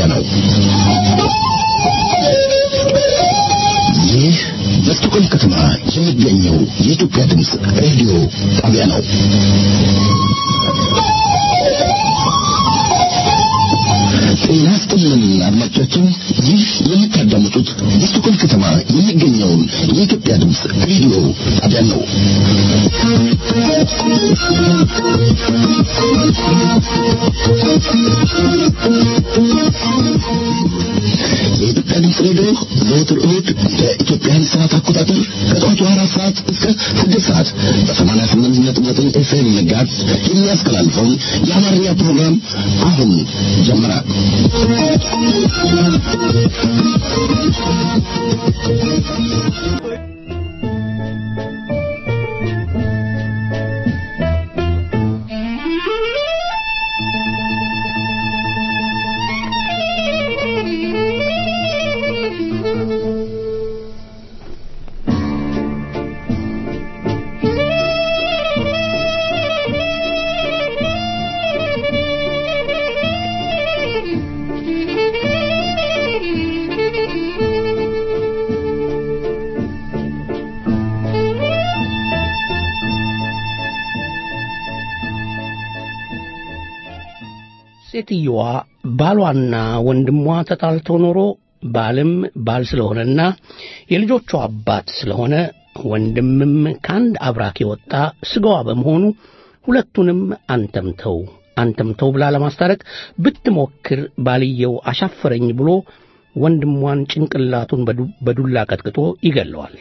ነው። ይህ በስቶኮልም ከተማ የሚገኘው የኢትዮጵያ ድምፅ ሬዲዮ ጣቢያ ነው። ጤና ይስጥልን አድማጮቻችን፣ ይህ የምታዳምጡት በስቶኮልም ከተማ የሚገኘውን የኢትዮጵያ ድምፅ ሬዲዮ ጣቢያ ነው። የኢትዮጵያ ድምፅ ሬዲዮ ዘወትር እሁድ በኢትዮጵያን ሰዓት አቆጣጠር ከጠዋቱ አራት ሰዓት እስከ ስድስት ሰዓት በሰማንያ ስምንት ነጥብ ዘጠኝ ኤፍኤም ጋዝ የሚያስተላልፈውን የአማርኛ ፕሮግራም አሁን ጀመረ። ሴትየዋ ባሏና ወንድሟ ተጣልተው ኖሮ ባልም ባል ስለሆነና የልጆቿ አባት ስለሆነ ወንድምም ከአንድ አብራክ የወጣ ስጋዋ በመሆኑ ሁለቱንም አንተምተው አንተምተው ብላ ለማስታረቅ ብትሞክር ባልየው አሻፈረኝ ብሎ ወንድሟን ጭንቅላቱን በዱላ ቀጥቅጦ ይገለዋል።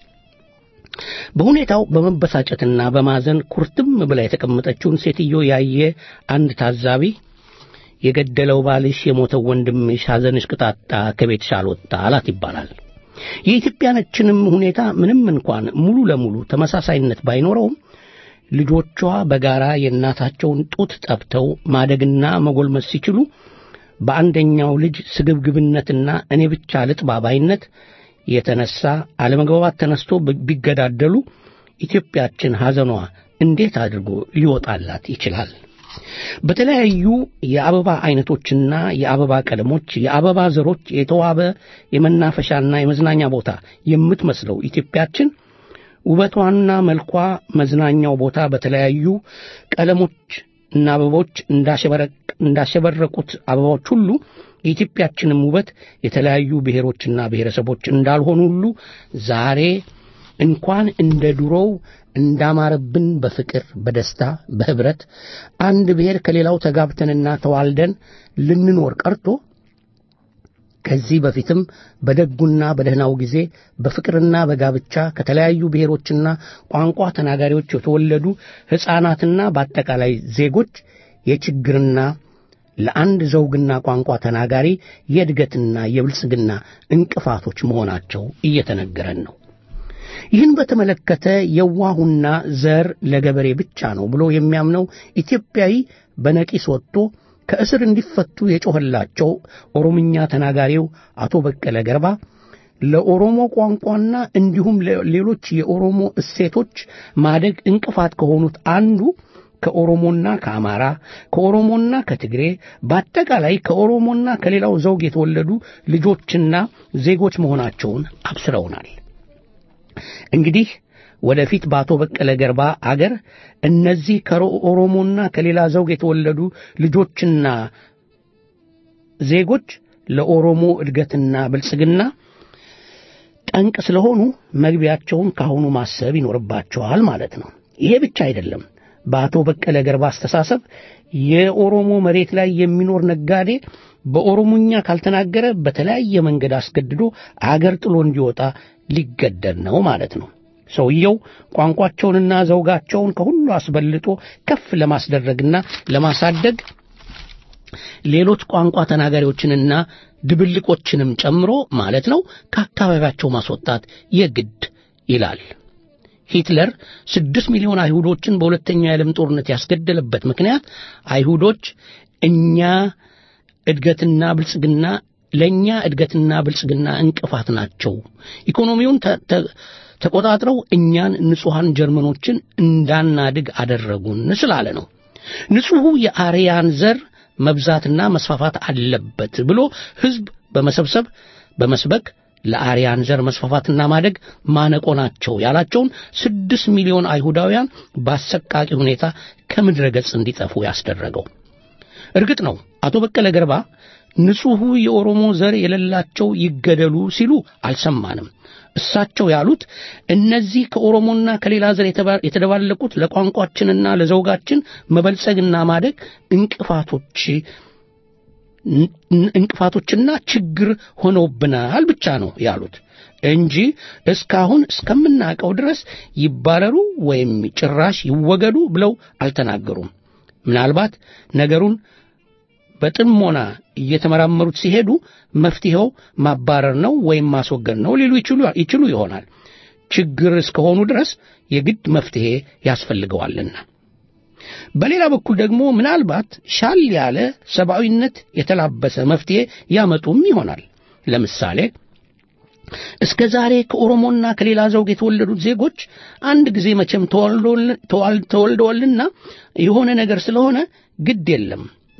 በሁኔታው በመበሳጨትና በማዘን ኩርትም ብላ የተቀመጠችውን ሴትዮ ያየ አንድ ታዛቢ የገደለው ባልሽ የሞተው ወንድምሽ ሐዘንሽ ቅጣጣ ከቤትሽ አልወጣ አላት ይባላል። የኢትዮጵያኖችንም ሁኔታ ምንም እንኳን ሙሉ ለሙሉ ተመሳሳይነት ባይኖረውም ልጆቿ በጋራ የእናታቸውን ጡት ጠብተው ማደግና መጎልመስ ሲችሉ በአንደኛው ልጅ ስግብግብነትና እኔ ብቻ ልጥባ ባይነት የተነሳ አለመግባባት ተነስቶ ቢገዳደሉ ኢትዮጵያችን ሐዘኗ እንዴት አድርጎ ሊወጣላት ይችላል? በተለያዩ የአበባ አይነቶችና የአበባ ቀለሞች የአበባ ዘሮች የተዋበ የመናፈሻና የመዝናኛ ቦታ የምትመስለው ኢትዮጵያችን ውበቷና መልኳ መዝናኛው ቦታ በተለያዩ ቀለሞች እና አበቦች እንዳሸበረቁት አበባዎች ሁሉ የኢትዮጵያችንም ውበት የተለያዩ ብሔሮችና ብሔረሰቦች እንዳልሆኑ ሁሉ ዛሬ እንኳን እንደ ድሮው እንዳማረብን በፍቅር በደስታ በህብረት አንድ ብሔር ከሌላው ተጋብተንና ተዋልደን ልንኖር ቀርቶ ከዚህ በፊትም በደጉና በደህናው ጊዜ በፍቅርና በጋብቻ ከተለያዩ ብሔሮችና ቋንቋ ተናጋሪዎች የተወለዱ ሕፃናትና በአጠቃላይ ዜጎች የችግርና ለአንድ ዘውግና ቋንቋ ተናጋሪ የእድገትና የብልጽግና እንቅፋቶች መሆናቸው እየተነገረን ነው። ይህን በተመለከተ የዋሁና ዘር ለገበሬ ብቻ ነው ብሎ የሚያምነው ኢትዮጵያዊ በነቂስ ወጥቶ ከእስር እንዲፈቱ የጮኸላቸው ኦሮምኛ ተናጋሪው አቶ በቀለ ገርባ ለኦሮሞ ቋንቋና እንዲሁም ሌሎች የኦሮሞ እሴቶች ማደግ እንቅፋት ከሆኑት አንዱ ከኦሮሞና ከአማራ ከኦሮሞና ከትግሬ በአጠቃላይ ከኦሮሞና ከሌላው ዘውግ የተወለዱ ልጆችና ዜጎች መሆናቸውን አብስረውናል። እንግዲህ ወደፊት በአቶ በቀለ ገርባ አገር እነዚህ ከኦሮሞና ከሌላ ዘውግ የተወለዱ ልጆችና ዜጎች ለኦሮሞ እድገትና ብልጽግና ጠንቅ ስለሆኑ መግቢያቸውን ካሁኑ ማሰብ ይኖርባቸዋል ማለት ነው። ይሄ ብቻ አይደለም። በአቶ በቀለ ገርባ አስተሳሰብ የኦሮሞ መሬት ላይ የሚኖር ነጋዴ በኦሮሞኛ ካልተናገረ በተለያየ መንገድ አስገድዶ አገር ጥሎ እንዲወጣ ሊገደድ ነው ማለት ነው። ሰውየው ቋንቋቸውንና ዘውጋቸውን ከሁሉ አስበልጦ ከፍ ለማስደረግና ለማሳደግ ሌሎች ቋንቋ ተናጋሪዎችንና ድብልቆችንም ጨምሮ ማለት ነው ከአካባቢያቸው ማስወጣት የግድ ይላል። ሂትለር ስድስት ሚሊዮን አይሁዶችን በሁለተኛው የዓለም ጦርነት ያስገደለበት ምክንያት አይሁዶች እኛ እድገትና ብልጽግና ለእኛ እድገትና ብልጽግና እንቅፋት ናቸው፣ ኢኮኖሚውን ተቆጣጥረው እኛን ንጹሐን ጀርመኖችን እንዳናድግ አደረጉን ስላለ ነው። ንጹሑ የአርያን ዘር መብዛትና መስፋፋት አለበት ብሎ ሕዝብ በመሰብሰብ በመስበክ ለአርያን ዘር መስፋፋትና ማደግ ማነቆ ናቸው ያላቸውን ስድስት ሚሊዮን አይሁዳውያን በአሰቃቂ ሁኔታ ከምድረ ገጽ እንዲጠፉ ያስደረገው። እርግጥ ነው አቶ በቀለ ገርባ ንጹሑ የኦሮሞ ዘር የሌላቸው ይገደሉ ሲሉ አልሰማንም። እሳቸው ያሉት እነዚህ ከኦሮሞና ከሌላ ዘር የተደባለቁት ለቋንቋችንና ለዘውጋችን መበልጸግና ማደግ እንቅፋቶች እንቅፋቶችና ችግር ሆነውብናል ብቻ ነው ያሉት እንጂ እስካሁን እስከምናውቀው ድረስ ይባረሩ ወይም ጭራሽ ይወገዱ ብለው አልተናገሩም። ምናልባት ነገሩን በጥሞና እየተመራመሩት ሲሄዱ መፍትሄው ማባረር ነው ወይም ማስወገድ ነው ሊሉ ይችሉ ይሆናል። ችግር እስከሆኑ ድረስ የግድ መፍትሄ ያስፈልገዋልና። በሌላ በኩል ደግሞ ምናልባት ሻል ያለ ሰብአዊነት የተላበሰ መፍትሄ ያመጡም ይሆናል። ለምሳሌ እስከ ዛሬ ከኦሮሞና ከሌላ ዘውግ የተወለዱት ዜጎች አንድ ጊዜ መቼም ተወልደዋልና የሆነ ነገር ስለሆነ ግድ የለም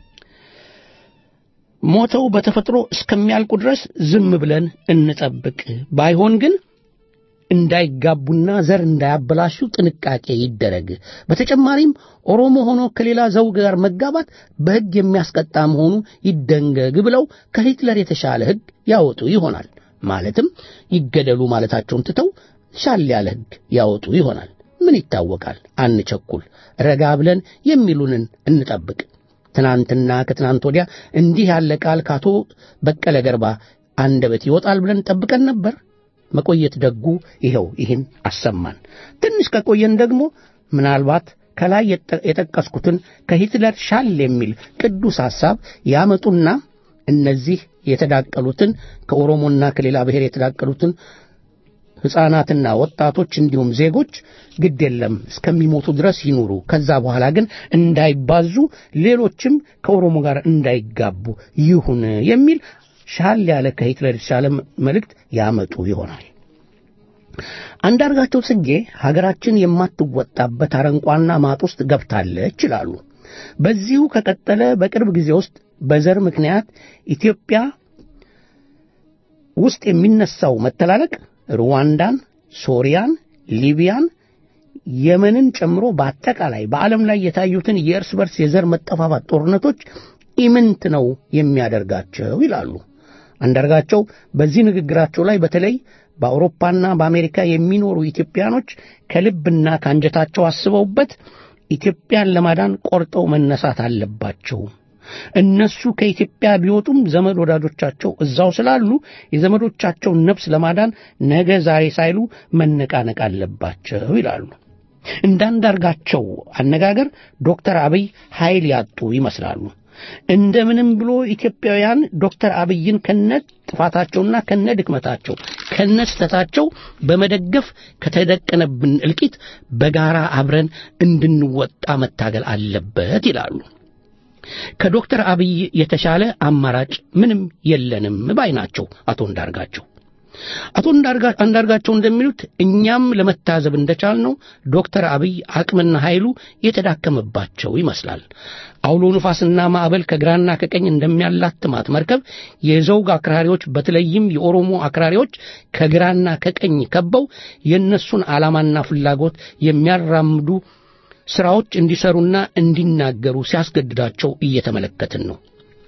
ሞተው በተፈጥሮ እስከሚያልቁ ድረስ ዝም ብለን እንጠብቅ። ባይሆን ግን እንዳይጋቡና ዘር እንዳያበላሹ ጥንቃቄ ይደረግ። በተጨማሪም ኦሮሞ ሆኖ ከሌላ ዘውግ ጋር መጋባት በሕግ የሚያስቀጣ መሆኑ ይደንገግ ብለው ከሂትለር የተሻለ ሕግ ያወጡ ይሆናል። ማለትም ይገደሉ ማለታቸውን ትተው ሻል ያለ ሕግ ያወጡ ይሆናል። ምን ይታወቃል? አንቸኩል፣ ረጋ ብለን የሚሉንን እንጠብቅ። ትናንትና ከትናንት ወዲያ እንዲህ ያለ ቃል ከአቶ በቀለ ገርባ አንደበት ይወጣል ብለን ጠብቀን ነበር። መቆየት ደጉ ይኸው ይህን አሰማን። ትንሽ ከቆየን ደግሞ ምናልባት ከላይ የጠቀስኩትን ከሂትለር ሻል የሚል ቅዱስ ሐሳብ ያመጡና እነዚህ የተዳቀሉትን ከኦሮሞና ከሌላ ብሔር የተዳቀሉትን ሕፃናትና ወጣቶች እንዲሁም ዜጎች ግድ የለም እስከሚሞቱ ድረስ ይኑሩ፣ ከዛ በኋላ ግን እንዳይባዙ፣ ሌሎችም ከኦሮሞ ጋር እንዳይጋቡ ይሁን የሚል ሻል ያለ ከሂትለር የተሻለ መልእክት ያመጡ ይሆናል። አንዳርጋቸው ጽጌ ሀገራችን የማትወጣበት አረንቋና ማጥ ውስጥ ገብታለች ይላሉ። በዚሁ ከቀጠለ በቅርብ ጊዜ ውስጥ በዘር ምክንያት ኢትዮጵያ ውስጥ የሚነሳው መተላለቅ ሩዋንዳን፣ ሶሪያን፣ ሊቢያን፣ የመንን ጨምሮ በአጠቃላይ በዓለም ላይ የታዩትን የእርስ በርስ የዘር መጠፋፋት ጦርነቶች ኢምንት ነው የሚያደርጋቸው ይላሉ። አንዳርጋቸው በዚህ ንግግራቸው ላይ በተለይ በአውሮፓና በአሜሪካ የሚኖሩ ኢትዮጵያኖች ከልብና ከአንጀታቸው አስበውበት ኢትዮጵያን ለማዳን ቆርጠው መነሳት አለባቸው። እነሱ ከኢትዮጵያ ቢወጡም ዘመድ ወዳጆቻቸው እዛው ስላሉ የዘመዶቻቸውን ነፍስ ለማዳን ነገ ዛሬ ሳይሉ መነቃነቅ አለባቸው ይላሉ። እንዳንዳርጋቸው አነጋገር ዶክተር አብይ ኃይል ያጡ ይመስላሉ። እንደምንም ብሎ ኢትዮጵያውያን ዶክተር አብይን ከነ ጥፋታቸውና ከነ ድክመታቸው ከነ ስህተታቸው በመደገፍ ከተደቀነብን እልቂት በጋራ አብረን እንድንወጣ መታገል አለበት ይላሉ። ከዶክተር አብይ የተሻለ አማራጭ ምንም የለንም ባይ ናቸው አቶ እንዳርጋቸው። አቶ አንዳርጋቸው እንደሚሉት እኛም ለመታዘብ እንደቻልነው ዶክተር አብይ አቅምና ኃይሉ የተዳከመባቸው ይመስላል። አውሎ ንፋስና ማዕበል ከግራና ከቀኝ እንደሚያላትማት መርከብ የዘውግ አክራሪዎች በተለይም የኦሮሞ አክራሪዎች ከግራና ከቀኝ ከበው የእነሱን ዓላማና ፍላጎት የሚያራምዱ ሥራዎች እንዲሰሩና እንዲናገሩ ሲያስገድዳቸው እየተመለከትን ነው።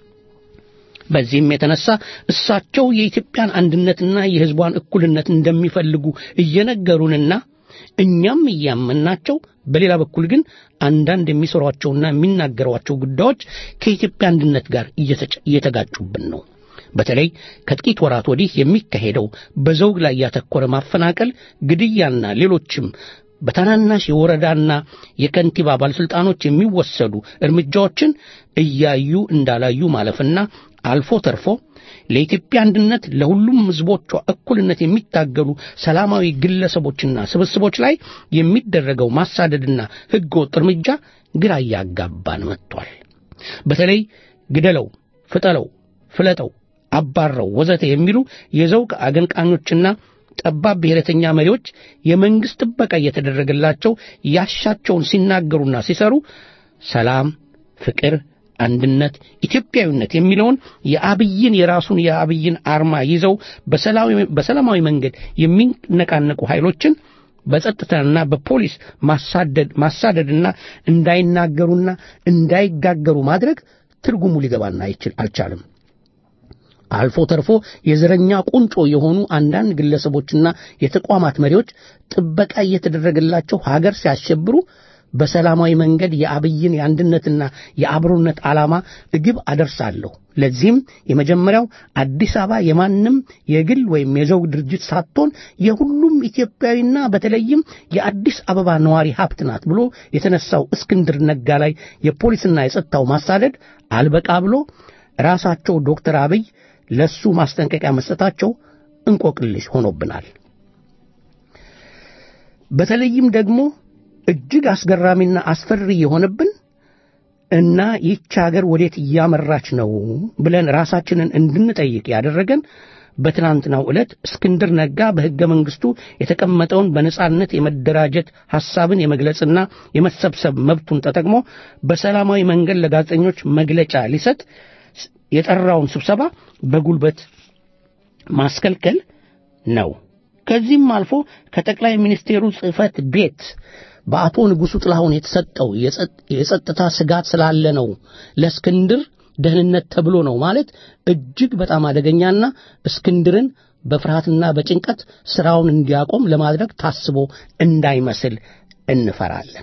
በዚህም የተነሳ እሳቸው የኢትዮጵያን አንድነትና የሕዝቧን እኩልነት እንደሚፈልጉ እየነገሩንና እኛም እያመናቸው፣ በሌላ በኩል ግን አንዳንድ የሚሰሯቸውና የሚናገሯቸው ጉዳዮች ከኢትዮጵያ አንድነት ጋር እየተጋጩብን ነው። በተለይ ከጥቂት ወራት ወዲህ የሚካሄደው በዘውግ ላይ ያተኮረ ማፈናቀል፣ ግድያና ሌሎችም በታናናሽ የወረዳና የከንቲባ ባለሥልጣኖች የሚወሰዱ እርምጃዎችን እያዩ እንዳላዩ ማለፍና አልፎ ተርፎ ለኢትዮጵያ አንድነት ለሁሉም ሕዝቦቿ እኩልነት የሚታገሉ ሰላማዊ ግለሰቦችና ስብስቦች ላይ የሚደረገው ማሳደድና ሕገወጥ እርምጃ ግራ እያጋባን መጥቷል። በተለይ ግደለው፣ ፍጠለው፣ ፍለጠው፣ አባረው ወዘተ የሚሉ የዘውግ አገንቃኞችና ጠባብ ብሔረተኛ መሪዎች የመንግሥት ጥበቃ እየተደረገላቸው ያሻቸውን ሲናገሩና ሲሰሩ ሰላም፣ ፍቅር፣ አንድነት፣ ኢትዮጵያዊነት የሚለውን የአብይን የራሱን የአብይን አርማ ይዘው በሰላማዊ መንገድ የሚነቃነቁ ኃይሎችን በጸጥታና በፖሊስ ማሳደድ ማሳደድና እንዳይናገሩና እንዳይጋገሩ ማድረግ ትርጉሙ ሊገባና አይችል አልቻለም። አልፎ ተርፎ የዘረኛ ቁንጮ የሆኑ አንዳንድ ግለሰቦችና የተቋማት መሪዎች ጥበቃ እየተደረገላቸው ሀገር ሲያሸብሩ በሰላማዊ መንገድ የአብይን የአንድነትና የአብሮነት ዓላማ እግብ አደርሳለሁ። ለዚህም የመጀመሪያው አዲስ አበባ የማንም የግል ወይም የዘውግ ድርጅት ሳትሆን የሁሉም ኢትዮጵያዊና በተለይም የአዲስ አበባ ነዋሪ ሀብት ናት ብሎ የተነሳው እስክንድር ነጋ ላይ የፖሊስና የጸጥታው ማሳደድ አልበቃ ብሎ ራሳቸው ዶክተር አብይ ለሱ ማስጠንቀቂያ መስጠታቸው እንቆቅልሽ ሆኖብናል። በተለይም ደግሞ እጅግ አስገራሚና አስፈሪ የሆነብን እና ይህች ሀገር ወዴት እያመራች ነው ብለን ራሳችንን እንድንጠይቅ ያደረገን በትናንትናው ዕለት እስክንድር ነጋ በሕገ መንግሥቱ የተቀመጠውን በነጻነት የመደራጀት ሐሳብን የመግለጽና የመሰብሰብ መብቱን ተጠቅሞ በሰላማዊ መንገድ ለጋዜጠኞች መግለጫ ሊሰጥ የጠራውን ስብሰባ በጉልበት ማስከልከል ነው። ከዚህም አልፎ ከጠቅላይ ሚኒስቴሩ ጽሕፈት ቤት በአቶ ንጉሡ ጥላሁን የተሰጠው የጸጥታ ስጋት ስላለ ነው ለእስክንድር ደህንነት ተብሎ ነው ማለት እጅግ በጣም አደገኛና እስክንድርን በፍርሃትና በጭንቀት ሥራውን እንዲያቆም ለማድረግ ታስቦ እንዳይመስል እንፈራለን።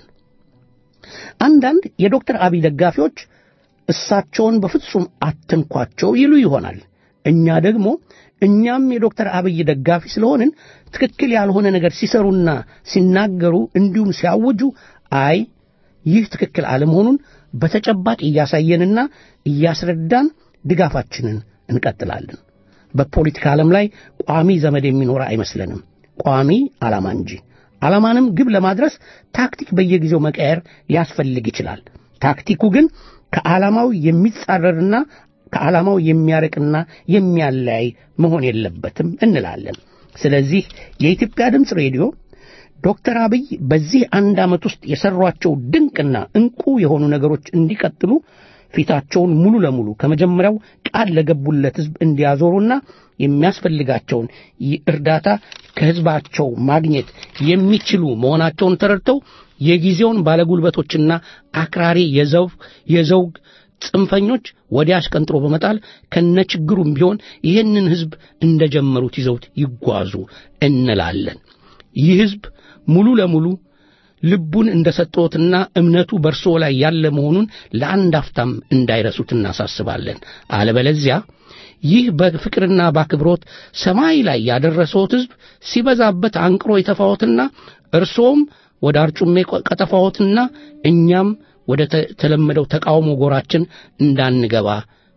አንዳንድ የዶክተር አብይ ደጋፊዎች እሳቸውን በፍጹም አትንኳቸው ይሉ ይሆናል። እኛ ደግሞ እኛም የዶክተር አብይ ደጋፊ ስለሆንን ትክክል ያልሆነ ነገር ሲሰሩና ሲናገሩ እንዲሁም ሲያውጁ አይ ይህ ትክክል አለመሆኑን በተጨባጭ እያሳየንና እያስረዳን ድጋፋችንን እንቀጥላለን። በፖለቲካ ዓለም ላይ ቋሚ ዘመድ የሚኖር አይመስለንም፣ ቋሚ ዓላማ እንጂ። ዓላማንም ግብ ለማድረስ ታክቲክ በየጊዜው መቀየር ሊያስፈልግ ይችላል። ታክቲኩ ግን ከዓላማው የሚጻረርና ከዓላማው የሚያርቅና የሚያለያይ መሆን የለበትም እንላለን። ስለዚህ የኢትዮጵያ ድምፅ ሬዲዮ ዶክተር አብይ በዚህ አንድ ዓመት ውስጥ የሠሯቸው ድንቅና ዕንቁ የሆኑ ነገሮች እንዲቀጥሉ ፊታቸውን ሙሉ ለሙሉ ከመጀመሪያው ቃል ለገቡለት ሕዝብ እንዲያዞሩና የሚያስፈልጋቸውን እርዳታ ከሕዝባቸው ማግኘት የሚችሉ መሆናቸውን ተረድተው የጊዜውን ባለጉልበቶችና አክራሪ የዘውግ የዘውግ ጽንፈኞች ወዲያ አሽቀንጥሮ በመጣል ከነችግሩም ቢሆን ይህንን ሕዝብ እንደጀመሩት ይዘውት ይጓዙ እንላለን። ይህ ሕዝብ ሙሉ ለሙሉ ልቡን እንደ ሰጠዎትና እምነቱ በእርስዎ ላይ ያለ መሆኑን ለአንድ አፍታም እንዳይረሱት እናሳስባለን። አለበለዚያ ይህ በፍቅርና በአክብሮት ሰማይ ላይ ያደረሰዎት ሕዝብ ሲበዛበት አንቅሮ የተፋዎትና እርስዎም ወደ አርጩሜ ቀጠፋዎትና እኛም ወደ ተለመደው ተቃውሞ ጎራችን እንዳንገባ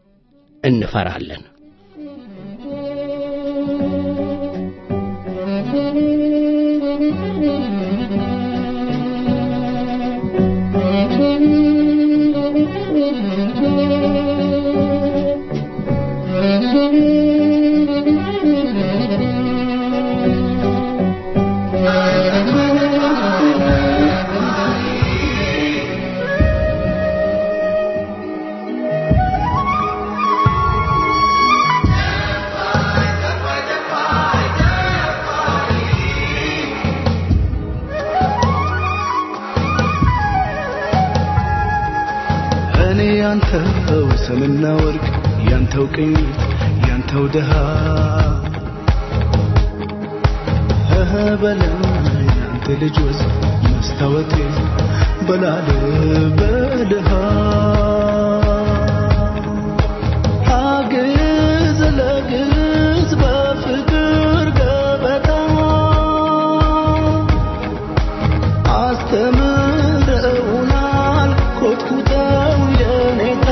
እንፈራለን። እኔ ያንተው ሰምና ወርቅ ያንተው ቅኝት ያንተው ድሃ እህ በለም ያንተ ልጅ ወዝ መስታወቴ በላል በድሃ አግዝ ለግዝ በፍቅር ገበታ አስተምረውናል ኮትኩተው የኔታ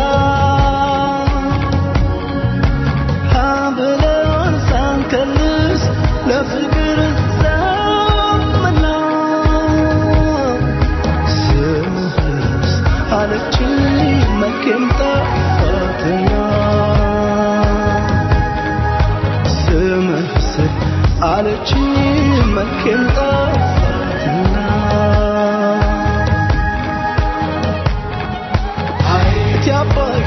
ሀብለን ሳንከልስ ለፍቅር ዘመና ስምህስ አለችኝ መልኬም ጠፋትና ስምህስ አለችኝ መልኬም ጠፋትና አይቲ አባይ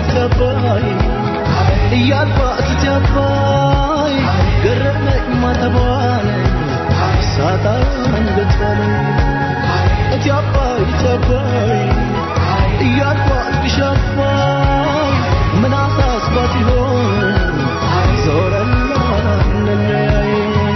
እስቲ አባይ ገረመኝ ማተቧን ሳጣ አንገቷን እቲ አባይ እቲ አባይ እያልኳት ብሻባይ ምን አሳስባት ይሆን ዞረና እንለያይ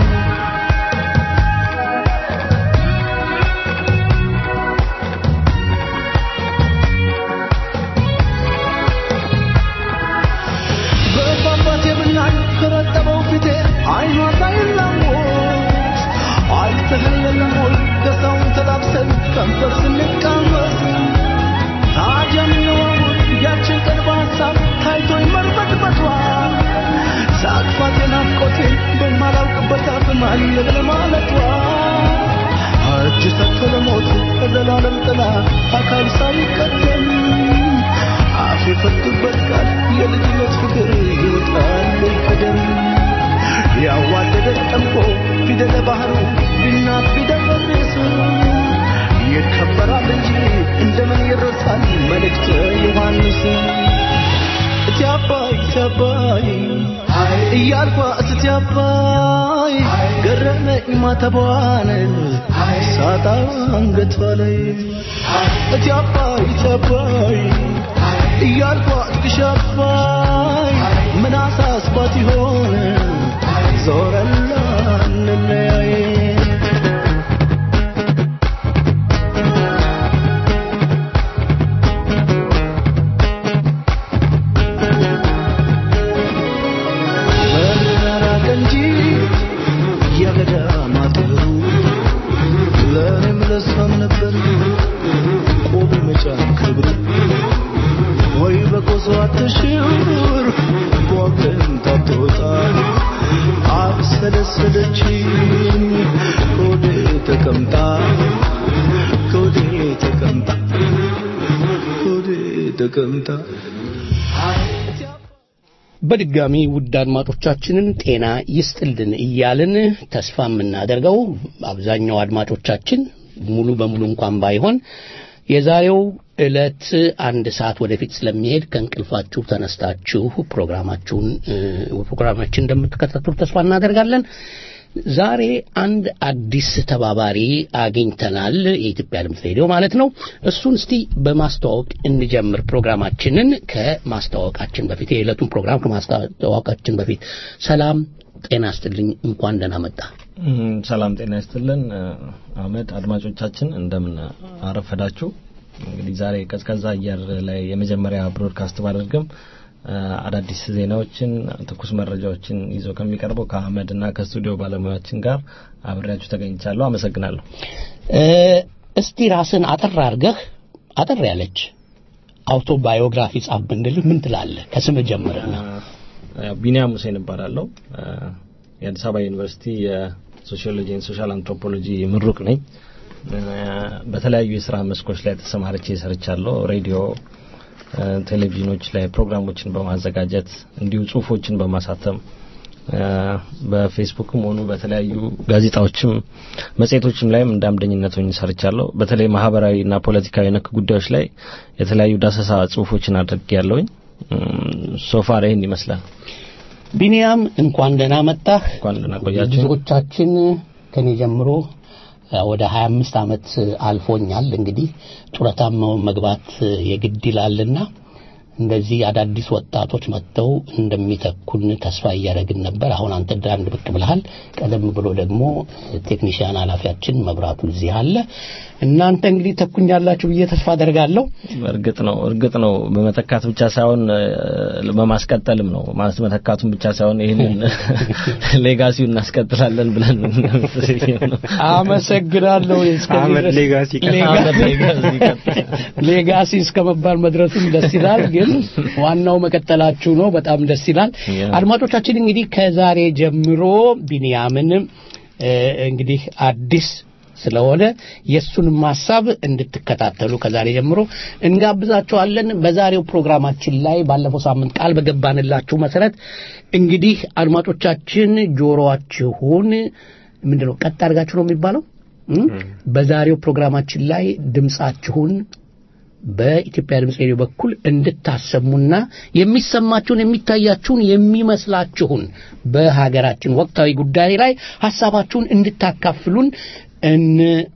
በፏፏቴ ብናኝ ከረጠበው ፊቴ አይኗ ሳይላወስ አይተህለለም ወይ ደስታውን ተላብሰን ከንፈር ስንቃመስ ታዲያ ምነው አሁን ያችን ቀን በሀሳብ ታይቶኝ መርበትበቷ ሳቅፋት የናፍቆቴን በማላውቅበት አፍ ማልየብል ማለቷ እጅ ሰጥቶ ለሞት ለዘላለም ጥላ አካል ሳይቀደም አፍ የፈቱበት ቃል የልጅነት ፍቅር ይወጣል ቀደም ያዋደደ ጠምቆ ፊደለ ባህሩ ቢናት ቢደፈርስ ይከበራል እንጂ እንደምን ይረሳል መልእክተ ዮሐንስ እቲ አባይ እቲ አባይ እያልኳ እስቲ አባይ ገረመኝ ማተቧን ሳጣ አንገቷ ላይ እቲ አባይ እቲ አባይ እያልኳ እስኪሽ አባይ ምን አሳስባት ይሆን ዞረና እንለያይ መራራቅ እንጂ የገዳማት ብሩ ለእኔም ለሷም ነበር ቆብ መጫን ክብሩ ወይ በቆሶ አትሽር በወገን ታትወጣ አብሰለሰለችኝ ከወዴ ተቀምጣ ከወዴ ተቀምጣ ከወዴ ተቀምጣ በድጋሚ ውድ አድማጮቻችንን ጤና ይስጥልን እያልን ተስፋ የምናደርገው አብዛኛው አድማጮቻችን ሙሉ በሙሉ እንኳን ባይሆን የዛሬው ዕለት አንድ ሰዓት ወደፊት ስለሚሄድ ከእንቅልፋችሁ ተነስታችሁ ፕሮግራማችሁን እ፣ ፕሮግራማችን እንደምትከታተሉ ተስፋ እናደርጋለን። ዛሬ አንድ አዲስ ተባባሪ አግኝተናል። የኢትዮጵያ ድምፅ ሬዲዮ ማለት ነው። እሱን እስቲ በማስተዋወቅ እንጀምር ፕሮግራማችንን። ከማስተዋወቃችን በፊት የዕለቱን ፕሮግራም ከማስተዋወቃችን በፊት ሰላም ጤና ይስጥልኝ፣ እንኳን ደህና መጣ። እም፣ ሰላም ጤና ይስጥልን እ፣ አህመድ አድማጮቻችን እንደምን አረፈዳችሁ እንግዲህ ዛሬ ቀዝቀዛ አየር ላይ የመጀመሪያ ብሮድካስት ባደርግም እ፣ አዳዲስ ዜናዎችን ትኩስ መረጃዎችን ይዞ ከሚቀርበው ከአህመድ እና ከስቱዲዮ ባለሙያችን ጋር አብሬያችሁ ተገኝቻለሁ አመሰግናለሁ እ፣ እስቲ ራስን አጠር አድርገህ አጠር ያለች አውቶባዮግራፊ ጻፍ ብንል ምን ትላለህ? ከስምህ ጀምረና ያው ቢኒያም ሁሴን እባላለሁ እ፣ የአዲስ አበባ ዩኒቨርሲቲ የሶሺዮሎጂ ኤንድ ሶሻል አንትሮፖሎጂ ምሩቅ ነኝ እ፣ በተለያዩ የስራ መስኮች ላይ ተሰማርቼ ሰርቻለሁ ሬዲዮ እ፣ ቴሌቪዥኖች ላይ ፕሮግራሞችን በማዘጋጀት እንዲሁ ጽሁፎችን በማሳተም እ፣ በፌስቡክም ሆኑ በተለያዩ ጋዜጣዎችም መጽሔቶችም ላይም እንደ አምደኝነት ሆኜ ሰርቻለሁ በተለይ ማህበራዊ እና ፖለቲካዊ ነክ ጉዳዮች ላይ የተለያዩ ዳሰሳ ጽሁፎችን አድርጌያለሁኝ ሶፋር ይህን ይመስላል ቢኒያም እንኳን ደህና መጣህ። እንኳን ደህና ቆያችሁ ብዙዎቻችን ከኔ ጀምሮ እ፣ ወደ 25 ዓመት አልፎኛል። እንግዲህ ጡረታም መግባት የግድ ይላልና እንደዚህ አዳዲስ ወጣቶች መጥተው እንደሚተኩን ተስፋ እያደረግን ነበር። አሁን አንተ አንድ ብቅ ብለሃል። ቀደም ብሎ ደግሞ ቴክኒሽያን ኃላፊያችን መብራቱ እዚህ አለ። እናንተ እንግዲህ ተኩኛላችሁ ብዬ ተስፋ አደርጋለሁ። እርግጥ ነው እርግጥ ነው በመተካት ብቻ ሳይሆን እ፣ በማስቀጠልም ነው ማለት መተካቱን ብቻ ሳይሆን ይህንን ሌጋሲውን እናስቀጥላለን ብለን ነው አመሰግናለሁ። እስከዚህ አህመድ ድረስ- ሌጋሲ አህመድ ሌጋሲ ቀጥል። ሌጋሲ እስከ መባል መድረሱም ደስ ይላል። ግን ዋናው መቀጠላችሁ ነው። በጣም ደስ ይላል። ያ። አድማጮቻችን እንግዲህ ከዛሬ ጀምሮ ቢንያምን እ፣ እንግዲህ አዲስ ስለሆነ የእሱንም ሀሳብ እንድትከታተሉ ከዛሬ ጀምሮ እንጋብዛችኋለን። በዛሬው ፕሮግራማችን ላይ ባለፈው ሳምንት ቃል በገባንላችሁ መሰረት እንግዲህ አድማጮቻችን ጆሮአችሁን ምንድን ነው ቀጥ አድርጋችሁ ነው የሚባለው እ? በዛሬው ፕሮግራማችን ላይ ድምጻችሁን በኢትዮጵያ ድምፅ ሬዲዮ በኩል እንድታሰሙና የሚሰማችሁን የሚታያችሁን የሚመስላችሁን በሀገራችን ወቅታዊ ጉዳይ ላይ ሀሳባችሁን እንድታካፍሉን እን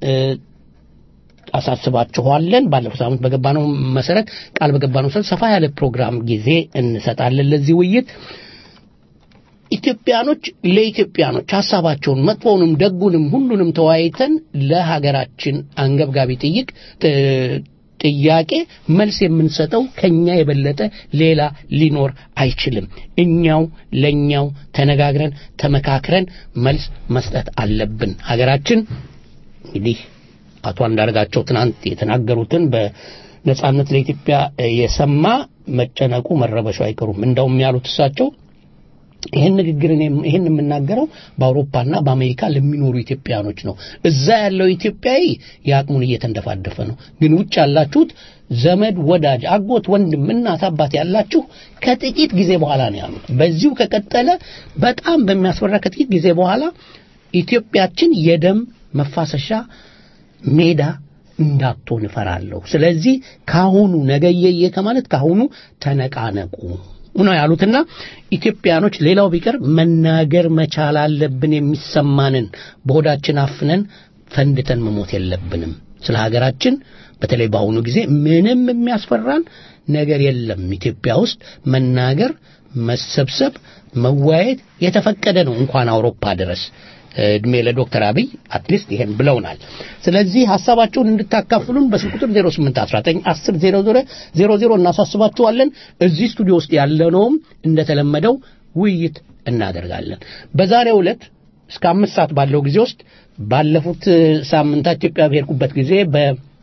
አሳስባችኋለን። ባለፈው ሳምንት በገባነው መሰረት ቃል በገባነው መሰረት ሰፋ ያለ ፕሮግራም ጊዜ እንሰጣለን ለዚህ ውይይት። ኢትዮጵያኖች ለኢትዮጵያኖች ሀሳባቸውን መጥፎውንም ደጉንም ሁሉንም ተወያይተን ለሀገራችን አንገብጋቢ ጥይቅ ጥያቄ መልስ የምንሰጠው ከኛ የበለጠ ሌላ ሊኖር አይችልም። እኛው ለኛው ተነጋግረን ተመካክረን መልስ መስጠት አለብን። ሀገራችን እንግዲህ አቶ አንዳርጋቸው ትናንት የተናገሩትን በነጻነት ለኢትዮጵያ የሰማ መጨነቁ መረበሹ አይቀሩም። እንደውም ያሉት እሳቸው ይህን ንግግር ይህን የምናገረው በአውሮፓና በአሜሪካ ለሚኖሩ ኢትዮጵያኖች ነው። እዛ ያለው ኢትዮጵያዊ የአቅሙን እየተንደፋደፈ ነው። ግን ውጭ ያላችሁት ዘመድ፣ ወዳጅ፣ አጎት፣ ወንድም፣ እናት፣ አባት ያላችሁ ከጥቂት ጊዜ በኋላ ነው ያሉት። በዚሁ ከቀጠለ በጣም በሚያስፈራ ከጥቂት ጊዜ በኋላ ኢትዮጵያችን የደም መፋሰሻ ሜዳ እንዳትሆን እፈራለሁ። ስለዚህ ካሁኑ ነገየየ ከማለት ካሁኑ ተነቃነቁ ነው ያሉትና ኢትዮጵያኖች ሌላው ቢቀር መናገር መቻል አለብን። የሚሰማንን በሆዳችን አፍነን ፈንድተን መሞት የለብንም። ስለ ሀገራችን በተለይ በአሁኑ ጊዜ ምንም የሚያስፈራን ነገር የለም። ኢትዮጵያ ውስጥ መናገር፣ መሰብሰብ፣ መወያየት የተፈቀደ ነው እንኳን አውሮፓ ድረስ እድሜ ለዶክተር አብይ አትሊስት ይሄን ብለውናል። ስለዚህ ሀሳባቸውን እንድታካፍሉን በስልክ ቁጥር 0819100000 እናሳስባችኋለን። እዚህ ስቱዲዮ ውስጥ ያለነውም እንደተለመደው ውይይት እናደርጋለን። በዛሬው ዕለት እስከ አምስት ሰዓት ባለው ጊዜ ውስጥ ባለፉት ሳምንታት ኢትዮጵያ በሄድኩበት ጊዜ በ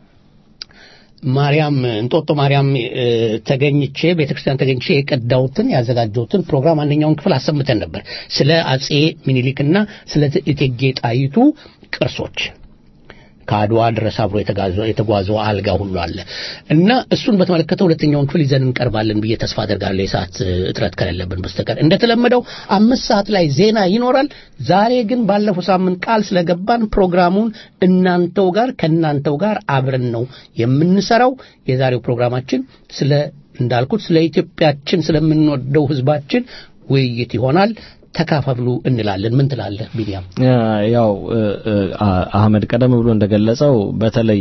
ማርያም እንጦጦ ማርያም ተገኝቼ ቤተክርስቲያን ተገኝቼ የቀዳሁትን ያዘጋጀሁትን ፕሮግራም አንደኛውን ክፍል አሰምተን ነበር። ስለ አጼ ሚኒሊክና ስለ እቴጌ ጣይቱ ቅርሶች ከአድዋ ድረስ አብሮ የተጓዘው አልጋ ሁሉ አለ እና እሱን በተመለከተ ሁለተኛውን ክፍል ይዘን እንቀርባለን ብዬ ተስፋ አደርጋለሁ የሰዓት እጥረት ከሌለብን በስተቀር። እንደተለመደው አምስት ሰዓት ላይ ዜና ይኖራል። ዛሬ ግን ባለፈው ሳምንት ቃል ስለገባን ፕሮግራሙን እናንተው ጋር ከእናንተው ጋር አብረን ነው የምንሰራው። የዛሬው ፕሮግራማችን ስለ እንዳልኩት ስለ ኢትዮጵያችን ስለምንወደው ህዝባችን ውይይት ይሆናል። ተካፈሉ እንላለን። ምን ትላለህ ቢኒያም? ያው አህመድ ቀደም ብሎ እንደገለጸው በተለይ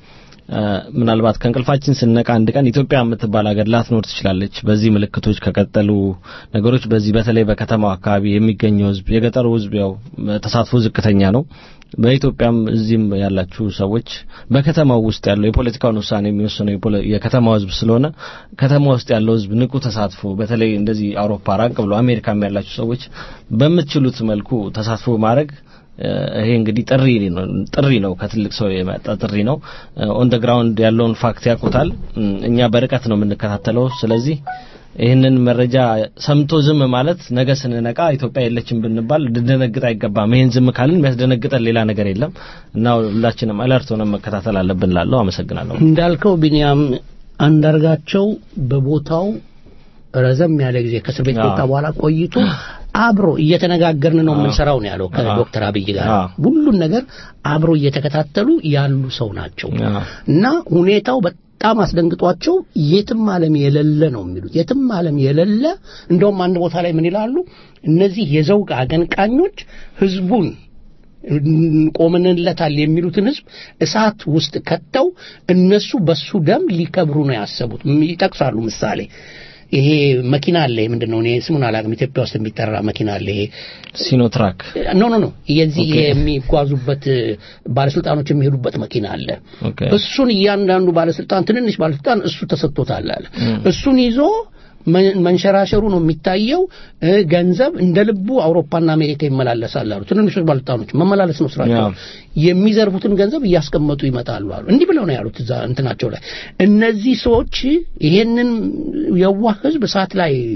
ምናልባት ከእንቅልፋችን ስነቃ አንድ ቀን ኢትዮጵያ የምትባል ሀገር ላትኖር ትችላለች። በዚህ ምልክቶች ከቀጠሉ ነገሮች በዚህ በተለይ በከተማው አካባቢ የሚገኘው ህዝብ የገጠሩ ህዝብ ያው ተሳትፎ ዝቅተኛ ነው። በኢትዮጵያም እዚህም ያላችሁ ሰዎች በከተማው ውስጥ ያለው የፖለቲካውን ውሳኔ የሚወስነው የከተማው ህዝብ ስለሆነ ከተማ ውስጥ ያለው ህዝብ ንቁ ተሳትፎ በተለይ እንደዚህ አውሮፓ ራቅ ብሎ አሜሪካም ያላችሁ ሰዎች በምትችሉት መልኩ ተሳትፎ ማድረግ ይሄ እንግዲህ ጥሪ ነው ጥሪ ነው ከትልቅ ሰው የመጣ ጥሪ ነው። ኦን ደ ግራውንድ ያለውን ፋክት ያውቁታል። እኛ በርቀት ነው የምንከታተለው። ስለዚህ ይህንን መረጃ ሰምቶ ዝም ማለት ነገ ስንነቃ ኢትዮጵያ የለችም ብንባል ልንደነግጥ አይገባም። ይህን ዝም ካልን የሚያስደነግጠን ሌላ ነገር የለም እና ሁላችንም አለርት ሆነን መከታተል አለብን ላለሁ አመሰግናለሁ። እንዳልከው ቢኒያም አንዳርጋቸው በቦታው ረዘም ያለ ጊዜ ከእስር ቤት ከወጣ በኋላ ቆይቶ አብሮ እየተነጋገርን ነው የምንሰራው ነው ያለው ከዶክተር አብይ ጋር ሁሉን ነገር አብሮ እየተከታተሉ ያሉ ሰው ናቸው እና ሁኔታው በጣም አስደንግጧቸው የትም ዓለም የሌለ ነው የሚሉት የትም ዓለም የሌለ እንደውም አንድ ቦታ ላይ ምን ይላሉ እነዚህ የዘውግ አቀንቃኞች ህዝቡን ቆመንለታል የሚሉትን ህዝብ እሳት ውስጥ ከተው እነሱ በሱ ደም ሊከብሩ ነው ያሰቡት ይጠቅሳሉ ምሳሌ ይሄ መኪና አለ ምንድን ነው እኔ ስሙን አላውቅም ኢትዮጵያ ውስጥ የሚጠራ መኪና አለ ይሄ ሲኖትራክ ኖ ኖ ኖ የዚህ የሚጓዙበት ባለስልጣኖች የሚሄዱበት መኪና አለ እሱን እያንዳንዱ ባለስልጣን ትንንሽ ባለስልጣን እሱ ተሰጥቶታል አለ እሱን ይዞ መንሸራሸሩ ነው የሚታየው ገንዘብ እንደ ልቡ አውሮፓና አሜሪካ ይመላለሳል አሉ ትንንሾች ባለስልጣኖች መመላለስ ነው ስራቸው የሚዘርፉትን ገንዘብ እያስቀመጡ ይመጣሉ አሉ እንዲህ ብለው ነው ያሉት እዛ እንትናቸው ላይ እነዚህ ሰዎች ይሄንን የዋህ ህዝብ እሳት ላይ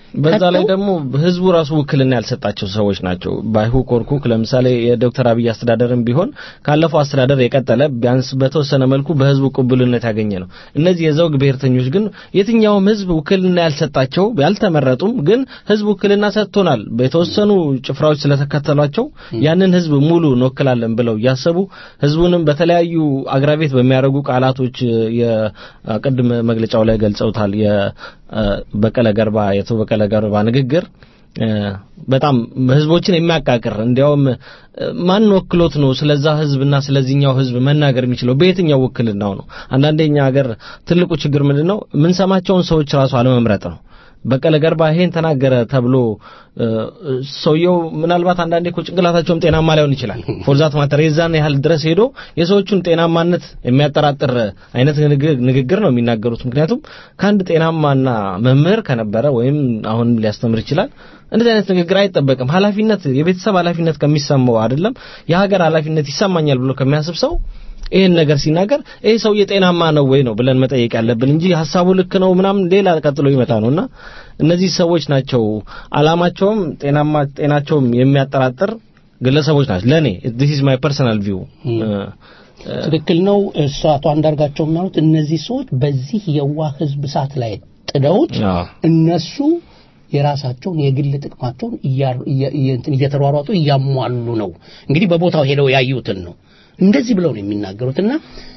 በዛ ላይ ከተው- ደግሞ ህዝቡ ራሱ ውክልና ያልሰጣቸው ሰዎች ናቸው። ባይሁ ኮርኩክ ለምሳሌ የዶክተር አብይ አስተዳደርም ቢሆን ካለፈው አስተዳደር የቀጠለ ቢያንስ በተወሰነ መልኩ በህዝቡ ቅቡልነት ያገኘ ነው። እነዚህ የዘውግ ብሔርተኞች ግን የትኛውም ህዝብ ውክልና ያልሰጣቸው ያልተመረጡም፣ ግን ህዝብ ውክልና ሰጥቶናል በተወሰኑ ጭፍራዎች ስለተከተሏቸው ያንን ህዝብ ሙሉ እንወክላለን ብለው እያሰቡ ህዝቡንም በተለያዩ አግራቤት በሚያደርጉ ቃላቶች የቅድም መግለጫው ላይ ገልጸውታል። የበቀለ ገርባ የአቶ በቀለ ገርባ ንግግር እ፣ በጣም ህዝቦችን የሚያቃቅር እንዲያውም እ፣ ማን ወክሎት ነው ስለዛ ህዝብና ስለዚህኛው ህዝብ መናገር የሚችለው በየትኛው ውክልናው ነው? አንዳንዴ እኛ ሀገር ትልቁ ችግር ምንድን ነው? የምንሰማቸውን ሰዎች ራሱ አለመምረጥ ነው። በቀለ ገርባ ይሄን ተናገረ ተብሎ እ፣ ሰውየው ምናልባት አንዳንዴ እኮ ጭንቅላታቸውም ጤናማ ላይሆን ይችላል። ፎርዛት ማተር የዛን ያህል ድረስ ሄዶ የሰዎቹን ጤናማነት የሚያጠራጥር አይነት ንግግር- ንግግር ነው የሚናገሩት። ምክንያቱም ከአንድ ጤናማና መምህር ከነበረ ወይም አሁን ሊያስተምር ይችላል እንደዚህ አይነት ንግግር አይጠበቅም። ኃላፊነት የቤተሰብ ኃላፊነት ከሚሰማው አይደለም የሀገር ኃላፊነት ይሰማኛል ብሎ ከሚያስብ ሰው ይህን ነገር ሲናገር ይህ ሰውዬ ጤናማ ነው ወይ ነው ብለን መጠየቅ ያለብን እንጂ ሀሳቡ ልክ ነው ምናምን ሌላ ቀጥሎ ይመጣ ነውና እነዚህ ሰዎች ናቸው አላማቸውም ጤናማ ጤናቸውም የሚያጠራጥር ግለሰቦች ናቸው። ለኔ this is my personal view ትክክል ነው። እሱ አቶ አንዳርጋቸው የሚያሉት እነዚህ ሰዎች በዚህ የዋህ ህዝብ እሳት ላይ ጥደውት አዎ። እነሱ የራሳቸውን የግል ጥቅማቸውን እያ- እየ- እየ- እንትን እየተሯሯጡ እያሟሉ ነው። እንግዲህ በቦታው ሄደው ያዩትን ነው እንደዚህ ብለው ነው የሚናገሩትና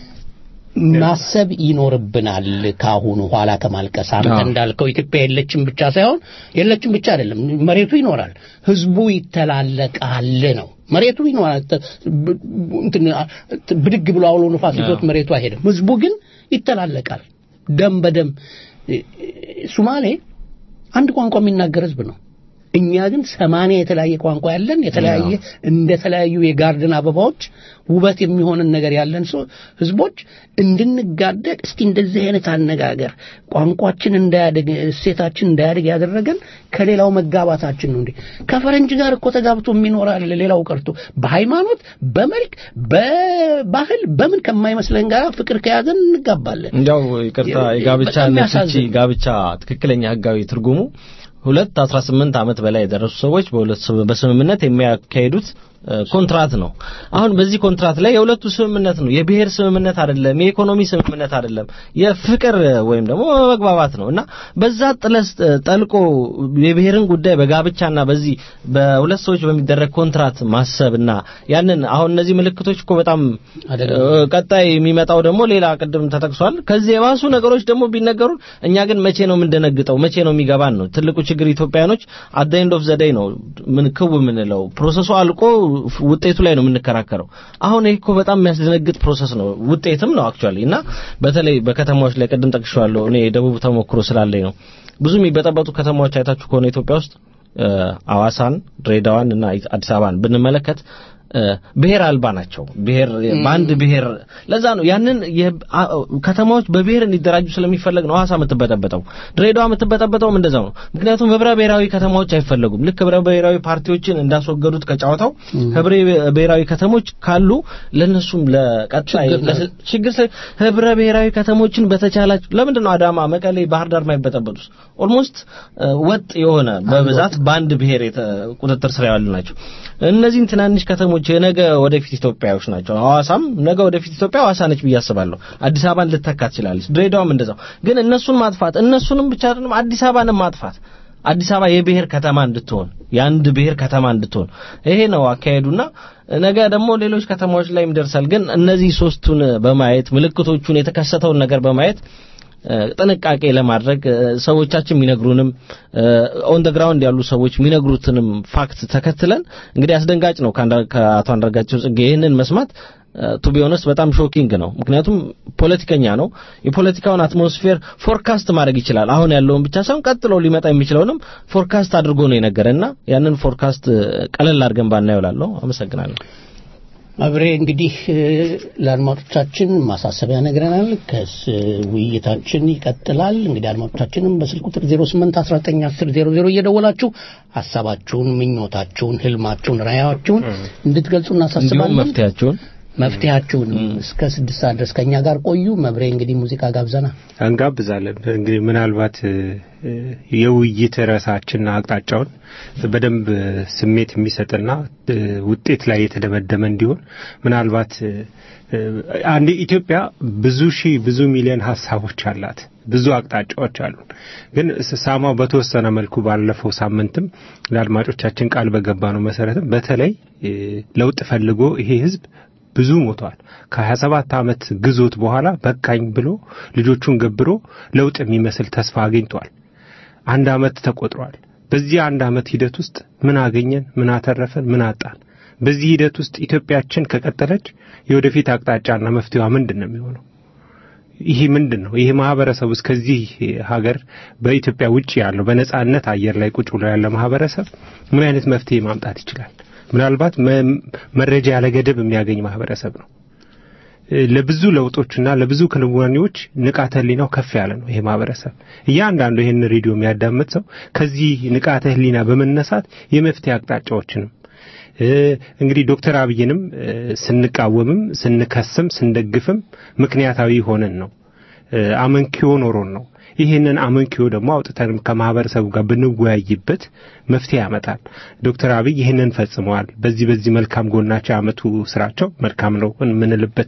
ማሰብ ይኖርብናል። ካሁኑ ኋላ ከማልቀስ አንተ አዎ። እንዳልከው ኢትዮጵያ የለችም ብቻ ሳይሆን የለችም ብቻ አይደለም፣ መሬቱ ይኖራል፣ ህዝቡ ይተላለቃል ነው መሬቱ ይኖራል። ተ- ብ- እንትን አ- ብድግ ብሎ አውሎ ንፋስ ይዞት መሬቱ አይሄድም። ህዝቡ ግን ይተላለቃል። ደም በደም እ- እ- ሱማሌ አንድ ቋንቋ የሚናገር ህዝብ ነው። እኛ ግን ሰማንያ የተለያየ ቋንቋ ያለን የተለያየ እንደ ተለያዩ የጋርደን አበባዎች ውበት የሚሆንን ነገር ያለን ሰው ህዝቦች እንድንጋደድ እስቲ እንደዚህ አይነት አነጋገር ቋንቋችን እንዳያድግ እሴታችን እንዳያድግ ያደረገን ከሌላው መጋባታችን ነው እንዴ ከፈረንጅ ጋር እኮ ተጋብቶ የሚኖራል ሌላው ቀርቶ በሃይማኖት በመልክ በባህል በምን ከማይመስለን ጋር ፍቅር ከያዘን እንጋባለን እንዲያው ይቅርታ የ- የጋብቻ በጣም ፍቺ የሚያሳዝን። ጋብቻ ትክክለኛ ህጋዊ ትርጉሙ ሁለት 18 ዓመት በላይ የደረሱ ሰዎች በሁለት ስም- በስምምነት የሚያካሂዱት እ፣ ኮንትራት ነው። አሁን በዚህ ኮንትራት ላይ የሁለቱ ስምምነት ነው። የብሔር ስምምነት አይደለም፣ የኢኮኖሚ ስምምነት አይደለም፣ የፍቅር ወይም ደግሞ መግባባት ነው እና በዛ ጥለስ ጠልቆ የብሔርን ጉዳይ በጋብቻና በዚህ በሁለት ሰዎች በሚደረግ ኮንትራት ማሰብና ያንን አሁን እነዚህ ምልክቶች እኮ በጣም አይደለም። እ፣ ቀጣይ የሚመጣው ደግሞ ሌላ ቅድም ተጠቅሷል። ከዚህ የባሱ ነገሮች ደግሞ ቢነገሩን እኛ ግን መቼ ነው የምንደነግጠው? መቼ ነው የሚገባን ነው ትልቁ ችግር። ኢትዮጵያኖች አት ኤንድ ኦፍ ዘ ዴይ ነው ምን ክው የምንለው ፕሮሰሱ አልቆ ውጤቱ ላይ ነው የምንከራከረው። አሁን ይሄ እኮ በጣም የሚያስደነግጥ ፕሮሰስ ነው፣ ውጤትም ነው አክቹአሊ። እና በተለይ በከተማዎች ላይ ቅድም ጠቅሼዋለሁ እኔ የደቡብ ተሞክሮ ስላለኝ ነው። ብዙ የሚበጠበጡ ከተማዎች አይታችሁ ከሆነ ኢትዮጵያ ውስጥ እ፣ አዋሳን፣ ድሬዳዋን እና አዲስ አበባን ብንመለከት እ፣ ብሔር አልባ ናቸው። ብሔር በአንድ ብሔር ለዛ ነው ያንን የ- አ- ከተማዎች በብሔር እንዲደራጁ ስለሚፈለግ ነው ሐዋሳ የምትበጠበጠው፣ ድሬዳዋ የምትበጠበጠውም እንደዛው ነው። ምክንያቱም ህብረ ብሔራዊ ከተማዎች አይፈለጉም። ልክ ህብረ ብሔራዊ ፓርቲዎችን እንዳስወገዱት ከጨዋታው ህብረ ብሔራዊ ከተሞች ካሉ ለነሱም ለቀጣይ ችግር ነው። ለስ- ችግር ስለ ህብረ ብሔራዊ ከተሞችን በተቻላቸው ለምንድን ነው አዳማ፣ መቀሌ፣ ባህር ዳር የማይበጠበጡት? ኦልሞስት ወጥ የሆነ በብዛት በአንድ ብሔር የተ- ቁጥጥር ስር ያሉ ናቸው። እነዚህን ትናንሽ ከተሞች የነገ ወደፊት ኢትዮጵያዎች ናቸው። ሐዋሳም ነገ ወደፊት ኢትዮጵያ ሐዋሳ ነች ብዬ አስባለሁ። አዲስ አበባን ልተካ ትችላለች። ድሬዳዋም እንደዛው። ግን እነሱን ማጥፋት እነሱንም ብቻ አይደለም አዲስ አበባንም ማጥፋት አዲስ አበባ የብሔር ከተማ እንድትሆን የአንድ ብሔር ከተማ እንድትሆን ይሄ ነው አካሄዱና ነገ ደግሞ ሌሎች ከተማዎች ላይም ይደርሳል። ግን እነዚህ ሶስቱን በማየት ምልክቶቹን የተከሰተውን ነገር በማየት እ፣ ጥንቃቄ ለማድረግ እ፣ ሰዎቻችን የሚነግሩንም ኦን ደ ግራውንድ ያሉ ሰዎች የሚነግሩትንም ፋክት ተከትለን እንግዲህ አስደንጋጭ ነው ከአንዳ- ከአቶ አንዳርጋቸው ጽጌ ይህንን መስማት ቱ ቢ ኦነስት በጣም ሾኪንግ ነው። ምክንያቱም ፖለቲከኛ ነው። የፖለቲካውን አትሞስፌር ፎርካስት ማድረግ ይችላል። አሁን ያለውን ብቻ ሳይሆን ቀጥሎ ሊመጣ የሚችለውንም ፎርካስት አድርጎ ነው የነገረና ያንን ፎርካስት እ፣ ቀለል አድርገን ባናየው እላለሁ። አመሰግናለሁ። አብሬ እንግዲህ እ፣ ለአድማጮቻችን ማሳሰቢያ ነግረናል። ከስ ውይይታችን ይቀጥላል። እንግዲህ አድማጮቻችንም በስልክ ቁጥር 08 19 10 00 እየደወላችሁ ሀሳባችሁን፣ ምኞታችሁን፣ ህልማችሁን፣ ራዕያችሁን እንድትገልጹ እንዲሁም እናሳስባለን። መፍትያቸውን መፍትሄያችሁንም እስከ ስድስት ሰዓት ድረስ ከእኛ ጋር ቆዩ። መብሬ እንግዲህ ሙዚቃ ጋብዘና እንጋብዛለን። እንግዲህ ምናልባት እ፣ የውይይት ርዕሳችንና አቅጣጫውን በደንብ ስሜት የሚሰጥና እ፣ ውጤት ላይ የተደመደመ እንዲሆን ምናልባት እ፣ አንድ ኢትዮጵያ ብዙ ሺህ ብዙ ሚሊዮን ሀሳቦች አላት። ብዙ አቅጣጫዎች አሉን። ግን ሳማው በተወሰነ መልኩ ባለፈው ሳምንትም ለአድማጮቻችን ቃል በገባ ነው መሰረትም በተለይ እ፣ ለውጥ ፈልጎ ይሄ ህዝብ ብዙ ሞቷል። ከ27 ዓመት ግዞት በኋላ በቃኝ ብሎ ልጆቹን ገብሮ ለውጥ የሚመስል ተስፋ አግኝቷል። አንድ ዓመት ተቆጥሯል። በዚህ አንድ ዓመት ሂደት ውስጥ ምን አገኘን? ምን አተረፈን? ምን አጣን? በዚህ ሂደት ውስጥ ኢትዮጵያችን ከቀጠለች የወደፊት አቅጣጫና መፍትሄዋ ምንድን ነው የሚሆነው? ይሄ ምንድን ነው? ይሄ ማህበረሰብ ውስጥ ከዚህ ሀገር በኢትዮጵያ ውጭ ያለው በነጻነት አየር ላይ ቁጭ ብሎ ያለ ማህበረሰብ ምን አይነት መፍትሄ ማምጣት ይችላል? ምናልባት መ- መረጃ ያለ ገደብ የሚያገኝ ማህበረሰብ ነው። እ፣ ለብዙ ለውጦችና ለብዙ ክንዋኔዎች ንቃተ ህሊናው ከፍ ያለ ነው። ይሄ ማህበረሰብ እያንዳንዱ ይህን ሬዲዮ የሚያዳምጥ ሰው ከዚህ ንቃተ ህሊና በመነሳት የመፍትሄ አቅጣጫዎችንም እ፣ እንግዲህ ዶክተር አብይንም እ፣ ስንቃወምም ስንከስም ስንደግፍም ምክንያታዊ ሆነን ነው እ፣ አመንኪዮ ኖሮን ነው። ይህንን አመንኪዮ ደግሞ አውጥተን ከማህበረሰቡ ጋር ብንወያይበት መፍትሄ ያመጣል። ዶክተር አብይ ይህንን ፈጽመዋል። በዚህ በዚህ መልካም ጎናቸው የአመቱ ስራቸው መልካም ነው የምንልበት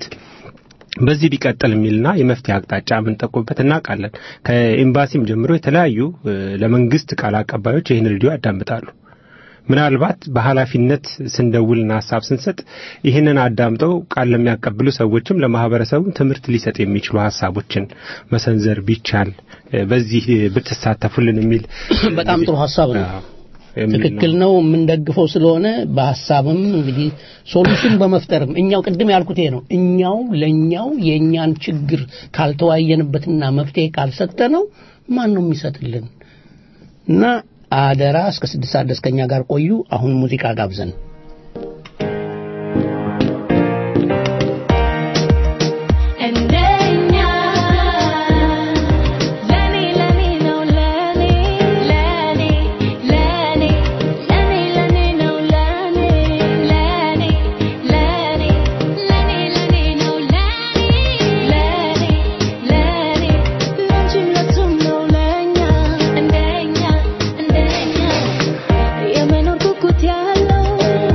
በዚህ ቢቀጥል የሚልና የመፍትሄ አቅጣጫ የምንጠቁምበት እናውቃለን። ከኤምባሲም ጀምሮ የተለያዩ እ፣ ለመንግስት ቃል አቀባዮች ይህን ሬዲዮ ያዳምጣሉ። ምናልባት በኃላፊነት ስንደውልና ሀሳብ ስንሰጥ ይህንን አዳምጠው ቃል ለሚያቀብሉ ሰዎችም ለማህበረሰቡም ትምህርት ሊሰጥ የሚችሉ ሀሳቦችን መሰንዘር ቢቻል እ፣ በዚህ ብትሳተፉልን የሚል በጣም ጥሩ ሀሳብ ነው። አዎ፣ የሚል ትክክል ነው። የምንደግፈው ስለሆነ በሀሳብም እንግዲህ ሶሉሽን በመፍጠርም እኛው ቅድም ያልኩት ይሄ ነው። እኛው ለእኛው የእኛን ችግር ካልተወያየንበትና መፍትሄ ካልሰጠ ነው ማን ነው የሚሰጥልን? እና አደራ እስከ ስድስት ሰዓት ድረስ ከእኛ ጋር ቆዩ። አሁን ሙዚቃ ጋብዘን እንደኛ ለኔ ለኔ ነው ለኔ ለኔ ለኔ ለኔ ለኔ ነው ለኔ ለኔ ለኔ ለኔ ለኔ ነው ለኔ ለኔ ለኔ ላንቺም ለሱም ነው ለኛ እንደኛ እንደኛ የመኖር ጉጉት ያለው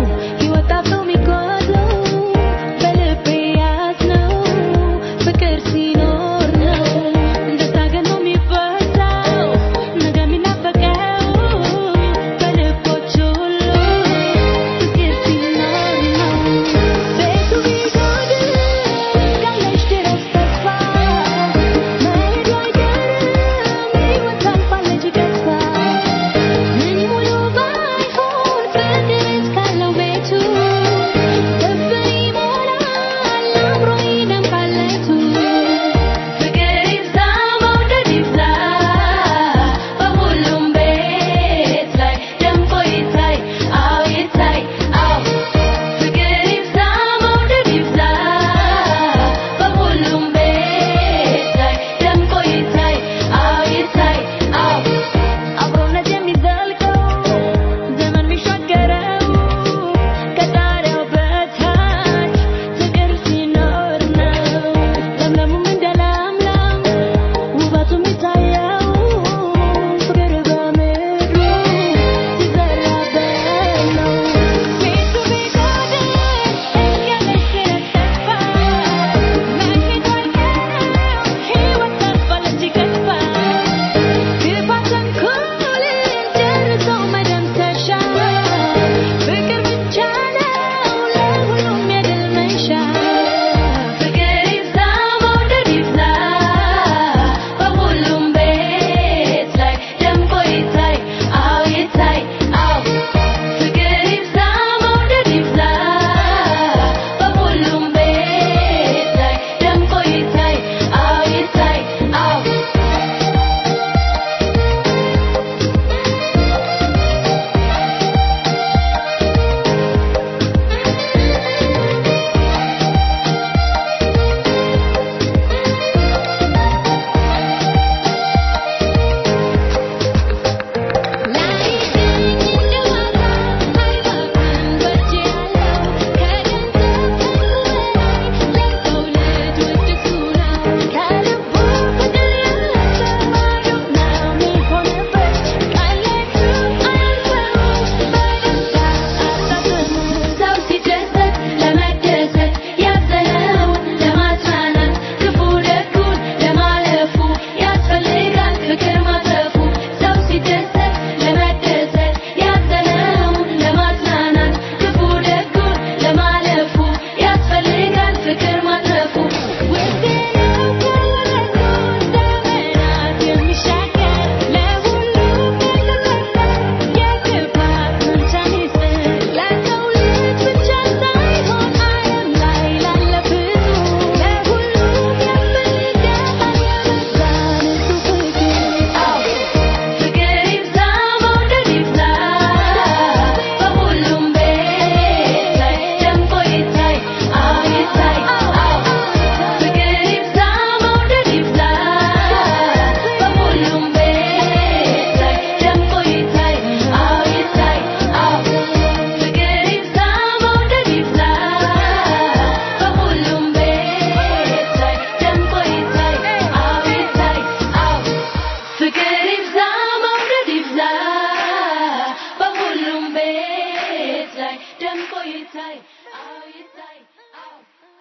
ደምቆ ይታይ አዎ ይታይ አዎ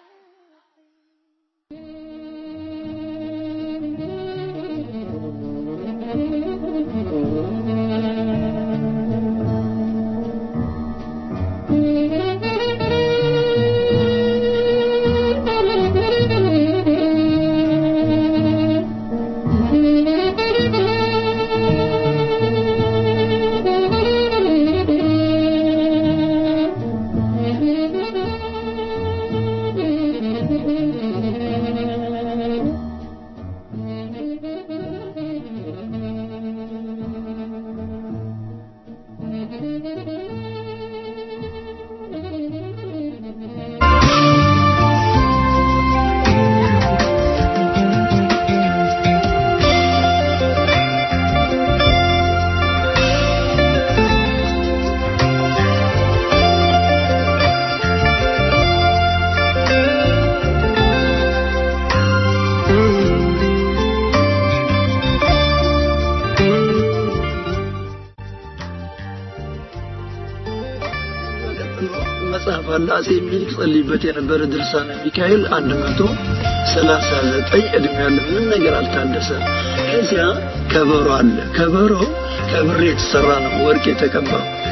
መጽሐፍ አለ አጼ ምኒልክ ጸልይበት የነበረ ድርሳነ ሚካኤል አንድ መቶ ሰላሳ ዘጠኝ እድሜ ያለ ምንም ነገር አልታደሰም። ከዚያ ከበሮ አለ። ከበሮ ከብር የተሰራ ነው፣ ወርቅ የተቀባ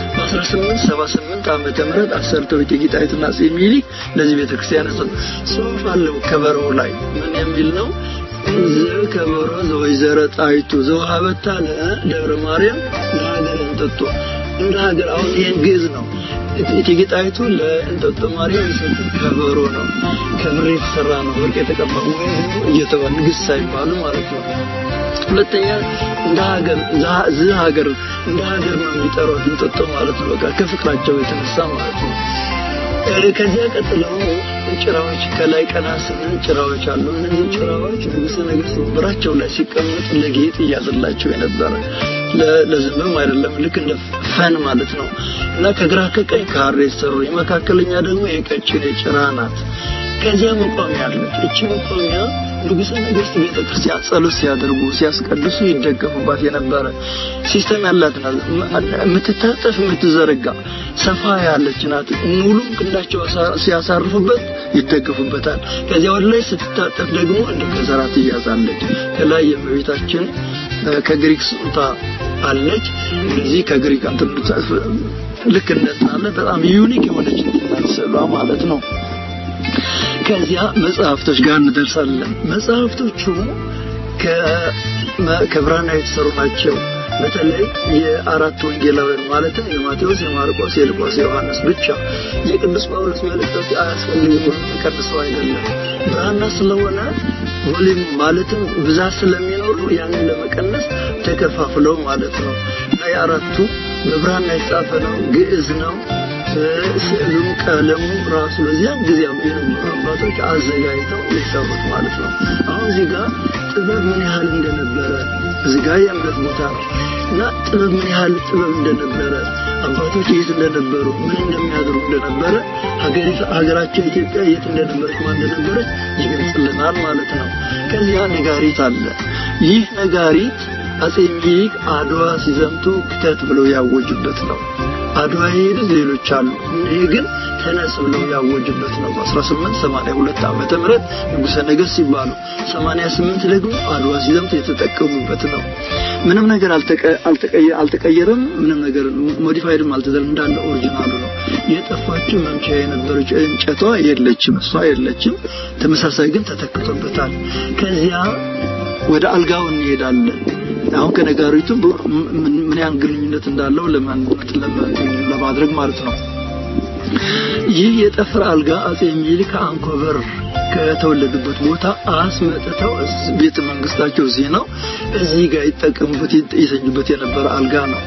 በ1878 ዓመተ ምህረት አሰርተው እቴጌ ጣይቱና አጼ ምኒልክ ለዚህ ቤተክርስቲያን ሰጥ ጽሑፍ አለው ከበሮው ላይ ምን የሚል ነው? ዝ ከበሮ ዘወይዘረ ጣይቱ ዘውሃበታ ለደብረ ማርያም ለሀገር እንጠጦ እንደ ሀገር አሁን ይሄን ግዕዝ ነው። እቴጌ ጣይቱ ለእንጦጦ ማርያም የሰጡት ከበሮ ነው። ከብር የተሰራ ነው፣ ወርቅ የተቀባ ወይ እየተባለ ንግስት ሳይባሉ ማለት ነው። ሁለተኛ እንደ ሀገር ዝ ሀገር እንደ ሀገር ነው የሚጠሯት እንጦጦ ማለት ነው። በቃ ከፍቅራቸው የተነሳ ማለት ነው። ከዚያ ቀጥለው ጭራዎች ከላይ ቀና ስንል ጭራዎች አሉ። እነዚህ ጭራዎች ንጉሠ ነገሥት ወንበራቸው ላይ ሲቀመጡ ለጌጥ እያዘላቸው የነበረ ለዝምም አይደለም፣ ልክ እንደ ፈን ማለት ነው። እና ከግራ ከቀኝ ካሬ የተሰሩ የመካከለኛ ደግሞ የቀጭኔ ጭራ ናት። ከዚያ መቋሚያ አለች። እቺ መቋሚያ ንጉሠ ነገሥት ቤተ ክርስቲያን ጸሎት ሲያደርጉ ሲያስቀድሱ ይደገፉባት የነበረ ሲስተም ያላት ናት። የምትታጠፍ የምትዘረጋ ሰፋ ያለች ናት። ሙሉ ክንዳቸው ሲያሳርፉበት ይደገፉበታል። ከዚያ ወደ ላይ ስትታጠፍ ደግሞ እንደ ከዘራ ትያዛለች። ከላይ የእመቤታችን ከግሪክ ስጦታ አለች። እዚህ ከግሪክ እንትን ልክ እንደታለ በጣም ዩኒክ የሆነች ናት ስዕሏ ማለት ነው። ከዚያ መጽሐፍቶች ጋር እንደርሳለን። መጽሐፍቶቹ ከብራና የተሰሩ ናቸው። በተለይ የአራት ወንጌላውያን ማለትም የማቴዎስ፣ የማርቆስ፣ የሉቃስ፣ የዮሐንስ ብቻ የቅዱስ ጳውሎስ መልእክቶች አያስፈልጉም። ተቀድሰው አይደለም ብራና ስለሆነ ቮሊም ማለትም ብዛት ስለሚኖሩ ያንን ለመቀነስ ተከፋፍለው ማለት ነው እና የአራቱ በብራና የተጻፈ ነው፣ ግዕዝ ነው። ስዕሉም ቀለሙ ራሱ በዚያን ጊዜ የነበሩ አባቶች አዘጋጅተው የሰሩት ማለት ነው። አሁን እዚህ ጋር ጥበብ ምን ያህል እንደነበረ እዚህ ጋር የእምነት ቦታ ነው እና ጥበብ ምን ያህል ጥበብ እንደነበረ አባቶች የት እንደነበሩ ምን እንደሚያደርጉ እንደነበረ ሀገራቸው ኢትዮጵያ የት እንደነበረች ማን እንደነበረች ይገልጽልናል ማለት ነው። ከዚያ ነጋሪት አለ። ይህ ነጋሪት አጼ ሚኒሊክ አድዋ ሲዘምቱ ክተት ብለው ያወጁበት ነው። አድዋ የሄዱት ሌሎች አሉ። ይሄ ግን ተነስ ብለው ያወጁበት ነው። በ1882 ዓመተ ምህረት ንጉሠ ነገሥት ሲባሉ 88 ደግሞ አድዋ ሲዘምቱ የተጠቀሙበት ነው። ምንም ነገር አልተቀየረም። ምንም ነገር ሞዲፋይድም አልተደረገም። እንዳለ ኦሪጂናሉ ነው። የጠፋችው መምቻ የነበረች እንጨቷ የለችም፣ እሷ የለችም። ተመሳሳይ ግን ተተክቶበታል። ከዚያ ወደ አልጋው እንሄዳለን። አሁን ከነጋሪቱ ምን ያህል ግንኙነት እንዳለው ለማድረግ ማለት ነው። ይህ የጠፍር አልጋ አጼ ሚኒሊክ ከአንኮበር ከተወለዱበት ቦታ አስመጥተው ቤተ መንግስታቸው እዚህ ነው። እዚህ ጋር ይጠቀሙበት ይተኙበት የነበረ አልጋ ነው።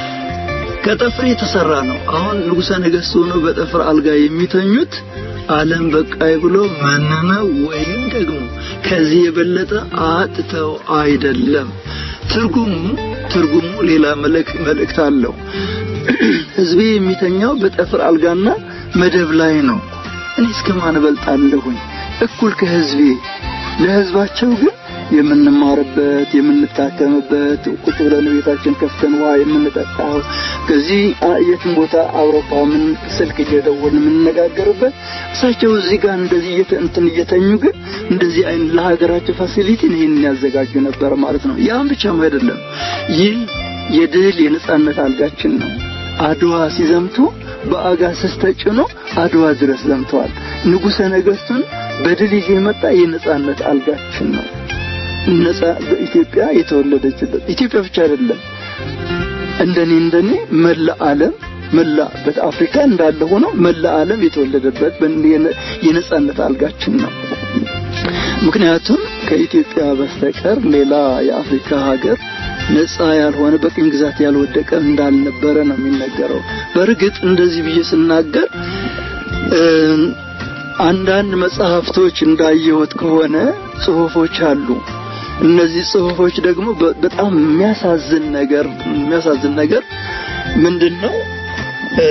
ከጠፍር የተሰራ ነው። አሁን ንጉሠ ነገሥት ሆኖ በጠፍር አልጋ የሚተኙት ዓለም በቃይ ብሎ መነነ ወይም ደግሞ ከዚህ የበለጠ አጥተው አይደለም። ትርጉሙ ትርጉሙ ሌላ መልእክት አለው። ህዝቤ የሚተኛው በጠፍር አልጋና መደብ ላይ ነው። እኔ እስከ ማን እበልጣለሁኝ? እኩል ከህዝቤ ለህዝባቸው ግን የምንማርበት የምንታከምበት ቁጭ ብለን ቤታችን ከፍተን ውሃ የምንጠጣው ከዚህ አ- የትም ቦታ አውሮፓ ምን ስልክ እየደወልን የምንነጋገርበት እሳቸው እዚህ ጋር እንደዚህ እየተ- እንትን እየተኙ ግን እንደዚህ አይነት ለሀገራቸው ፋሲሊቲን ይህን ያዘጋጁ ነበር ማለት ነው። ያም ብቻም አይደለም። ይህ የድል የነጻነት አልጋችን ነው። አድዋ ሲዘምቱ በአጋሰስ ተጭኖ አድዋ ድረስ ዘምተዋል። ንጉሠ ነገሥቱን በድል ይዞ የመጣ የነጻነት አልጋችን ነው። ነጻ በኢትዮጵያ የተወለደችበት ኢትዮጵያ ብቻ አይደለም። እንደኔ እንደኔ መላ ዓለም መላ በአፍሪካ እንዳለ ሆኖ መላ ዓለም የተወለደበት በን- የነ- የነጻነት አልጋችን ነው። ምክንያቱም ከኢትዮጵያ በስተቀር ሌላ የአፍሪካ ሀገር ነጻ ያልሆነ በቅኝ ግዛት ያልወደቀ እንዳልነበረ ነው የሚነገረው። በእርግጥ እንደዚህ ብዬ ስናገር እ፣ አንዳንድ መጽሐፍቶች እንዳየሁት ከሆነ ጽሁፎች አሉ። እነዚህ ጽሁፎች ደግሞ በ- በጣም የሚያሳዝን ነገር የሚያሳዝን ነገር ምንድን ነው እ፣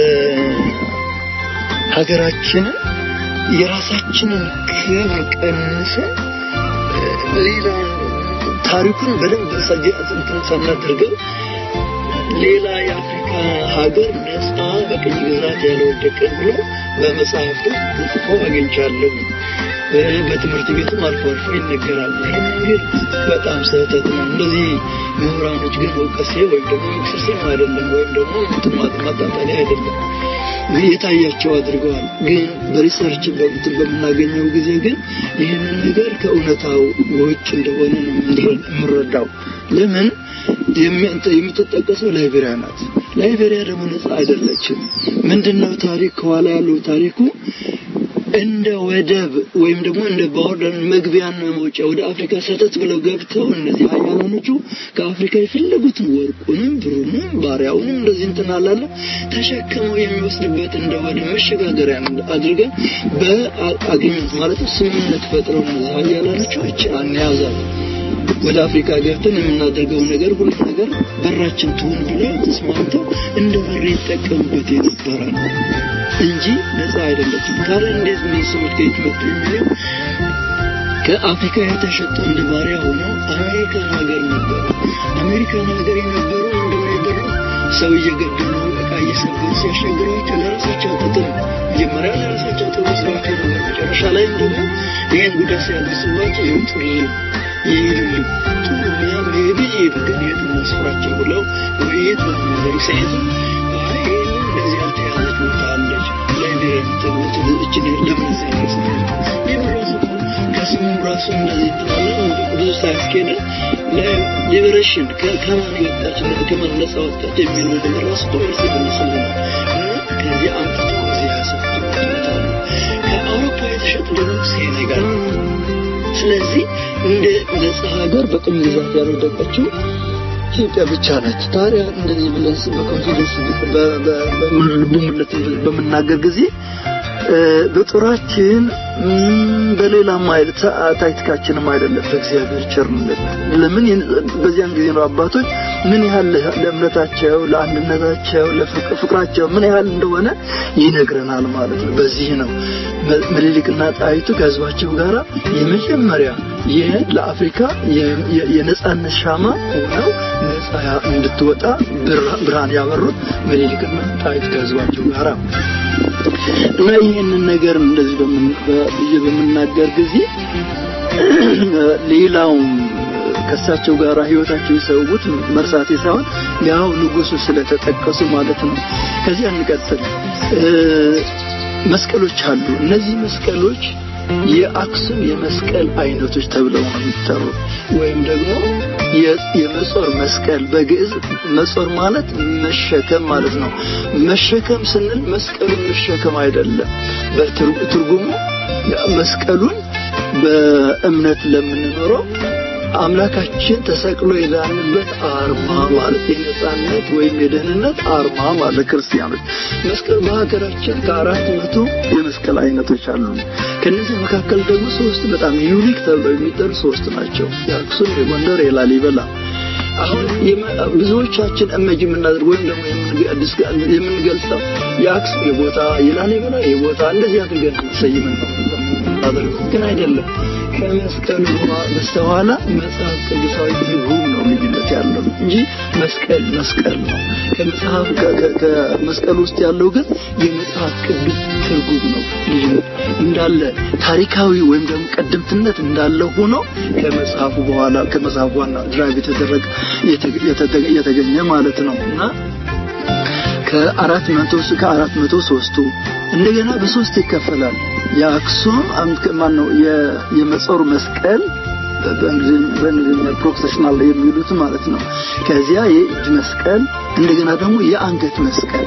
ሀገራችንን የራሳችንን ክብር ቀንሰን ሌላ ታሪኩን በደንብ ሰጀ- እንትን ሳናደርገው ሌላ የአፍሪካ ሀገር ነጻ በቅኝ ግዛት ያልወደቀ ብሎ በመጽሐፍቱ ተጽፎ አግኝቻለሁ። እ፣ በትምህርት ቤቱም አልፎ አልፎ ይነገራል። ይህንን ግን በጣም ስህተት ነው። እንደዚህ ምሁራኖች ግን መውቀሴ ወይም ደግሞ መክሰሴም አይደለም፣ ወይም ደግሞ እንትን ማ- ማጣጣሊያ አይደለም። የታያቸው አድርገዋል። ግን በሪሰርች በእንትን በምናገኘው ጊዜ ግን ይህንን ነገር ከእውነታው ውጭ እንደሆነ ነው የምንረ- የምንረዳው። ለምን የሚ- እንትን የምትጠቀሰው ላይቤሪያ ናት። ላይቤሪያ ደግሞ ነጻ አይደለችም። ምንድነው ታሪክ ከኋላ ያለው ታሪኩ እንደ ወደብ ወይም ደግሞ እንደ ቦርደር መግቢያና መውጫ ወደ አፍሪካ ሰተት ብለው ገብተው እነዚህ ሀያላኖቹ ከአፍሪካ የፈለጉትን ወርቁንም ብሩንም ባሪያውንም እንደዚህ እንትን አላለ ተሸክመው የሚወስድበት እንደ ወደብ መሸጋገሪያ አድርገን በአግኝት ማለት ስምምነት ፈጥረው እነዚህ ሀያላኖቹ እችን አንያዛሉ ወደ አፍሪካ ገብተን የምናደርገው ነገር ሁሉ ነገር በራችን ትሁን ብለው ተስማምተው እንደ በር ይጠቀሙበት የነበረ ነው እንጂ ነፃ አይደለችም። ካለ እንዴት እነዚህ ሰዎች ከየት መጡ የሚለው ከአፍሪካ የተሸጡ እንደ ባሪያ ሆነው አሜሪካን ሀገር ነበሩ። አሜሪካን ሀገር የነበሩ ምንድነው ያደረጉ ሰው እየገደሉ እቃ እየሰበሩ ሲያሻግሯቸው ለራሳቸው ጥቅም መጀመሪያ ለራሳቸው ጥቅም መስሏቸው ነበር። መጨረሻ ላይ ደግሞ ይህን ጉዳት ሲያደርስባቸው ይውጡልን ይሄዱልን ጥሩ ያም ሄዱ ይሄዱ ግን የት እናስፍራቸው ብለው ውይይት በሚያደርግ ሲሄዱ አይ ይህንን እንደዚህ ያልተያዘች ቦታ አለች ላይቤሪያ የምትሉት እችን ለምን እዚህ ያደርሳል ይህ ራሱ እኮ ከስሙ ራሱ እንደዚህ ትላለ ብዙ ሳያስኬደ ሊበሬሽን ከማን የወጣች ከማን ነፃ ወጣች የሚለው ነገር ራሱ እኮ መልስ የተነሳለ ነው እና ከዚህ አምጥቶ እዚህ ያሰፍቱበታል ከአውሮፓ የተሸጡ ደግሞ ሴኔጋል ስለዚህ እንደ ነጻ ሀገር በቅኝ ግዛት ያልወደቀችው ኢትዮጵያ ብቻ ነች። ታዲያ እንደዚህ ብለን በኮንፊደንስ በሙሉነት በምናገር ጊዜ በጦራችን በሌላም አይነት ታክቲካችንም አይደለም በእግዚአብሔር ቸርነት። ለምን በዚያን ጊዜ ነው አባቶች ምን ያህል ለእምነታቸው፣ ለአንድነታቸው፣ ለፍቅራቸው ምን ያህል እንደሆነ ይነግረናል ማለት ነው። በዚህ ነው ምኒልክና ጣይቱ ከህዝባቸው ጋር የመጀመሪያ ይህ ለአፍሪካ የነጻነት ሻማ ሆነው ነጻ እንድትወጣ ብርሃን ያበሩት ምኒልክና ጣይቱ ከህዝባቸው ጋር እና ይህንን ነገር እንደዚህ ብዬ በምናገር ጊዜ ሌላውም ከእሳቸው ጋር ህይወታቸው የሰውት መርሳቴ ሳይሆን ያው ንጉሱ ስለተጠቀሱ ማለት ነው። ከዚህ እንቀጥል። መስቀሎች አሉ። እነዚህ መስቀሎች የአክሱም የመስቀል አይነቶች ተብለው ነው የሚጠሩት። ወይም ደግሞ የመጾር መስቀል በግዕዝ መጾር ማለት መሸከም ማለት ነው። መሸከም ስንል መስቀሉን መሸከም አይደለም። በትርጉሙ መስቀሉን በእምነት ለምንኖረው አምላካችን ተሰቅሎ የዳንበት አርማ ማለት የነጻነት ወይም የደህንነት አርማ ማለት ክርስቲያኖች መስቀል በሀገራችን ከአራት መቶ የመስቀል አይነቶች አሉ። ከነዚህ መካከል ደግሞ ሶስት በጣም ዩኒክ ተብለው የሚጠሩ ሶስት ናቸው። የአክሱም፣ የጎንደር፣ የላሊበላ አሁን ብዙዎቻችን እመጅ የምናደርግ ወይም ደግሞ የምንገልጸው የአክሱም የቦታ የላሊበላ የቦታ እንደዚህ አድርገን ሰይመን ነው ግን አይደለም። ከመስቀሉ በስተኋላ መጽሐፍ ቅዱሳዊ ትርጉም ነው ልዩነት ያለው እንጂ መስቀል መስቀል ነው። ከመጽሐፍ ከ- ከ- ከመስቀል ውስጥ ያለው ግን የመጽሐፍ ቅዱስ ትርጉም ነው ልዩነት እንዳለ ታሪካዊ ወይም ደግሞ ቀደምትነት እንዳለ ሆኖ ከመጽሐፉ በኋላ ከመጽሐፉ ዋና ድራይቭ የተደረገ የተገ- የተገ- የተገኘ ማለት ነው እና ከአራት መቶ እስከ አራት መቶ ሶስቱ እንደገና በሶስት ይከፈላል። የአክሱም ማን ነው የመጾር መስቀል በእንግሊዝኛ በእንግሊዝኛ ፕሮክሴሽናል የሚሉት ማለት ነው። ከዚያ የእጅ መስቀል እንደገና ደግሞ የአንገት መስቀል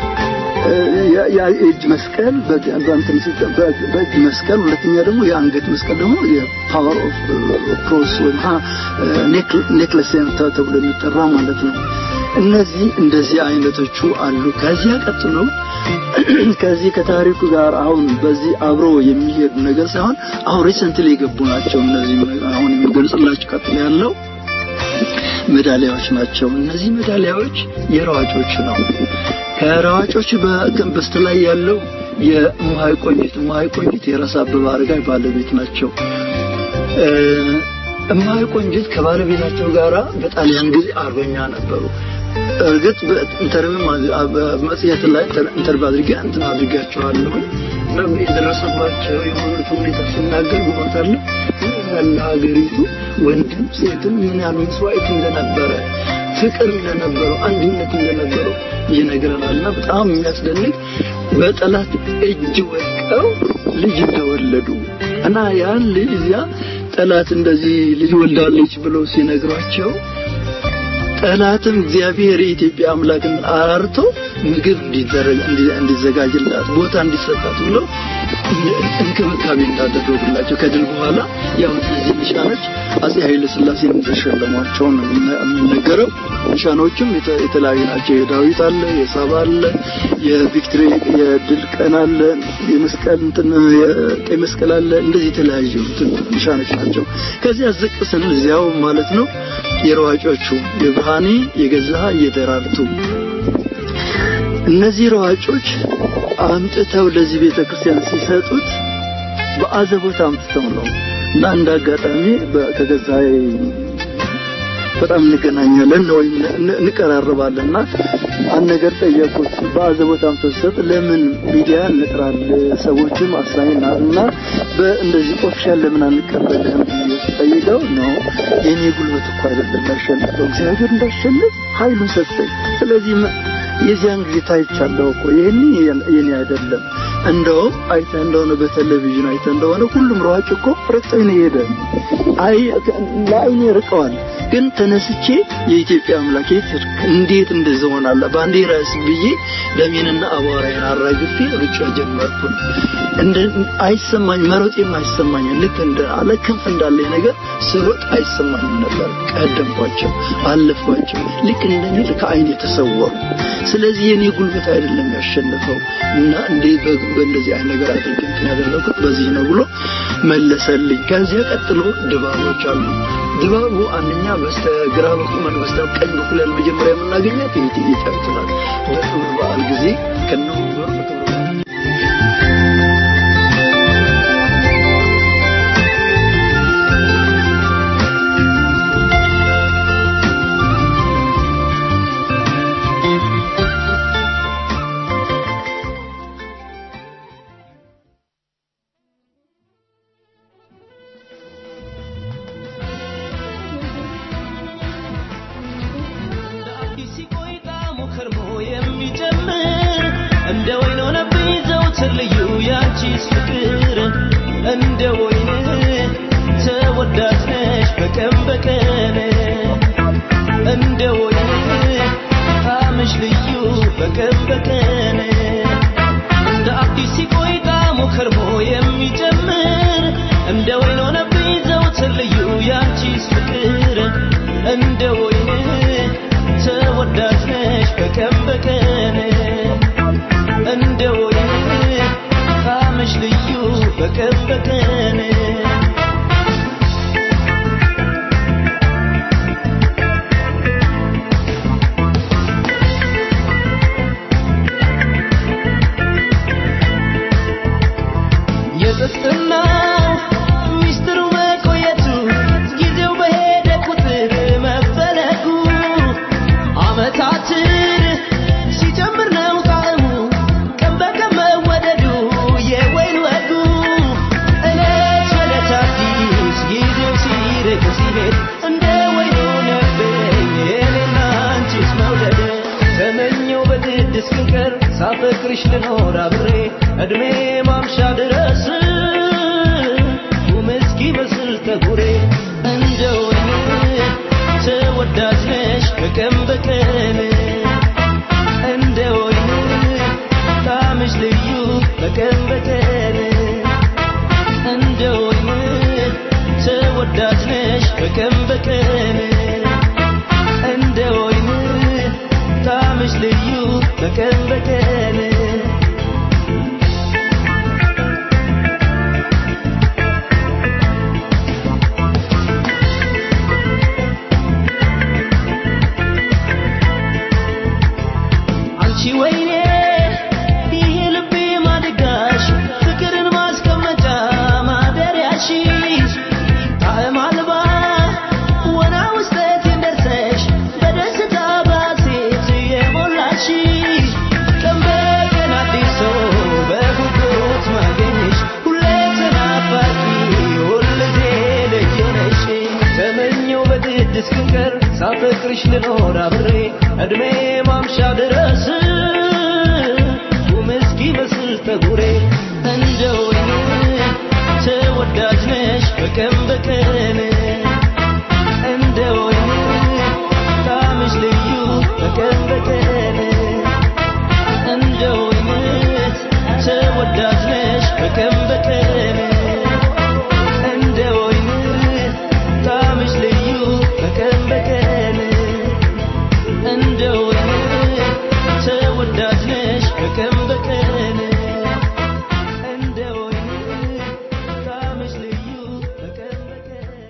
የ- የ- የእጅ መስቀል በ- በእንትን ሲጠ- በ- በእጅ መስቀል ሁለተኛ ደግሞ የአንገት መስቀል ደግሞ የፓወር ኦፍ ክሮስ ወይም ኔክለስ ተብሎ የሚጠራ ማለት ነው። እነዚህ እንደዚህ አይነቶቹ አሉ። ከዚያ ቀጥሎ ከዚህ ከታሪኩ ጋር አሁን በዚህ አብሮ የሚሄዱ ነገር ሳይሆን አሁን ሪሰንትሊ የገቡ ናቸው። እነዚህ አሁን የሚገልጽላችሁ ቀጥሎ ያለው ሜዳሊያዎች ናቸው። እነዚህ ሜዳሊያዎች የሯጮች ነው። ከሯጮች በ- በስተላይ ያለው የእምሃይ ቆንጂት እምሃይ ቆንጂት የራስ አበበ አረጋይ ባለቤት ናቸው። እ፣ እምሃይ ቆንጂት ከባለቤታቸው ጋራ በጣሊያን ጊዜ አርበኛ ነበሩ። እርግጥ በኢንተርቪው መጽሔት ላይ ኢንተርቪው አድርጌ እንትን አድርጋቸዋለሁ እና የደረሰባቸው የሆኑት ሁኔታ ሲናገር በሞታለ ምን ያህል ለሀገሪቱ ወንድም ሴትም ምን ያህል መስዋዕት እንደነበረ ፍቅር እንደነበረው አንድነት እንደነበረው ይነግረናል እና በጣም የሚያስደንቅ በጠላት እጅ ወድቀው ልጅ እንደወለዱ እና ያን ልጅ እዚያ ጠላት እንደዚህ ልጅ ወልዳለች ብለው ሲነግሯቸው ጠላትም እግዚአብሔር የኢትዮጵያ አምላክን አራርቶ ምግብ እንዲደረግ እንዲዘጋጅላት ቦታ እንዲሰጣት ብሎ እንክብካቤ እንዳደረጉላቸው ከድል በኋላ ያው እነዚህ ኒሻኖች አጼ ኃይለ ሥላሴ እንደሸለሟቸው ነው የሚነገረው። ኒሻኖቹም የተ- የተለያዩ ናቸው። የዳዊት አለ፣ የሳባ አለ፣ የቪክትሪ የድል ቀን አለ፣ የመስቀል እንትን የቀይ መስቀል አለ። እንደዚህ የተለያዩ እንትን ኒሻኖች ናቸው። ከዚያ ዝቅ ስንል እዚያው ማለት ነው የሯጮቹ የብርሃኔ የገዛሃ የደራርቱ እነዚህ ሯጮች አምጥተው ለዚህ ቤተ ክርስቲያን ሲሰጡት በአዘቦት አምጥተው ነው እና እንደ አጋጣሚ በ- ከገዛዬ በጣም እንገናኛለን ወይም ን- እንቀራረባለን እና አንድ ነገር ጠየቁት። በአዘቦት አምጥተው ሲሰጥ ለምን ሚዲያ እንጥራል ሰዎችም አሳይና እና በእንደዚህ ኦፊሻል ለምን አንቀበልህም ብዬ ስጠይቀው ነው የኔ ጉልበት እኮ አይደለም ያሸንፈው እግዚአብሔር እንዳሸንፍ ኃይሉን ሰጠኝ። ስለዚህ መ- የዚያን ጊዜ ታይቻለሁ እኮ ይህን የኔ አይደለም። እንደውም አይተህ እንደሆነ በቴሌቪዥን አይተህ እንደሆነ ሁሉም ሯጭ እኮ ረግጠኝ ነው የሄደ። አይ ለአይኔ ርቀዋል፣ ግን ተነስቼ የኢትዮጵያ አምላክ የት ሄድክ? እንዴት እንደዚህ ሆናለሁ? ባንዲራስ ብዬ ደሜንና አቧራዬን አራግፌ ሩጫ ጀመርኩኝ። እንደ አይሰማኝ መሮጤም አይሰማኝ ልክ እንደ አለ ክንፍ እንዳለኝ ነገር ስሮጥ አይሰማኝም ነበር። ቀደምኳቸው፣ አለፍኳቸው። ልክ እንደኔ ከአይን የተሰወሩ ስለዚህ የኔ ጉልበት አይደለም ያሸነፈው እና እንዴ በእንደዚህ አይነት ነገር አድርጌ እንትን ያደረኩት በዚህ ነው ብሎ መለሰልኝ። ከዚያ ቀጥሎ ድባቦች አሉ። ድባቡ አንደኛ በስተግራ በኩል በስተ ቀኝ በኩል ያለ መጀመሪያ የምናገኛት የእቴጌ ጣይቱ ናት። በክብረ በዓል ጊዜ ከነወንበሩ በክብረ በዓል አዲስ ሲቆይ ጣዕሙ ከርሞ የሚጨምር እንደ ወይን ሆነብኝ ዘውትር ልዩ ያንቺስ ፍቅር እንደ ወይን ተወዳጅ ነሽ በቀን በቀን እንደ ወይን ጣዕምሽ ልዩ በቀን በቀን እንደ አዲስ ሲቆይ ጣዕሙ ከርሞ የሚጨምር እንደ ወይን ሆነብኝ ዘውትር ልዩ ያንቺስ ፍቅር እንደ ወይን ተወዳጅ ነሽ በቀን በቀን እንደ ወይን ጣዕምሽ ልዩ በቀን በቀን የጥፍጥናው ሚስጥሩ ሳፈቅርሽ ልኖር አብሬ እድሜ ማምሻ ድረስ ቁም እስኪመስል ጠጉሬ እንደ ወይን ተወዳጅ ነሽ በቀን በቀን እንደ ወይን ጣምሽ ልዩ በቀን በቀን እንደ ወይን ተወዳጅ ነሽ በቀን በቀን እንደ ወይን ጣምሽ ልዩ በቀን በቀን አንቺ ወይኔ ይሄ ልቤ ማደጋሽ ፍቅርን ማስቀመጫ ማደሪያሽ ጣዕም አልባ ወና ውስጠት እንደርሰሽ በደስታ ባሴት የሞላሽ ቀን በቀን አዲስ ሰው በጉጉት ማገኘሽ ሁሌ ተናፋቂ ሁልጊዜ ልዩ ነሽ ተመኘው በግድ እስክቀር ሳፈቅርሽ ልኖር አብሬ እድሜ ማምሻ ድረስ ቁም እስኪመስል ጠጉሬ እንደ ወይን ተወዳጅ ነሽ በቀን በቀን እንደ ወይን ጣምሽ ልዩ በቀን በቀን እንደ ወይን ተወዳጅ ነሽ በቀን በቀን እንደ ወይን ጣምሽ ልዩ በቀን በቀን እንደ ወይን ተወዳጅ ነሽ በቀን በቀን እንደ ወይን ጣምሽ ልዩ በቀን በቀን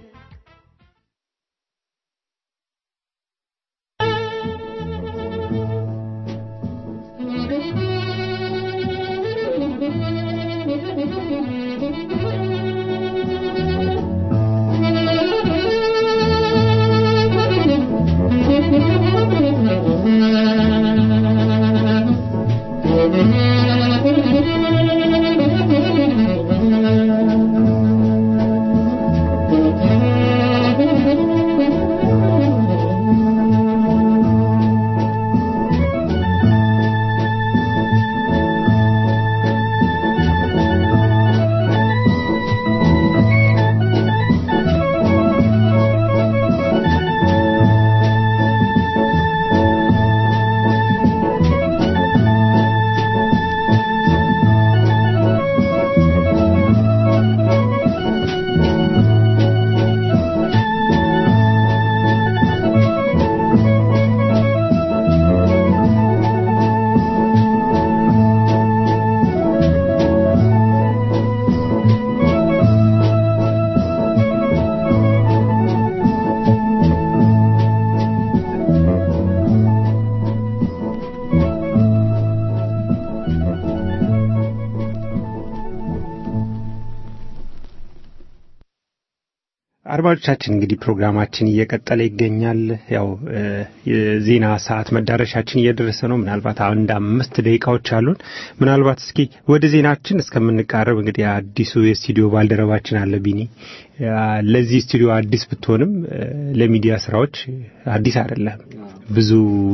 አድማጮቻችን እንግዲህ ፕሮግራማችን እየቀጠለ ይገኛል። ያው እ የዜና ሰዓት መዳረሻችን እየደረሰ ነው። ምናልባት አንድ አምስት ደቂቃዎች አሉን። ምናልባት እስኪ ወደ ዜናችን እስከምንቃረብ እንግዲህ አዲሱ የስቱዲዮ ባልደረባችን አለ ቢኒ ያ ለዚህ ስቱዲዮ አዲስ ብትሆንም እ ለሚዲያ ስራዎች አዲስ አይደለም። ብዙ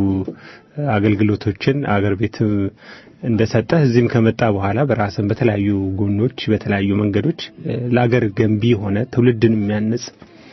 አገልግሎቶችን አገር ቤት እንደሰጠህ እዚህም ከመጣ በኋላ በራስን በተለያዩ ጎኖች በተለያዩ መንገዶች እ ለአገር ገንቢ የሆነ ትውልድን የሚያንጽ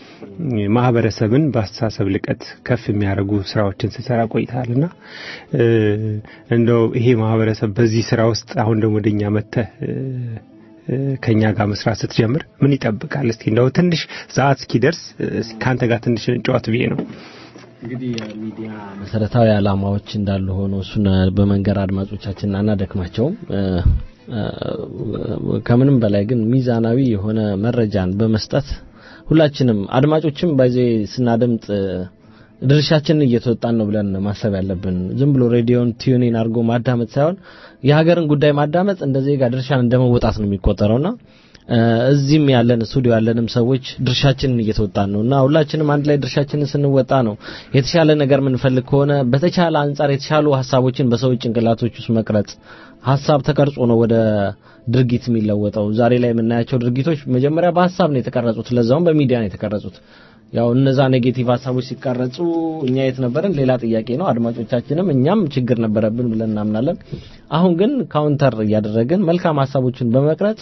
ማህበረሰብን በአስተሳሰብ ልቀት ከፍ የሚያደርጉ ስራዎችን ስሰራ ቆይተሃልና እ እንደው ይሄ ማህበረሰብ በዚህ ስራ ውስጥ አሁን ደግሞ ወደኛ መጥተህ እ እ ከኛ ጋር መስራት ስትጀምር ምን ይጠብቃል? እስቲ እንደው ትንሽ ሰዓት እስኪደርስ እ ከአንተ ጋር ትንሽ እንጫወት ብዬ ነው። እንግዲህ የሚዲያ መሰረታዊ ዓላማዎች እንዳሉ ሆኖ እሱን በመንገር አድማጮቻችን አናደክማቸውም። እ እ ከምንም በላይ ግን ሚዛናዊ የሆነ መረጃን በመስጠት ሁላችንም አድማጮችም ባይዜ ስናደምጥ እ ድርሻችንን እየተወጣን ነው ብለን ማሰብ ያለብን። ዝም ብሎ ሬዲዮን ቲዩኒን አድርጎ ማዳመጥ ሳይሆን የሀገርን ጉዳይ ማዳመጥ እንደ ዜጋ ድርሻን እንደመወጣት ነው የሚቆጠረውና እ እዚህም ያለን ስቱዲዮ ያለንም ሰዎች ድርሻችንን እየተወጣን ነው እና ሁላችንም አንድ ላይ ድርሻችንን ስንወጣ ነው የተሻለ ነገር የምንፈልግ ከሆነ በተቻለ አንጻር የተሻሉ ሀሳቦችን በሰዎች ጭንቅላቶች ውስጥ መቅረጽ ሀሳብ ተቀርጾ ነው ወደ ድርጊት የሚለወጠው። ዛሬ ላይ የምናያቸው ድርጊቶች መጀመሪያ በሀሳብ ነው የተቀረጹት፣ ለዛውም በሚዲያ ነው የተቀረጹት። ያው እነዛ ኔጌቲቭ ሀሳቦች ሲቀረጹ እኛ የት ነበርን ሌላ ጥያቄ ነው። አድማጮቻችንም እኛም ችግር ነበረብን ብለን እናምናለን። አሁን ግን ካውንተር እያደረግን መልካም ሀሳቦችን በመቅረጽ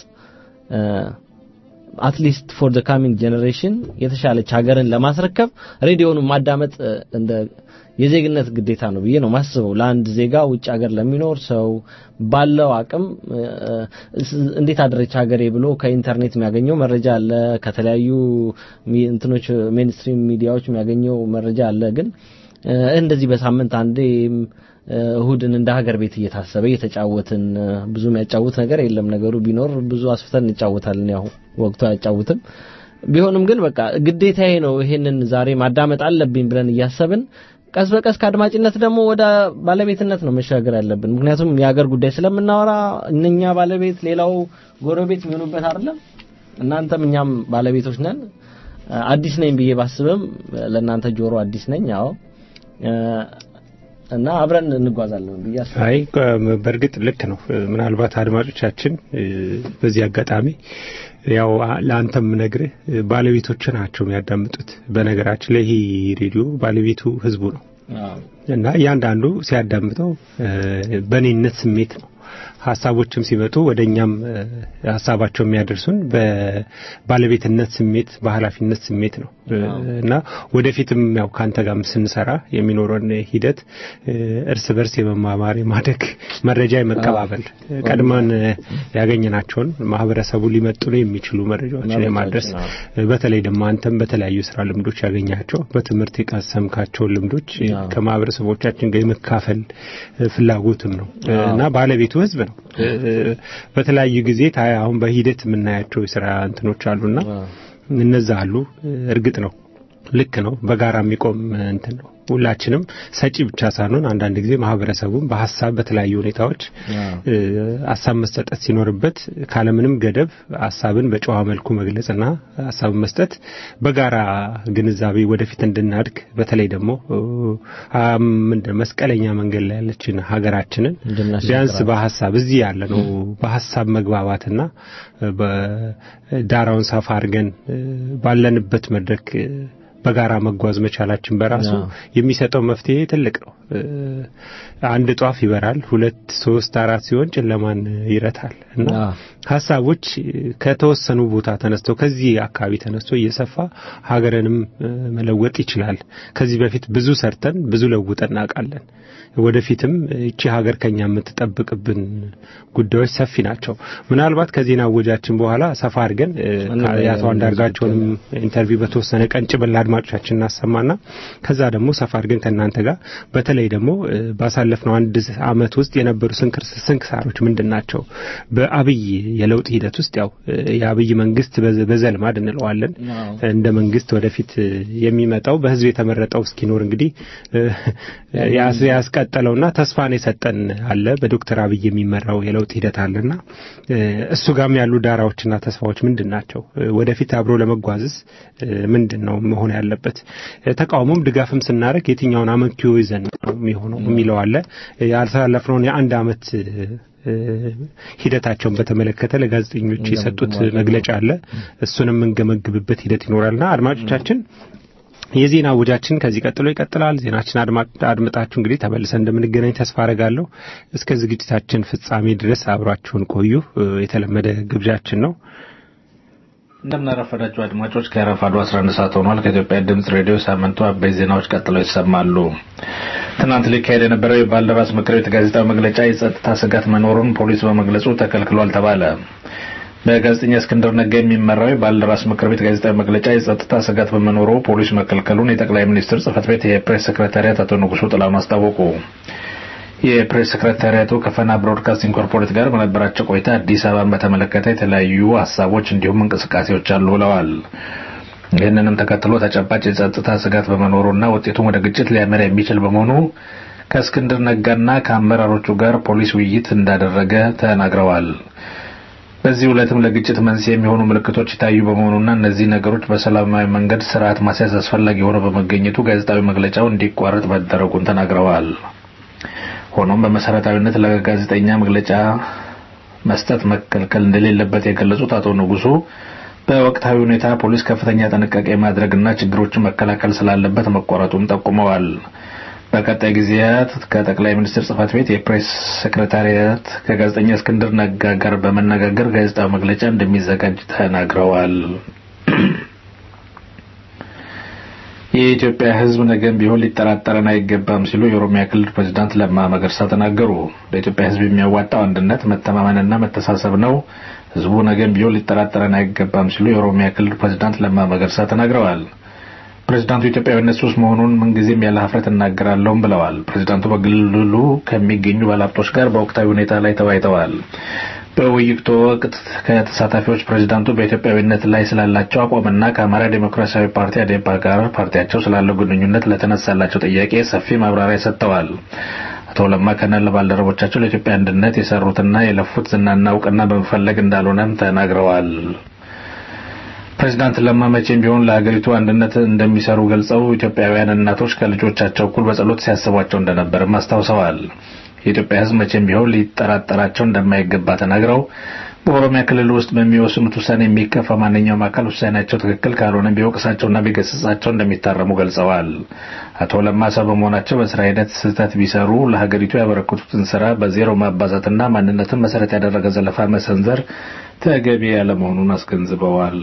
አትሊስት ፎር ዘ ካሚንግ ጄኔሬሽን የተሻለች ሀገርን ለማስረከብ ሬዲዮውን ማዳመጥ እ፣ እንደ የዜግነት ግዴታ ነው ብዬ ነው ማስበው። ለአንድ ዜጋ ውጭ ሀገር ለሚኖር ሰው ባለው አቅም እ፣ እ፣ እንዴት አደረች ሀገሬ ብሎ ከኢንተርኔት የሚያገኘው መረጃ አለ፣ ከተለያዩ ሚ- እንትኖች ሜንስትሪም ሚዲያዎች የሚያገኘው መረጃ አለ። ግን እ፣ እንደዚህ በሳምንት አንዴ እ፣ እሁድን እንደ ሀገር ቤት እየታሰበ እየተጫወትን እ፣ ብዙ የሚያጫውት ነገር የለም። ነገሩ ቢኖር ብዙ አስፍተን እንጫወታለን። ያው ወቅቱ አያጫውትም። ቢሆንም ግን በቃ ግዴታዬ ነው ይሄንን ዛሬ ማዳመጥ አለብኝ ብለን እያሰብን ቀስ በቀስ ከአድማጭነት ደግሞ ወደ ባለቤትነት ነው መሻገር ያለብን። ምክንያቱም የሀገር ጉዳይ ስለምናወራ እነኛ ባለቤት ሌላው ጎረቤት የሚሆኑበት አይደለም። እናንተም እኛም ባለቤቶች ነን። አዲስ ነኝ ብዬ ባስብም ለእናንተ ጆሮ አዲስ ነኝ። አዎ እና አብረን እንጓዛለን ብዬ አስባለሁ። አይ በእርግጥ ልክ ነው። ምናልባት አድማጮቻችን እ፣ በዚህ አጋጣሚ ያው አ- ለአንተም ነግርህ እ፣ ባለቤቶች ናቸው የሚያዳምጡት። በነገራችን ላይ ይህ ሬዲዮ ባለቤቱ ህዝቡ ነው አዎ እና እያንዳንዱ ሲያዳምጠው እ፣ በእኔነት ስሜት ነው ሀሳቦችም ሲመጡ ወደ እኛም እ፣ ሀሳባቸው የሚያደርሱን በባለቤትነት ስሜት በኃላፊነት ስሜት ነው እ፣ እና ወደፊትም ያው ከአንተ ጋርም ስንሰራ የሚኖረን ሂደት እ፣ እርስ በርስ የመማማር የማደግ መረጃ የመቀባበል ቀድመን እ፣ ያገኘናቸውን ማህበረሰቡ ሊመጥኑ የሚችሉ መረጃዎችን የማድረስ መረጃዎችን፣ በተለይ ደግሞ አንተም በተለያዩ ስራ ልምዶች ያገኛቸው በትምህርት የቀሰምካቸውን ልምዶች እ፣ አዎ። ከማህበረሰቦቻችን ጋር የመካፈል እ፣ ፍላጎትም ነው እ፣ እና ባለቤቱ ህዝብ ነው። እ፣ በተለያዩ ጊዜ ታ- አሁን በሂደት የምናያቸው የስራ እንትኖች አሉና እነዛ አሉ። እርግጥ ነው ልክ ነው። በጋራ የሚቆም እንትን ነው። ሁላችንም ሰጪ ብቻ ሳንሆን አንዳንድ ጊዜ ማህበረሰቡም በሀሳብ በተለያዩ ሁኔታዎች እ፣ ሀሳብ መሰጠት ሲኖርበት ካለምንም ገደብ ሀሳብን በጨዋ መልኩ መግለጽና ሀሳብን መስጠት በጋራ ግንዛቤ ወደፊት እንድናድግ በተለይ ደግሞ እ፣ አ- ምንድን መስቀለኛ መንገድ ላይ ያለችን ሀገራችንን እንድናሻግራት። ቢያንስ በሀሳብ እዚህ ያለ ነው በሀሳብ መግባባትና እ፣ በዳራውን ሰፋ አድርገን እ፣ ባለንበት መድረክ እ፣ በጋራ መጓዝ መቻላችን በራሱ አዎ። የሚሰጠው መፍትሄ ትልቅ ነው። እ፣ አንድ ጧፍ ይበራል፣ ሁለት ሶስት አራት ሲሆን ጨለማን ይረታል እና አዎ። ሀሳቦች ከተወሰኑ ቦታ ተነስተው ከዚህ አካባቢ ተነስቶ እየሰፋ ሀገርንም እ፣ መለወጥ ይችላል። ከዚህ በፊት ብዙ ሰርተን ብዙ ለውጠን እናውቃለን። ወደፊትም እቺ ሀገር ከኛ የምትጠብቅብን ጉዳዮች ሰፊ ናቸው። ምናልባት ከዜና ወጃችን በኋላ ሰፋ አድርገን እ፣ የአቶ አንዳርጋቸውንም ኢንተርቪው በተወሰነ ቀን ጭብል አድማጮቻችን እናሰማና ከዛ ደግሞ ሰፋ አድርገን ከእናንተ ጋር በተለይ ደግሞ እ፣ ባሳለፍነው አንድ አመት ውስጥ የነበሩ ስንክር- ስንክሳሮች ምንድን ናቸው? በአብይ የለውጥ ሂደት ውስጥ ያው እ፣ የአብይ መንግስት በዘ- በዘልማድ እንለዋለን እንደ መንግስት ወደፊት እ፣ የሚመጣው በህዝብ የተመረጠው እስኪኖር እንግዲህ እ፣ ያስ- ያስቀጠለውና ተስፋን የሰጠን አለ በዶክተር አብይ የሚመራው የለውጥ ሂደት አለና እ፣ እሱ ጋም ያሉ ዳራዎችና ተስፋዎች ምንድን ናቸው? እ፣ ወደፊት አብሮ ለመጓዝስ እ፣ ምንድን ነው መሆን ያለበት? እ፣ ተቃውሞም ድጋፍም ስናደርግ የትኛውን አመክንዮ ይዘን ነው የሚሆነው የሚለው አለ። እ፣ ያሳለፍነውን የአንድ አመት እ፣ ሂደታቸውን በተመለከተ ለጋዜጠኞች የሰጡት መግለጫ አለ። እሱንም የምንገመግብበት ሂደት ይኖራልና አድማጮቻችን የዜና ውጃችን ከዚህ ቀጥሎ ይቀጥላል። ዜናችን አድማ- አድምጣችሁ እንግዲህ ተመልሰን እንደምንገናኝ ተስፋ አረጋለሁ። እስከ ዝግጅታችን ፍጻሜ ድረስ አብራችሁን ቆዩ እ፣ የተለመደ ግብዣችን ነው። እንደምናረፈዳችሁ አድማጮች ከረፋዱ 11 ሰዓት ሆኗል። ከኢትዮጵያ ድምጽ ሬዲዮ ሳምንቱ አበይት ዜናዎች ቀጥለው ይሰማሉ። ትናንት ሊካሄድ የነበረው የባልደራስ ምክር ቤት ጋዜጣዊ መግለጫ የጸጥታ ስጋት መኖሩን ፖሊስ በመግለጹ ተከልክሏል ተባለ። በጋዜጠኛ እስክንድር ነጋ የሚመራው የባልደራስ ምክር ቤት ጋዜጣዊ መግለጫ የጸጥታ ስጋት በመኖሩ ፖሊስ መከልከሉን የጠቅላይ ሚኒስትር ጽህፈት ቤት የፕሬስ ሰክሬታሪያት አቶ ንጉሱ ጥላሁን አስታወቁ። የፕሬስ ሰክሬታሪያቱ ከፈና ብሮድካስቲንግ ኮርፖሬት ጋር በነበራቸው ቆይታ አዲስ አበባን በተመለከተ የተለያዩ ሀሳቦች እንዲሁም እንቅስቃሴዎች አሉ ብለዋል። ይህንንም ተከትሎ ተጨባጭ የጸጥታ ስጋት በመኖሩና ውጤቱም ወደ ግጭት ሊያመራ የሚችል በመሆኑ ከእስክንድር ነጋና ከአመራሮቹ ጋር ፖሊስ ውይይት እንዳደረገ ተናግረዋል። በዚህ ዕለትም ለግጭት መንስኤ የሚሆኑ ምልክቶች ይታዩ በመሆኑና እነዚህ ነገሮች በሰላማዊ መንገድ ስርዓት ማስያዝ አስፈላጊ ሆኖ በመገኘቱ ጋዜጣዊ መግለጫው እንዲቋረጥ መደረጉን ተናግረዋል። ሆኖም በመሰረታዊነት ለጋዜጠኛ መግለጫ መስጠት መከልከል እንደሌለበት የገለጹት አቶ ንጉሱ በወቅታዊ ሁኔታ ፖሊስ ከፍተኛ ጥንቃቄ ማድረግና ችግሮችን መከላከል ስላለበት መቆረጡን ጠቁመዋል። በቀጣይ ጊዜያት ከጠቅላይ ሚኒስትር ጽህፈት ቤት የፕሬስ ሴክሬታሪያት ከጋዜጠኛ እስክንድር ነጋ ጋር በመነጋገር ጋዜጣዊ መግለጫ እንደሚዘጋጅ ተናግረዋል። የኢትዮጵያ ሕዝብ ነገም ቢሆን ሊጠራጠረን አይገባም ሲሉ የኦሮሚያ ክልል ፕሬዚዳንት ለማ መገርሳ ተናገሩ። ለኢትዮጵያ ሕዝብ የሚያዋጣው አንድነት፣ መተማመንና መተሳሰብ ነው። ሕዝቡ ነገም ቢሆን ሊጠራጠረን አይገባም ሲሉ የኦሮሚያ ክልል ፕሬዚዳንት ለማ መገርሳ ተናግረዋል። ፕሬዚዳንቱ ኢትዮጵያዊነት ሱስ መሆኑን ምንጊዜም ያለ ሀፍረት እናገራለሁም ብለዋል። ፕሬዚዳንቱ በክልሉ ከሚገኙ ባለሀብቶች ጋር በወቅታዊ ሁኔታ ላይ ተወያይተዋል። በውይይቱ ወቅት ከተሳታፊዎች ፕሬዚዳንቱ በኢትዮጵያዊነት ላይ ስላላቸው አቋምና ከአማራ ዴሞክራሲያዊ ፓርቲ አዴፓ ጋር ፓርቲያቸው ስላለው ግንኙነት ለተነሳላቸው ጥያቄ ሰፊ ማብራሪያ ሰጥተዋል። አቶ ለማ ከነ ባልደረቦቻቸው ለኢትዮጵያ አንድነት የሰሩትና የለፉት ዝናና እውቅና በመፈለግ እንዳልሆነም ተናግረዋል። ፕሬዚዳንት ለማ መቼም ቢሆን ለሀገሪቱ አንድነት እንደሚሰሩ ገልጸው ኢትዮጵያውያን እናቶች ከልጆቻቸው እኩል በጸሎት ሲያስቧቸው እንደነበርም አስታውሰዋል። የኢትዮጵያ ሕዝብ መቼም ቢሆን ሊጠራጠራቸው እንደማይገባ ተናግረው በኦሮሚያ ክልል ውስጥ በሚወስኑት ውሳኔ የሚከፋ ማንኛውም አካል ውሳኔያቸው ትክክል ካልሆነ ቢወቅሳቸውና ቢገስጻቸው እንደሚታረሙ ገልጸዋል። አቶ ለማ ሰው በመሆናቸው በስራ ሂደት ስህተት ቢሰሩ ለሀገሪቱ ያበረከቱትን ስራ በዜሮ ማባዛትና ማንነትን መሰረት ያደረገ ዘለፋ መሰንዘር ተገቢ ያለመሆኑን አስገንዝበዋል።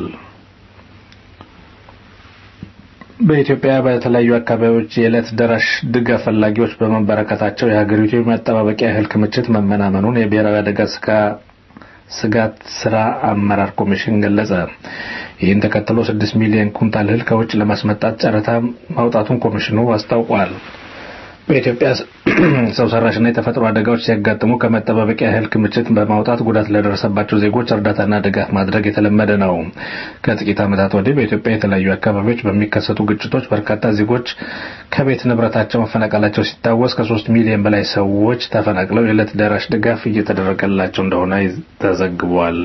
በኢትዮጵያ በተለያዩ አካባቢዎች የዕለት ደራሽ ድጋፍ ፈላጊዎች በመበረከታቸው የሀገሪቱ የመጠባበቂያ እህል ክምችት መመናመኑን የብሔራዊ አደጋ ስጋት ስራ አመራር ኮሚሽን ገለጸ። ይህን ተከትሎ ስድስት ሚሊዮን ኩንታል እህል ከውጭ ለማስመጣት ጨረታ ማውጣቱን ኮሚሽኑ አስታውቋል። በኢትዮጵያ ሰው ሰራሽና የተፈጥሮ አደጋዎች ሲያጋጥሙ ከመጠባበቂያ እህል ክምችት በማውጣት ጉዳት ለደረሰባቸው ዜጎች እርዳታና ድጋፍ ማድረግ የተለመደ ነው። ከጥቂት ዓመታት ወዲህ በኢትዮጵያ የተለያዩ አካባቢዎች በሚከሰቱ ግጭቶች በርካታ ዜጎች ከቤት ንብረታቸው መፈናቀላቸው ሲታወስ ከሶስት ሚሊዮን በላይ ሰዎች ተፈናቅለው የዕለት ደራሽ ድጋፍ እየተደረገላቸው እንደሆነ ተዘግቧል።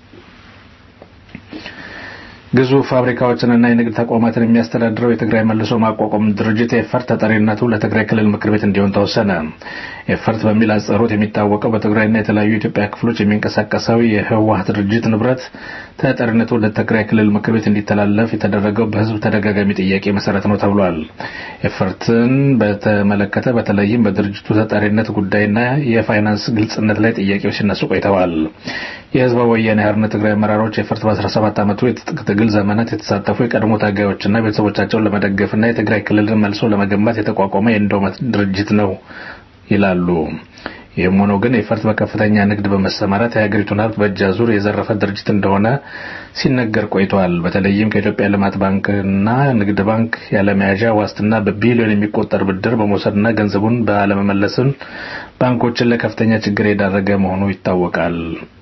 ግዙፍ ፋብሪካዎችንና የንግድ ተቋማትን የሚያስተዳድረው የትግራይ መልሶ ማቋቋም ድርጅት ኤፈርት ተጠሪነቱ ለትግራይ ክልል ምክር ቤት እንዲሆን ተወሰነ። ኤፈርት በሚል አጽሮት የሚታወቀው በትግራይና የተለያዩ የኢትዮጵያ ክፍሎች የሚንቀሳቀሰው የህወሀት ድርጅት ንብረት ተጠሪነቱ ለትግራይ ክልል ምክር ቤት እንዲተላለፍ የተደረገው በህዝብ ተደጋጋሚ ጥያቄ መሰረት ነው ተብሏል። ኤፈርትን በተመለከተ በተለይም በድርጅቱ ተጠሪነት ጉዳይና የፋይናንስ ግልጽነት ላይ ጥያቄዎች ሲነሱ ቆይተዋል። የህዝባዊ ወያኔ ሓርነት ትግራይ አመራሮች ኤፈርት በ17 ዓመቱ የትጥቅ ትግል ዘመናት የተሳተፉ የቀድሞ ታጋዮችና ቤተሰቦቻቸውን ለመደገፍና የትግራይ ክልልን መልሶ ለመገንባት የተቋቋመ የኢንዶመት ድርጅት ነው ይላሉ። ይህም ሆኖ ግን ኤፈርት በከፍተኛ ንግድ በመሰማራት የሀገሪቱን ሀብት በእጅ አዙር የዘረፈ ድርጅት እንደሆነ ሲነገር ቆይቷል። በተለይም ከኢትዮጵያ ልማት ባንክና ንግድ ባንክ ያለመያዣ ዋስትና በቢሊዮን የሚቆጠር ብድር በመውሰድና ገንዘቡን ባለመመለስን ባንኮችን ለከፍተኛ ችግር የዳረገ መሆኑ ይታወቃል።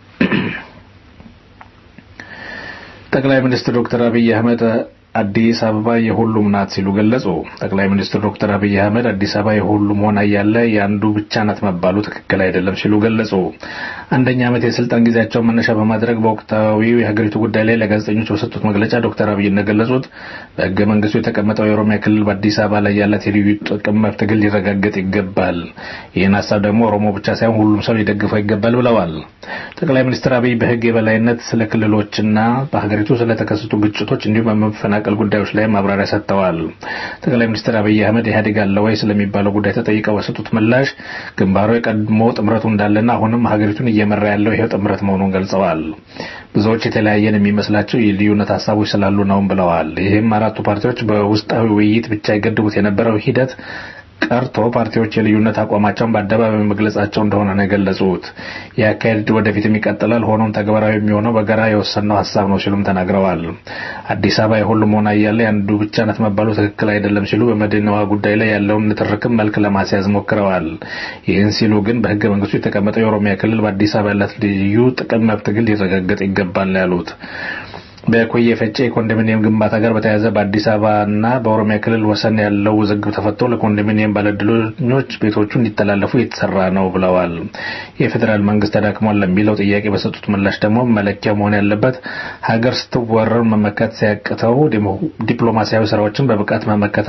ጠቅላይ ሚኒስትር ዶክተር አብይ አህመድ አዲስ አበባ የሁሉም ናት ሲሉ ገለጹ። ጠቅላይ ሚኒስትር ዶክተር አብይ አህመድ አዲስ አበባ የሁሉም ሆና እያለ የአንዱ ብቻ ናት መባሉ ትክክል አይደለም ሲሉ ገለጹ። አንደኛ ዓመት የስልጣን ጊዜያቸውን መነሻ በማድረግ በወቅታዊው የሀገሪቱ ጉዳይ ላይ ለጋዜጠኞች በሰጡት መግለጫ ዶክተር አብይ እንደገለጹት በሕገ መንግስቱ የተቀመጠው የኦሮሚያ ክልል በአዲስ አበባ ላይ ያላት የልዩ ጥቅም መብት ግን ሊረጋገጥ ይገባል። ይህን ሀሳብ ደግሞ ኦሮሞ ብቻ ሳይሆን ሁሉም ሰው ሊደግፈው ይገባል ብለዋል። ጠቅላይ ሚኒስትር አብይ በሕግ የበላይነት ስለ ክልሎችና በሀገሪቱ ስለተከሰቱ ግጭቶች እንዲሁም በመፈናቀል ጉዳዮች ላይ ማብራሪያ ሰጥተዋል። ጠቅላይ ሚኒስትር አብይ አህመድ ኢህአዴግ አለ ወይ ስለሚባለው ጉዳይ ተጠይቀው በሰጡት ምላሽ ግንባሩ የቀድሞ ጥምረቱ እንዳለና አሁንም ሀገሪቱን እየመራ ያለው ይሄው ጥምረት መሆኑን ገልጸዋል። ብዙዎች የተለያየን የሚመስላቸው የልዩነት ሀሳቦች ስላሉ ነውም ብለዋል። ይህም አራቱ ፓርቲዎች በውስጣዊ ውይይት ብቻ የገድቡት የነበረው ሂደት ቀርቶ ፓርቲዎች የልዩነት አቋማቸውን በአደባባይ መግለጻቸው እንደሆነ ነው የገለጹት። የአካሄድ ወደፊትም ይቀጥላል። ሆኖም ተግባራዊ የሚሆነው በጋራ የወሰነው ሀሳብ ነው ሲሉም ተናግረዋል። አዲስ አበባ የሁሉም ሆና እያለ የአንዱ ብቻ ናት መባሉ ትክክል አይደለም ሲሉ በመዲናዋ ጉዳይ ላይ ያለውን ንትርክም መልክ ለማስያዝ ሞክረዋል። ይህን ሲሉ ግን በሕገ መንግስቱ የተቀመጠው የኦሮሚያ ክልል በአዲስ አበባ ያላት ልዩ ጥቅም መብት ግን ሊረጋገጥ ይገባል ነው ያሉት። በኮየ ፈጬ የኮንዶሚኒየም ግንባታ ጋር በተያያዘ በአዲስ አበባና በኦሮሚያ ክልል ወሰን ያለው ውዝግብ ተፈቶ ለኮንዶሚኒየም ባለዕድሎች ቤቶቹ እንዲተላለፉ እየተሰራ ነው ብለዋል። የፌዴራል መንግስት ተዳክሟል ለሚለው ጥያቄ በሰጡት ምላሽ ደግሞ መለኪያ መሆን ያለበት ሀገር ስትወረር መመከት ሲያቅተው ዲፕሎማሲያዊ ስራዎችን በብቃት መመከት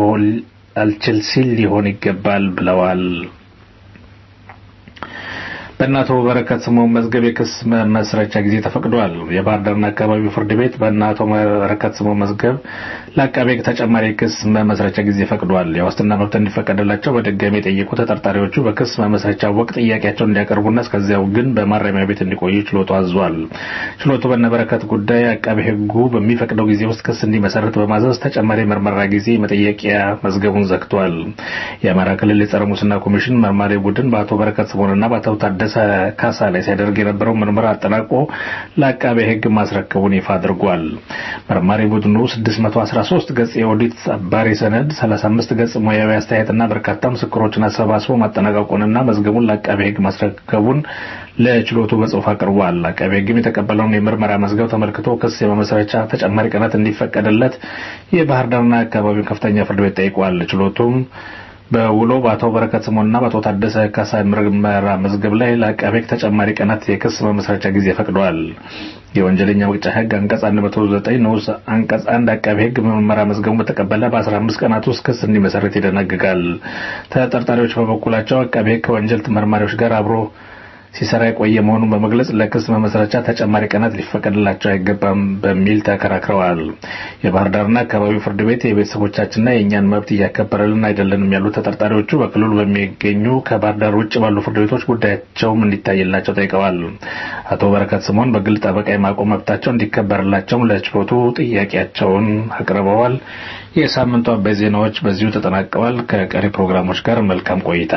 አልችል ሲል ሊሆን ይገባል ብለዋል። በእነ አቶ በረከት ስምኦን መዝገብ የክስ መመስረቻ ጊዜ ተፈቅዷል። የባህር ዳርና አካባቢው ፍርድ ቤት በእነ አቶ በረከት ስምኦን መዝገብ ለአቃቤ ሕግ ተጨማሪ የክስ መመስረቻ ጊዜ ፈቅዷል። የዋስትና መብት እንዲፈቀድላቸው በድጋሚ የጠየቁ ተጠርጣሪዎቹ በክስ መመስረቻ ወቅት ጥያቄያቸውን እንዲያቀርቡና እስከዚያው ግን በማረሚያ ቤት እንዲቆዩ ችሎቱ አዟል። ችሎቱ በእነ በረከት ጉዳይ አቃቤ ሕጉ በሚፈቅደው ጊዜ ውስጥ ክስ እንዲመሰረት በማዘዝ ተጨማሪ ምርመራ ጊዜ መጠየቂያ መዝገቡን ዘግቷል። የአማራ ክልል የጸረ ሙስና ኮሚሽን መርማሪ ቡድን በአቶ በረከት ስምኦንና በአቶ ታደሰ ካሳ ላይ ሲያደርግ የነበረው ምርመራ አጠናቆ ለአቃቤ ሕግ ማስረከቡን ይፋ አድርጓል። መርማሪ ቡድኑ 613 ገጽ የኦዲት አባሪ ሰነድ፣ 35 ገጽ ሙያዊ አስተያየትና በርካታ ምስክሮችን አሰባስቦ ማጠናቀቁንና መዝገቡን ለአቃቤ ሕግ ማስረከቡን ለችሎቱ በጽሁፍ አቅርቧል። አቃቤ ሕግም የተቀበለውን የምርመራ መዝገብ ተመልክቶ ክስ የመመስረቻ ተጨማሪ ቀናት እንዲፈቀድለት የባህር ዳርና አካባቢው ከፍተኛ ፍርድ ቤት ጠይቋል። ችሎቱም በውሎ በአቶ በረከት ስምኦንና በአቶ ታደሰ ካሳ ምርመራ መዝገብ ላይ ለአቃቤ ሕግ ተጨማሪ ቀናት የክስ መመስረቻ ጊዜ ፈቅዷል። የወንጀለኛ መቅጫ ሕግ አንቀጽ 109 ንዑስ አንቀጽ አንድ አቃቤ ሕግ ምርመራ መዝገቡን በተቀበለ በ15 ቀናት ውስጥ ክስ እንዲመሰረት ይደነግጋል። ተጠርጣሪዎች በበኩላቸው አቃቤ ሕግ ከወንጀል መርማሪዎች ጋር አብሮ ሲሰራ የቆየ መሆኑን በመግለጽ ለክስ መመስረቻ ተጨማሪ ቀናት ሊፈቀድላቸው አይገባም በሚል ተከራክረዋል። የባህር ዳርና አካባቢው ፍርድ ቤት የቤተሰቦቻችንና የእኛን መብት እያከበረልን አይደለንም ያሉት ተጠርጣሪዎቹ በክልሉ በሚገኙ ከባህር ዳር ውጭ ባሉ ፍርድ ቤቶች ጉዳያቸውም እንዲታይላቸው ጠይቀዋል። አቶ በረከት ስምኦን በግል ጠበቃ የማቆም መብታቸው እንዲከበርላቸውም ለችሎቱ ጥያቄያቸውን አቅርበዋል። የሳምንቱ አበይ ዜናዎች በዚሁ ተጠናቀዋል። ከቀሪ ፕሮግራሞች ጋር መልካም ቆይታ።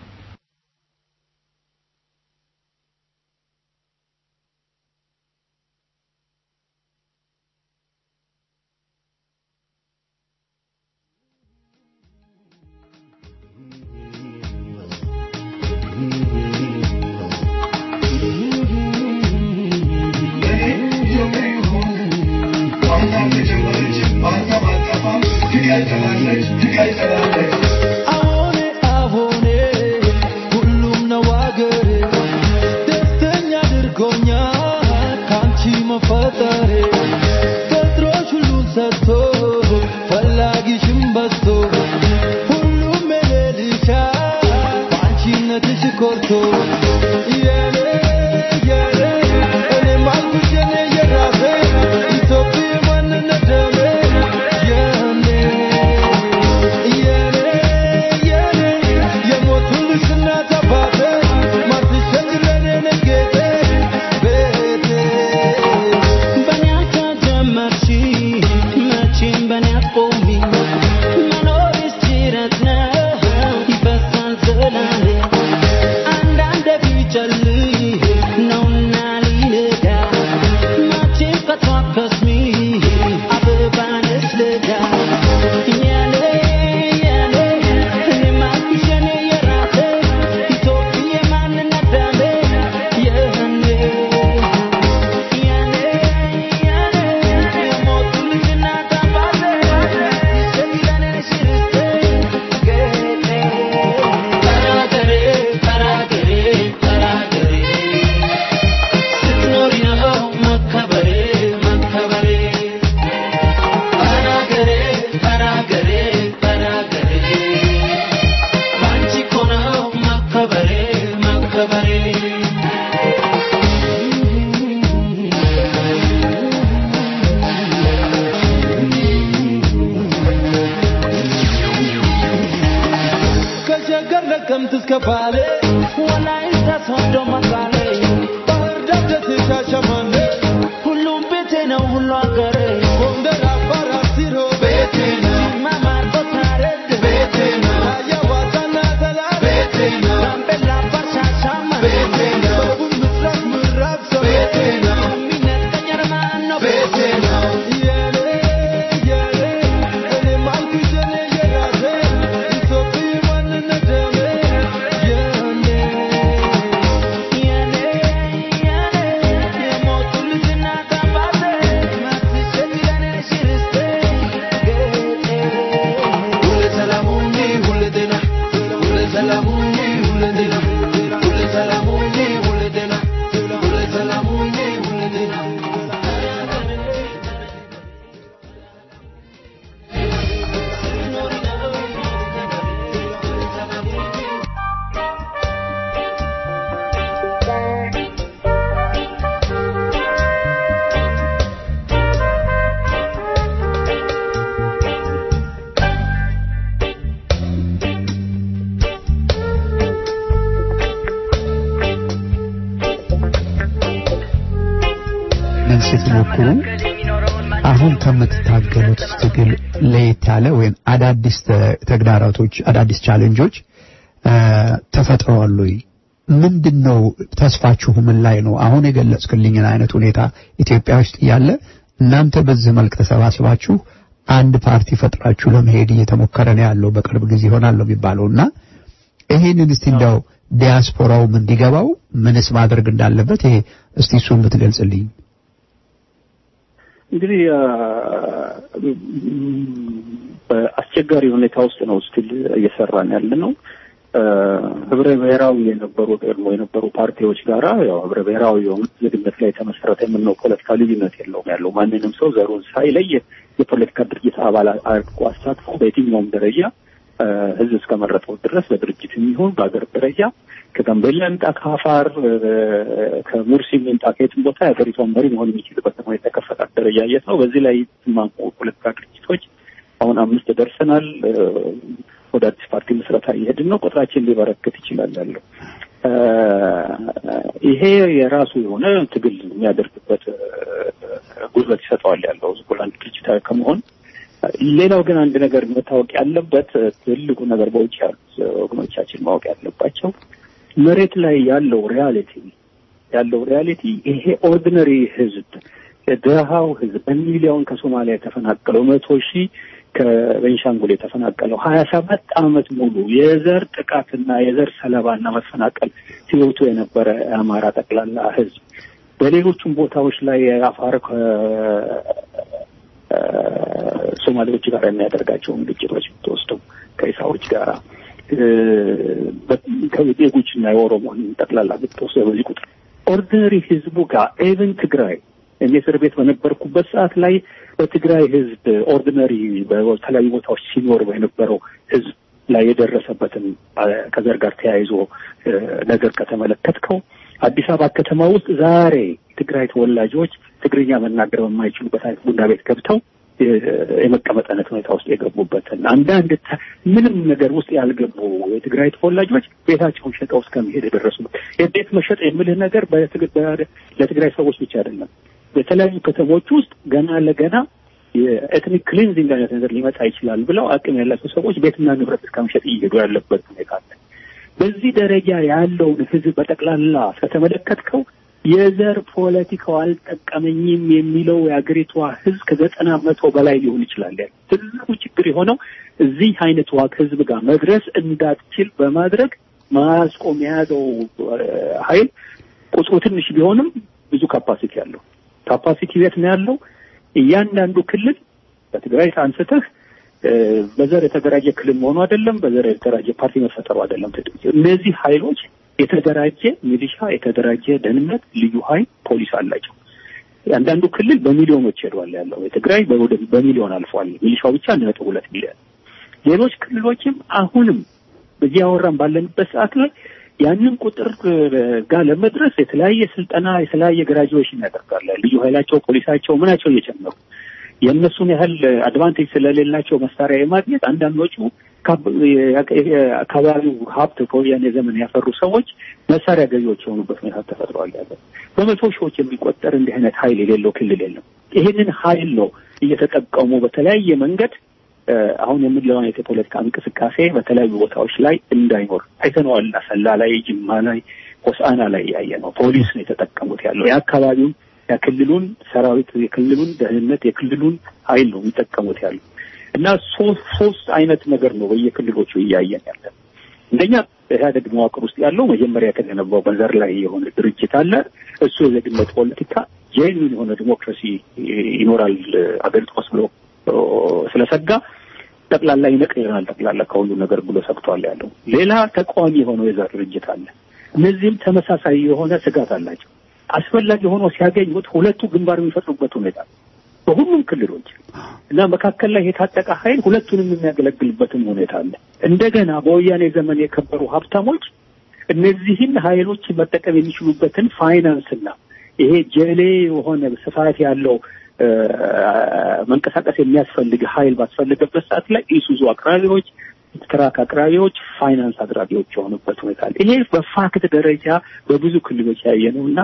አሁኔ አሁኔ ሁሉም ነው አገሬ ደስተኛ አድርጎኛል ካንቺ መፈጠሬ ፈጥሮሽ ሁሉን ሰጥቶ ፈላጊሽም በዝቶ ሁሉም የሌልሻል በአንቺነትሽ ኮርቶ የኔ የኔ እኔም አልኩሽ የኔ የራሴ ኢትዮጵያ ማንነት ደሜ የኔ የኔ የኔ የሞቱልሽ እናት አባቴ ማትሸኝ ለኔ ነጌቴ ቤቴ በኔ አልተጀመርሽ መቼም በኔ አትቆሚ መኖርሽ ጅረት ነው ይፈሳል ዘላለ አንዳንዴ ቢጨልም ነውና ሊነጋ መቼም ከቶ አትከስሚ አበባ ነሽ ለጋ የኔ የኔ እኔም አልኩሽ የኔ የራሴ ኢትዮጵያ ማንነት ደሜ የኔ የኔ የኔ የሞቱልሽ እናት አባቴ ለኔ ነሽ ርስቴ ጌጤ ተናገሬ ተናገሬ ተናገሬ ስትኖሪ ነው መከበሬ መከበሬ ተናገሬ ተናገሬ ተናገሬ ባንቺ እኮ ነው መከበሬ መከበሬ ከሸገር ለቀምት እስከ ባሌ ወላይታ ሶዶ መቀሌ ባህር ዳር ደሴ ሻሸመኔ ሁሉም ቤቴ ነው ሁሉ አገሬ ጎንደር አፋር አርሲሮ ቤቴ ነው ጅማ ማርቆስ ሐረር ቤቴ ነው ራያ ዋሳና ሰላም ቤቴ ነው ጋምቤላ አፋር ሻሸመኔ ቤቴ ነው ደቡብ ምስራቅ ምዕራብ ሰው ቤቴ ነው የሚነጥቀኝ ማን ነው ቤቴ ነው የኔ የኔ እኔም አልኩሽ የኔ የራሴ ኢትዮጵያ ማንነት ደሜ የኔ ለማመን ስትሞክሩ አሁን ከምትታገሉት ትግል ለየት ያለ ወይም አዳዲስ ተ- ተግዳሮቶች አዳዲስ ቻሌንጆች እ፣ ተፈጥረዋል ወይ? ምንድን ነው ተስፋችሁ? ምን ላይ ነው? አሁን የገለጽክልኝን አይነት ሁኔታ ኢትዮጵያ ውስጥ እያለ እናንተ በዚህ መልክ ተሰባስባችሁ አንድ ፓርቲ ፈጥራችሁ ለመሄድ እየተሞከረ ነው ያለው። በቅርብ ጊዜ ይሆናል ነው የሚባለው እና ይሄንን እስቲ እንደው ዲያስፖራውም እንዲገባው ምንስ ማድረግ እንዳለበት ይሄ እስቲ እሱን ብትገልጽልኝ። እንግዲህ አ፣ በአስቸጋሪ ሁኔታ ውስጥ ነው ስቲል እየሰራን ያለ ነው። አ፣ ህብረ ብሔራዊ የነበሩ ቀድሞ የነበሩ ፓርቲዎች ጋራ ያው ህብረ ብሔራዊ የሆኑት ዜግነት ላይ የተመሰረተ የምንለው ፖለቲካ ልዩነት የለውም ያለው ማንንም ሰው ዘሩን ሳይለይ የፖለቲካ ድርጅት አባል አድርጎ አሳትፎ በየትኛውም ደረጃ አ፣ ህዝብ እስከመረጠው ድረስ በድርጅት የሚሆን በሀገር ደረጃ ከጋምቤላ ይምጣ ከአፋር እ፣ ከሙርሲ ይምጣ ከየትም ቦታ የሀገሪቷን መሪ መሆን የሚችልበት ሁኔታ የተከፈተ አደረጃጀት ነው። በዚህ ላይ የተስማሙ ፖለቲካ ድርጅቶች አሁን አምስት ደርሰናል። እ፣ ወደ አዲስ ፓርቲ ምስረታ እየሄድን ነው። ቁጥራችን ሊበረክት ይችላል ያለው እ፣ ይሄ የራሱ የሆነ ትግል የሚያደርግበት እ፣ ጉልበት ይሰጠዋል ያለው ዝም ብሎ አንድ ድርጅት ከመሆን ሌላው ግን አንድ ነገር መታወቅ ያለበት እ፣ ትልቁ ነገር በውጭ ያሉት ወገኖቻችን ማወቅ ያለባቸው መሬት ላይ ያለው ሪያሊቲ ያለው ሪያሊቲ ይሄ ኦርዲነሪ ህዝብ ድሃው ህዝብ በሚሊዮን ከሶማሊያ የተፈናቀለው መቶ ሺህ ከቤንሻንጉል የተፈናቀለው ሀያ ሰባት አመት ሙሉ የዘር ጥቃትና የዘር ሰለባና መፈናቀል ህይወቱ የነበረ የአማራ ጠቅላላ ህዝብ በሌሎቹም ቦታዎች ላይ የአፋር ሶማሌዎች ጋር የሚያደርጋቸውን ግጭቶች ብትወስደው ከኢሳዎች ጋር ከዜጎችና የኦሮሞን ጠቅላላ ብትወስደው በዚህ ቁጥር ኦርዲነሪ ህዝቡ ጋር ኤቨን ትግራይ እኔ እስር ቤት በነበርኩበት ሰዓት ላይ በትግራይ ህዝብ ኦርዲነሪ በተለያዩ ቦታዎች ሲኖር በነበረው ህዝብ ላይ የደረሰበትን ከዘር ጋር ተያይዞ ነገር ከተመለከትከው አዲስ አበባ ከተማ ውስጥ ዛሬ የትግራይ ተወላጆች ትግርኛ መናገር በማይችሉበት አይነት ቡና ቤት ገብተው የመቀመጥ አይነት ሁኔታ ውስጥ የገቡበትን አንዳንድ ምንም ነገር ውስጥ ያልገቡ የትግራይ ተወላጆች ቤታቸውን ሸጠው እስከመሄድ የደረሱበት የቤት መሸጥ የምልህ ነገር ለትግራይ ሰዎች ብቻ አይደለም። በተለያዩ ከተሞች ውስጥ ገና ለገና የኤትኒክ ክሊንዚንግ አይነት ነገር ሊመጣ ይችላል ብለው አቅም ያላቸው ሰዎች ቤትና ንብረት እስከመሸጥ እየሄዱ ያለበት ሁኔታ አለ። በዚህ ደረጃ ያለውን ህዝብ በጠቅላላ ከተመለከትከው የዘር ፖለቲካው አልጠቀመኝም የሚለው የአገሪቷ ህዝብ ከዘጠና መቶ በላይ ሊሆን ይችላል። ያለ ትልቁ ችግር የሆነው እዚህ አይነት ዋግ ህዝብ ጋር መድረስ እንዳትችል በማድረግ ማስቆም የያዘው ኃይል ቁጥሩ ትንሽ ቢሆንም ብዙ ካፓሲቲ ያለው ካፓሲቲ ቤት ነው ያለው። እያንዳንዱ ክልል በትግራይ አንስተህ በዘር የተደራጀ ክልል መሆኑ አይደለም፣ በዘር የተደራጀ ፓርቲ መፈጠሩ አይደለም። እነዚህ ኃይሎች የተደራጀ ሚሊሻ፣ የተደራጀ ደህንነት፣ ልዩ ኃይል፣ ፖሊስ አላቸው። አንዳንዱ ክልል በሚሊዮኖች ሄዷል ያለው የትግራይ በሚሊዮን አልፏል። ሚሊሻው ብቻ አንድ ነጥብ ሁለት ሚሊዮን። ሌሎች ክልሎችም አሁንም በዚህ አወራን ባለንበት ሰዓት ላይ ያንን ቁጥር ጋር ለመድረስ የተለያየ ስልጠና የተለያየ ግራጁዌሽን ያደርጋል። ልዩ ኃይላቸው ፖሊሳቸው ምናቸው እየጨመሩ የእነሱን ያህል አድቫንቴጅ ስለሌላቸው መሳሪያ የማግኘት አንዳንዶቹ አካባቢው ሀብት በወያኔ ዘመን ያፈሩ ሰዎች መሳሪያ ገዢዎች የሆኑበት ሁኔታ ተፈጥሯል። ያለ በመቶ ሺዎች የሚቆጠር እንዲህ አይነት ኃይል የሌለው ክልል የለም። ይህንን ኃይል ነው እየተጠቀሙ በተለያየ መንገድ አሁን የምንለው አይነት የፖለቲካ እንቅስቃሴ በተለያዩ ቦታዎች ላይ እንዳይኖር አይተነዋል። አሰላ ላይ፣ ጅማ ላይ፣ ሆሳና ላይ ያየ ነው። ፖሊስ ነው የተጠቀሙት ያለው የአካባቢውን የክልሉን ሰራዊት የክልሉን ደህንነት የክልሉን ኃይል ነው የሚጠቀሙት ያሉ እና ሶስት ሶስት አይነት ነገር ነው በየክልሎቹ እያየን ያለ። እንደኛ ኢህአዴግ መዋቅር ውስጥ ያለው መጀመሪያ የተገነባው በዘር ላይ የሆነ ድርጅት አለ። እሱ የዜግነት ፖለቲካ ጄኒን የሆነ ዲሞክራሲ ይኖራል አገሪቷ ውስጥ ብሎ ስለሰጋ ጠቅላላ ይነቅለናል ጠቅላላ ከሁሉ ነገር ብሎ ሰግቷል ያለው። ሌላ ተቃዋሚ የሆነው የዘር ድርጅት አለ። እነዚህም ተመሳሳይ የሆነ ስጋት አላቸው። አስፈላጊ ሆኖ ሲያገኙት ሁለቱ ግንባር የሚፈጥሩበት ሁኔታ በሁሉም ክልሎች እና መካከል ላይ የታጠቀ ኃይል ሁለቱንም የሚያገለግልበትም ሁኔታ አለ። እንደገና በወያኔ ዘመን የከበሩ ሀብታሞች እነዚህን ኃይሎች መጠቀም የሚችሉበትን ፋይናንስና ይሄ ጀሌ የሆነ ስፋት ያለው መንቀሳቀስ የሚያስፈልግ ኃይል ባስፈለገበት ሰዓት ላይ ኢሱዙ አቅራቢዎች፣ ትራክ አቅራቢዎች፣ ፋይናንስ አቅራቢዎች የሆኑበት ሁኔታ አለ። ይሄ በፋክት ደረጃ በብዙ ክልሎች ያየ ነው እና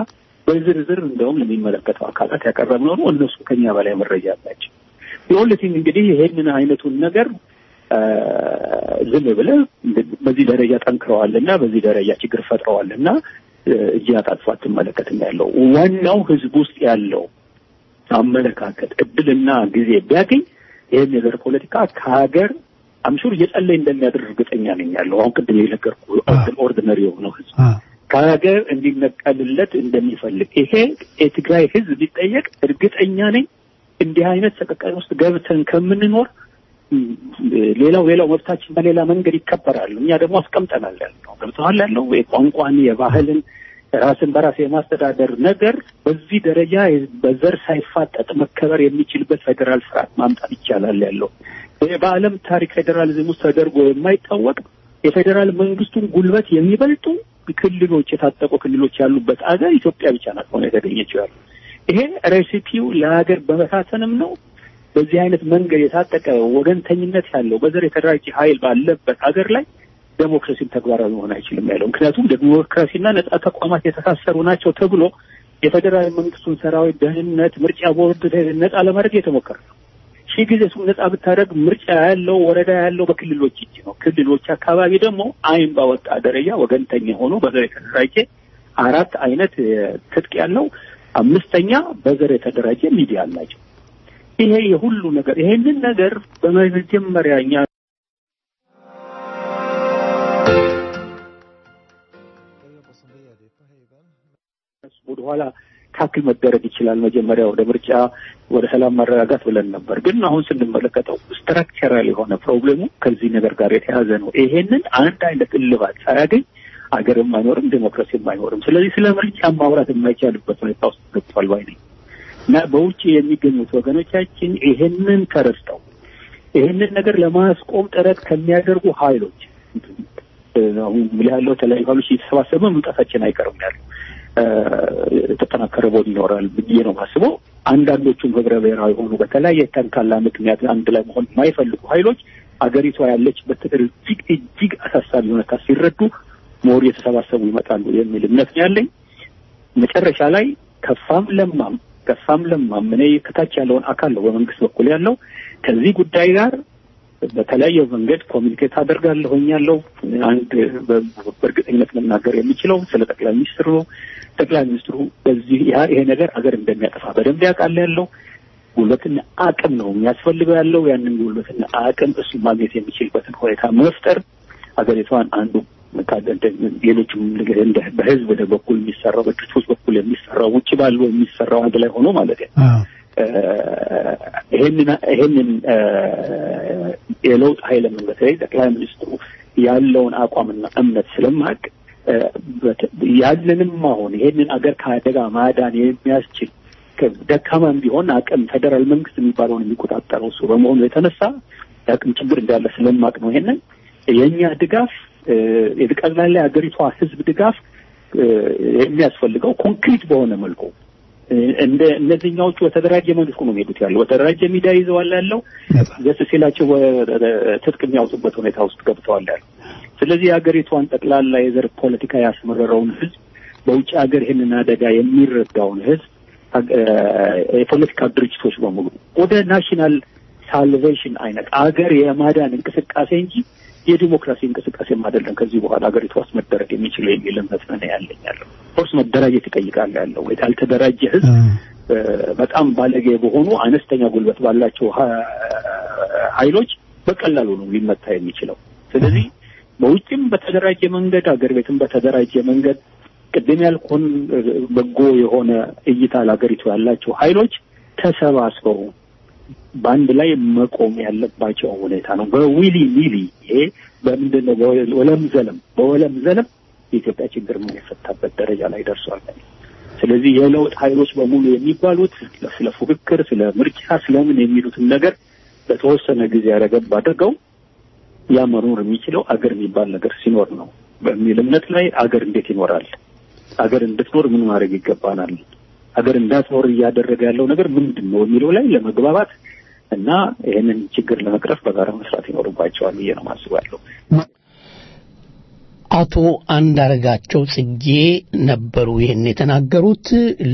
በዝርዝር እንደውም ለሚመለከተው አካላት ያቀረብነው ነው። እነሱ ከኛ በላይ መረጃ አላቸው። የሁለቲም እንግዲህ ይሄንን አይነቱን ነገር አ፣ ዝም ብለህ በዚህ ደረጃ ጠንክረዋልና በዚህ ደረጃ ችግር ፈጥረዋልና እ፣ እጅ አጣጥፎ አትመለከትም ያለው ዋናው ህዝብ ውስጥ ያለው አመለካከት እድልና ጊዜ ቢያገኝ ይህን የዘር ፖለቲካ ከሀገር አምሹር እየጸለይ እንደሚያደርግ እርግጠኛ ነኝ ያለው አሁን ቅድም የነገርኩህ ኦርዲነሪ የሆነው ህዝብ ከሀገር እንዲነቀልለት እንደሚፈልግ ይሄ የትግራይ ህዝብ ቢጠየቅ እርግጠኛ ነኝ እንዲህ አይነት ሰቀቀን ውስጥ ገብተን ከምንኖር ም፣ ሌላው ሌላው መብታችን በሌላ መንገድ ይከበራል። እኛ ደግሞ አስቀምጠናል ያልነው ገብተዋል ያለው የቋንቋን የባህልን ራስን በራስ የማስተዳደር ነገር በዚህ ደረጃ በዘር ሳይፋጠጥ መከበር የሚችልበት ፌዴራል ስርዓት ማምጣት ይቻላል ያለው ይሄ በዓለም ታሪክ ፌዴራሊዝም ውስጥ ተደርጎ የማይታወቅ የፌዴራል መንግስቱን ጉልበት የሚበልጡ ክልሎች የታጠቁ ክልሎች ያሉበት አገር ኢትዮጵያ ብቻ ናት ሆነ የተገኘችው ያሉ ይሄ ሬሲፒው ለሀገር በመሳሰንም ነው። በዚህ አይነት መንገድ የታጠቀ ወገንተኝነት ያለው በዘር የተደራጀ ኃይል ባለበት ሀገር ላይ ዴሞክራሲም ተግባራዊ መሆን አይችልም ያለው። ምክንያቱም ዴሞክራሲና ነጻ ተቋማት የተሳሰሩ ናቸው ተብሎ የፌዴራል መንግስቱን ሰራዊት፣ ደህንነት፣ ምርጫ ቦርድ ነጻ ለማድረግ የተሞከረ ነው። ሺህ ጊዜ እሱን ነጻ ብታደርግ ምርጫ ያለው ወረዳ ያለው በክልሎች እጅ ነው። ክልሎች አካባቢ ደግሞ አይን ባወጣ ደረጃ ወገንተኛ ሆኖ በዘር የተደራጀ አራት አይነት እ፣ ትጥቅ ያለው አምስተኛ በዘር የተደራጀ ሚዲያ አላቸው። ይሄ የሁሉ ነገር ይሄንን ነገር በመጀመሪያ እኛ ወደኋላ ታክል መደረግ ይችላል። መጀመሪያ ወደ ምርጫ ወደ ሰላም ማረጋጋት ብለን ነበር። ግን አሁን ስንመለከተው ስትራክቸራል የሆነ ፕሮብሌሙ ከዚህ ነገር ጋር የተያዘ ነው። ይሄንን አንድ አይነት እልባት ሳያገኝ አገርም አይኖርም፣ ዴሞክራሲም አይኖርም። ስለዚህ ስለ ምርጫ ማውራት የማይቻልበት ሁኔታ ውስጥ ገብቷል ባይ ነኝ እና በውጭ የሚገኙት ወገኖቻችን ይሄንን ተረድተው ይሄንን ነገር ለማስቆም ጥረት ከሚያደርጉ ኃይሎች አሁን ምን ያለው የተለያዩ ኃይሎች እየተሰባሰበ መምጣታችን አይቀርም ያሉ የተጠናከረ ቦዲ ይኖራል ብዬ ነው ማስበው። አንዳንዶቹም ህብረ ብሔራዊ ሆኑ በተለያየ ተንካላ ምክንያት አንድ ላይ መሆን የማይፈልጉ ኃይሎች አገሪቷ ያለችበት እጅግ እጅግ አሳሳቢ ሁኔታ ሲረዱ ሞር የተሰባሰቡ ይመጣሉ የሚል እምነት ነው ያለኝ። መጨረሻ ላይ ከፋም ለማም ከፋም ለማም እኔ ከታች ያለውን አካል ነው በመንግስት በኩል ያለው ከዚህ ጉዳይ ጋር በተለያየ መንገድ ኮሚኒኬት አደርጋለሁኝ ያለው አንድ በእርግጠኝነት መናገር የሚችለው ስለ ጠቅላይ ሚኒስትሩ ነው። ጠቅላይ ሚኒስትሩ በዚህ ያ ይሄ ነገር አገር እንደሚያጠፋ በደንብ ያውቃል ያለው ጉልበትና አቅም ነው የሚያስፈልገው ያለው ያንን ጉልበትና አቅም እሱ ማግኘት የሚችልበትን ሁኔታ መፍጠር አገሪቷን አንዱ ሌሎችም እንደ በህዝብ ወደ በኩል የሚሰራው በድርጅቶች በኩል የሚሰራው ውጭ ባሉ የሚሰራው አንድ ላይ ሆኖ ማለት ነው። ይሄንን ይሄንን የለውጥ ኃይልን በተለይ ጠቅላይ ሚኒስትሩ ያለውን አቋምና እምነት ስለማቅ ያንንም አሁን ይሄንን አገር ከአደጋ ማዳን የሚያስችል ደካማም ቢሆን አቅም ፌዴራል መንግስት የሚባለውን የሚቆጣጠረው እሱ በመሆኑ የተነሳ የአቅም ችግር እንዳለ ስለማቅ ነው። ይሄንን የእኛ ድጋፍ የጠቅላላ የሀገሪቷ ህዝብ ድጋፍ የሚያስፈልገው ኮንክሪት በሆነ መልኩ እንደ እነዚህኛዎቹ በተደራጀ መልኩ ነው የሚሄዱት ያለው በተደራጀ ሚዲያ ይዘዋል ያለው ደስ ሲላቸው ትጥቅ የሚያወጡበት ሁኔታ ውስጥ ገብተዋል ያለው። ስለዚህ የሀገሪቷን ጠቅላላ የዘር ፖለቲካ ያስመረረውን ህዝብ በውጭ ሀገር ይህንን አደጋ የሚረዳውን ህዝብ የፖለቲካ ድርጅቶች በሙሉ ወደ ናሽናል ሳልቬሽን አይነት አገር የማዳን እንቅስቃሴ እንጂ የዲሞክራሲ እንቅስቃሴም አይደለም ከዚህ በኋላ ሀገሪቷ ውስጥ መደረግ የሚችለው የሚል እምነት ነው ያለኝ ያለው። ፎርስ መደራጀት ይጠይቃል ያለው ያልተደራጀ ህዝብ በጣም ባለጌ በሆኑ አነስተኛ ጉልበት ባላቸው ኃይሎች በቀላሉ ነው ሊመታ የሚችለው። ስለዚህ በውጭም በተደራጀ መንገድ አገር ቤትም በተደራጀ መንገድ ቅድም ያልኩን በጎ የሆነ እይታ ለሀገሪቱ ያላቸው ኃይሎች ተሰባስበው በአንድ ላይ መቆም ያለባቸው ሁኔታ ነው። በዊሊ ኒሊ ይሄ በምንድን ነው በወለም ዘለም በወለም ዘለም የኢትዮጵያ ችግር የማይፈታበት ደረጃ ላይ ደርሷል። ስለዚህ የለውጥ ኃይሎች በሙሉ የሚባሉት ስለ ፉክክር፣ ስለ ምርጫ፣ ስለምን የሚሉትን ነገር በተወሰነ ጊዜ ያረገብ አድርገው ያ መኖር የሚችለው አገር የሚባል ነገር ሲኖር ነው በሚል እምነት ላይ አገር እንዴት ይኖራል? አገር እንድትኖር ምን ማድረግ ይገባናል? አገር እንዳትኖር እያደረገ ያለው ነገር ምንድን ነው የሚለው ላይ ለመግባባት እና ይህንን ችግር ለመቅረፍ በጋራ መስራት ይኖርባቸዋል ብዬ ነው ማስባለሁ። አቶ አንዳርጋቸው ጽጌ ነበሩ ይህን የተናገሩት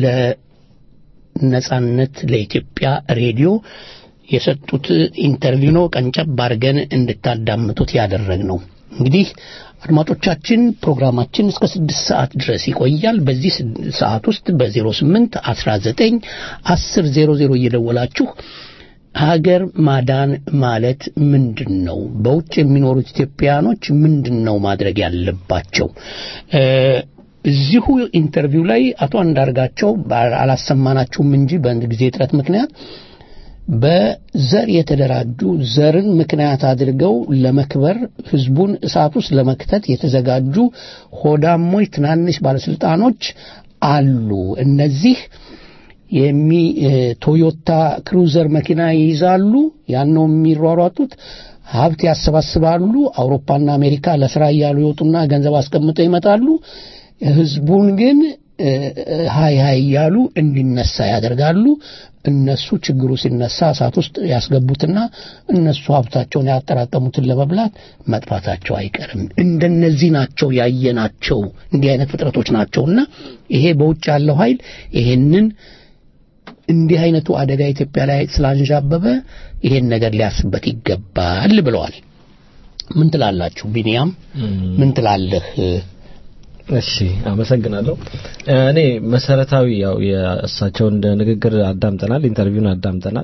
ለነጻነት ለኢትዮጵያ ሬዲዮ የሰጡት ኢንተርቪው ነው። ቀንጨብ አድርገን እንድታዳምጡት ያደረግ ነው። እንግዲህ አድማጮቻችን ፕሮግራማችን እስከ ስድስት ሰዓት ድረስ ይቆያል። በዚህ ሰዓት ውስጥ በ08 19 10 00 እየደወላችሁ ሀገር ማዳን ማለት ምንድን ነው? በውጭ የሚኖሩት ኢትዮጵያኖች ምንድን ነው ማድረግ ያለባቸው? እዚሁ ኢንተርቪው ላይ አቶ አንዳርጋቸው አላሰማናችሁም እንጂ በአንድ ጊዜ እጥረት ምክንያት በዘር የተደራጁ ዘርን ምክንያት አድርገው ለመክበር ህዝቡን እሳት ውስጥ ለመክተት የተዘጋጁ ሆዳሞች ትናንሽ ባለስልጣኖች አሉ። እነዚህ የሚ ቶዮታ ክሩዘር መኪና ይይዛሉ። ያን ነው የሚሯሯጡት። ሀብት ያሰባስባሉ። አውሮፓና አሜሪካ ለስራ እያሉ ይወጡና ገንዘብ አስቀምጠው ይመጣሉ። ህዝቡን ግን ሀይ ሀይ እያሉ እንዲነሳ ያደርጋሉ። እነሱ ችግሩ ሲነሳ እሳት ውስጥ ያስገቡትና እነሱ ሀብታቸውን ያጠራቀሙትን ለመብላት መጥፋታቸው አይቀርም። እንደነዚህ ናቸው ያየናቸው፣ እንዲህ አይነት ፍጥረቶች ናቸውና ይሄ በውጭ ያለው ኃይል ይሄንን እንዲህ አይነቱ አደጋ ኢትዮጵያ ላይ ስላንዣበበ ይሄን ነገር ሊያስበት ይገባል ብለዋል። ምን ትላላችሁ? ቢኒያም ምን ትላለህ? እሺ አመሰግናለሁ። እኔ መሰረታዊ ያው የእሳቸውን ንግግር አዳምጠናል፣ ኢንተርቪውን አዳምጠናል።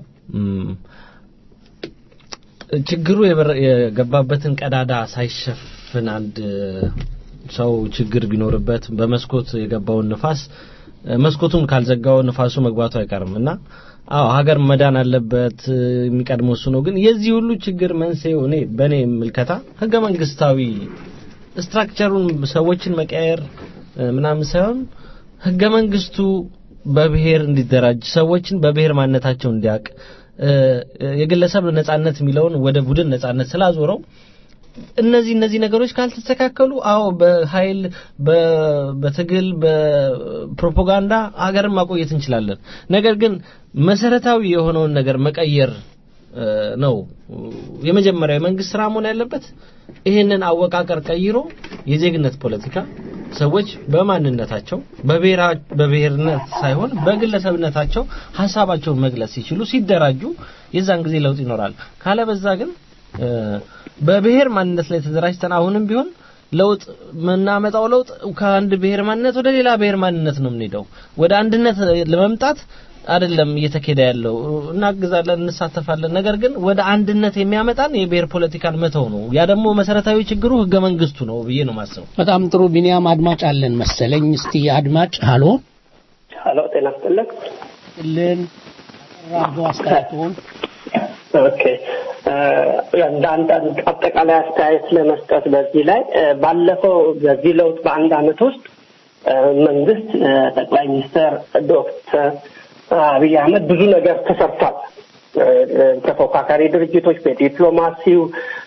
ችግሩ የገባበትን ቀዳዳ ሳይሸፍን አንድ ሰው ችግር ቢኖርበት በመስኮት የገባውን ንፋስ መስኮቱን ካልዘጋው ንፋሱ መግባቱ አይቀርም እና አዎ ሀገር መዳን አለበት የሚቀድመው እሱ ነው። ግን የዚህ ሁሉ ችግር መንስኤው እኔ በእኔ ምልከታ ህገ መንግስታዊ ስትራክቸሩን ሰዎችን መቀየር ምናምን ሳይሆን ህገ መንግስቱ በብሔር እንዲደራጅ ሰዎችን በብሔር ማንነታቸው እንዲያውቅ የግለሰብ ነጻነት የሚለውን ወደ ቡድን ነጻነት ስላዞረው እነዚህ እነዚህ ነገሮች ካልተስተካከሉ አዎ በኃይል በትግል በፕሮፓጋንዳ ሀገርን ማቆየት እንችላለን። ነገር ግን መሰረታዊ የሆነውን ነገር መቀየር ነው የመጀመሪያው የመንግስት ስራ መሆን ያለበት። ይህንን አወቃቀር ቀይሮ የዜግነት ፖለቲካ ሰዎች በማንነታቸው በብሔርነት ሳይሆን በግለሰብነታቸው ሀሳባቸውን መግለጽ ሲችሉ ሲደራጁ የዛን ጊዜ ለውጥ ይኖራል። ካለበዛ ግን በብሔር ማንነት ላይ ተደራጅተን አሁንም ቢሆን ለውጥ የምናመጣው ለውጥ ከአንድ ብሔር ማንነት ወደ ሌላ ብሔር ማንነት ነው የምንሄደው። ወደ አንድነት ለመምጣት አይደለም እየተካሄደ ያለው። እናግዛለን፣ እንሳተፋለን። ነገር ግን ወደ አንድነት የሚያመጣን የብሔር ፖለቲካን መተው ነው። ያ ደግሞ መሰረታዊ ችግሩ ህገ መንግስቱ ነው ብዬ ነው ማስበው። በጣም ጥሩ ቢኒያም፣ አድማጭ አለን መሰለኝ። እስቲ አድማጭ ሀሎ ሀሎ፣ ጤና ይስጥልን ልን ራዶ አስተያየቱን ኦኬ እንደ አንዳንድ አጠቃላይ አስተያየት ለመስጠት በዚህ ላይ ባለፈው በዚህ ለውጥ በአንድ አመት ውስጥ መንግስት ጠቅላይ ሚኒስትር ዶክተር አብይ አህመድ ብዙ ነገር ተሰርቷል። ተፎካካሪ ድርጅቶች በዲፕሎማሲው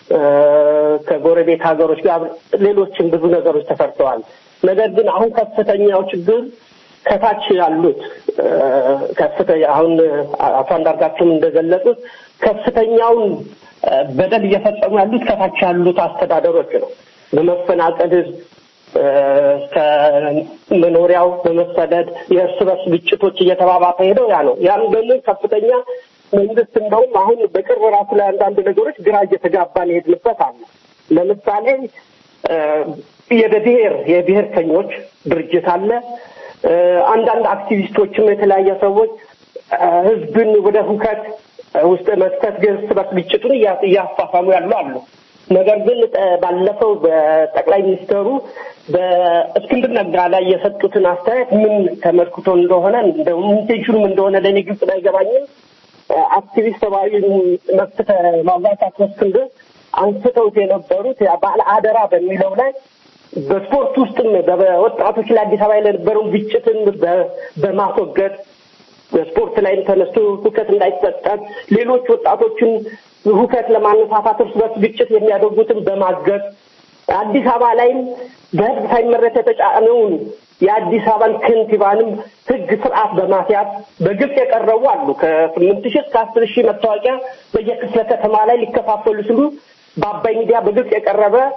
ከጎረቤት ሀገሮች ጋር ሌሎችም ብዙ ነገሮች ተሰርተዋል። ነገር ግን አሁን ከፍተኛው ችግር ከታች ያሉት ከፍተኛ አሁን አቶ አንዳርጋቸውም እንደገለጹት ከፍተኛውን በደል እየፈጸሙ ያሉት ከታች ያሉት አስተዳደሮች ነው። በመፈናቀል ከመኖሪያው በመሰደድ የእርስ በርስ ግጭቶች እየተባባሰ ሄደው ያ ነው። ያን ደግሞ ከፍተኛ መንግስት እንደውም አሁን በቅርብ ራሱ ላይ አንዳንድ ነገሮች ግራ እየተጋባን የሄድንበት አለ። ለምሳሌ የብሔር የብሔርተኞች ድርጅት አለ። አንዳንድ አክቲቪስቶችም የተለያየ ሰዎች ህዝብን ወደ ሁከት ውስጥ መክተት እርስ በርስ ግጭቱን እያፋፋሙ ያሉ አሉ። ነገር ግን ባለፈው በጠቅላይ ሚኒስትሩ በእስክንድር ነጋ ላይ የሰጡትን አስተያየት ምን ተመልክቶ እንደሆነ ኢንቴንሽኑም እንደሆነ ለእኔ ግልጽ ባይገባኝም አክቲቪስት ሰብአዊ መብት ማዋሳት እስክንድር አንስተውት የነበሩት ባለ አደራ በሚለው ላይ በስፖርት ውስጥም በወጣቶች ላይ አዲስ አበባ የነበረውን ግጭትን በማስወገድ በስፖርት ላይም ተነስቶ ሁከት እንዳይፈጠር ሌሎች ወጣቶችን ሁከት ለማነሳሳት እርስ በርስ ግጭት የሚያደርጉትን በማገዝ አዲስ አበባ ላይም በህዝብ ሳይመረት የተጫነውን የአዲስ አበባን ከንቲባንም ህግ ስርዓት በማስያዝ በግልጽ የቀረቡ አሉ። ከስምንት ሺህ እስከ አስር ሺህ መታወቂያ በየክፍለ ከተማ ላይ ሊከፋፈሉ ሲሉ በአባይ ሚዲያ በግልጽ የቀረበ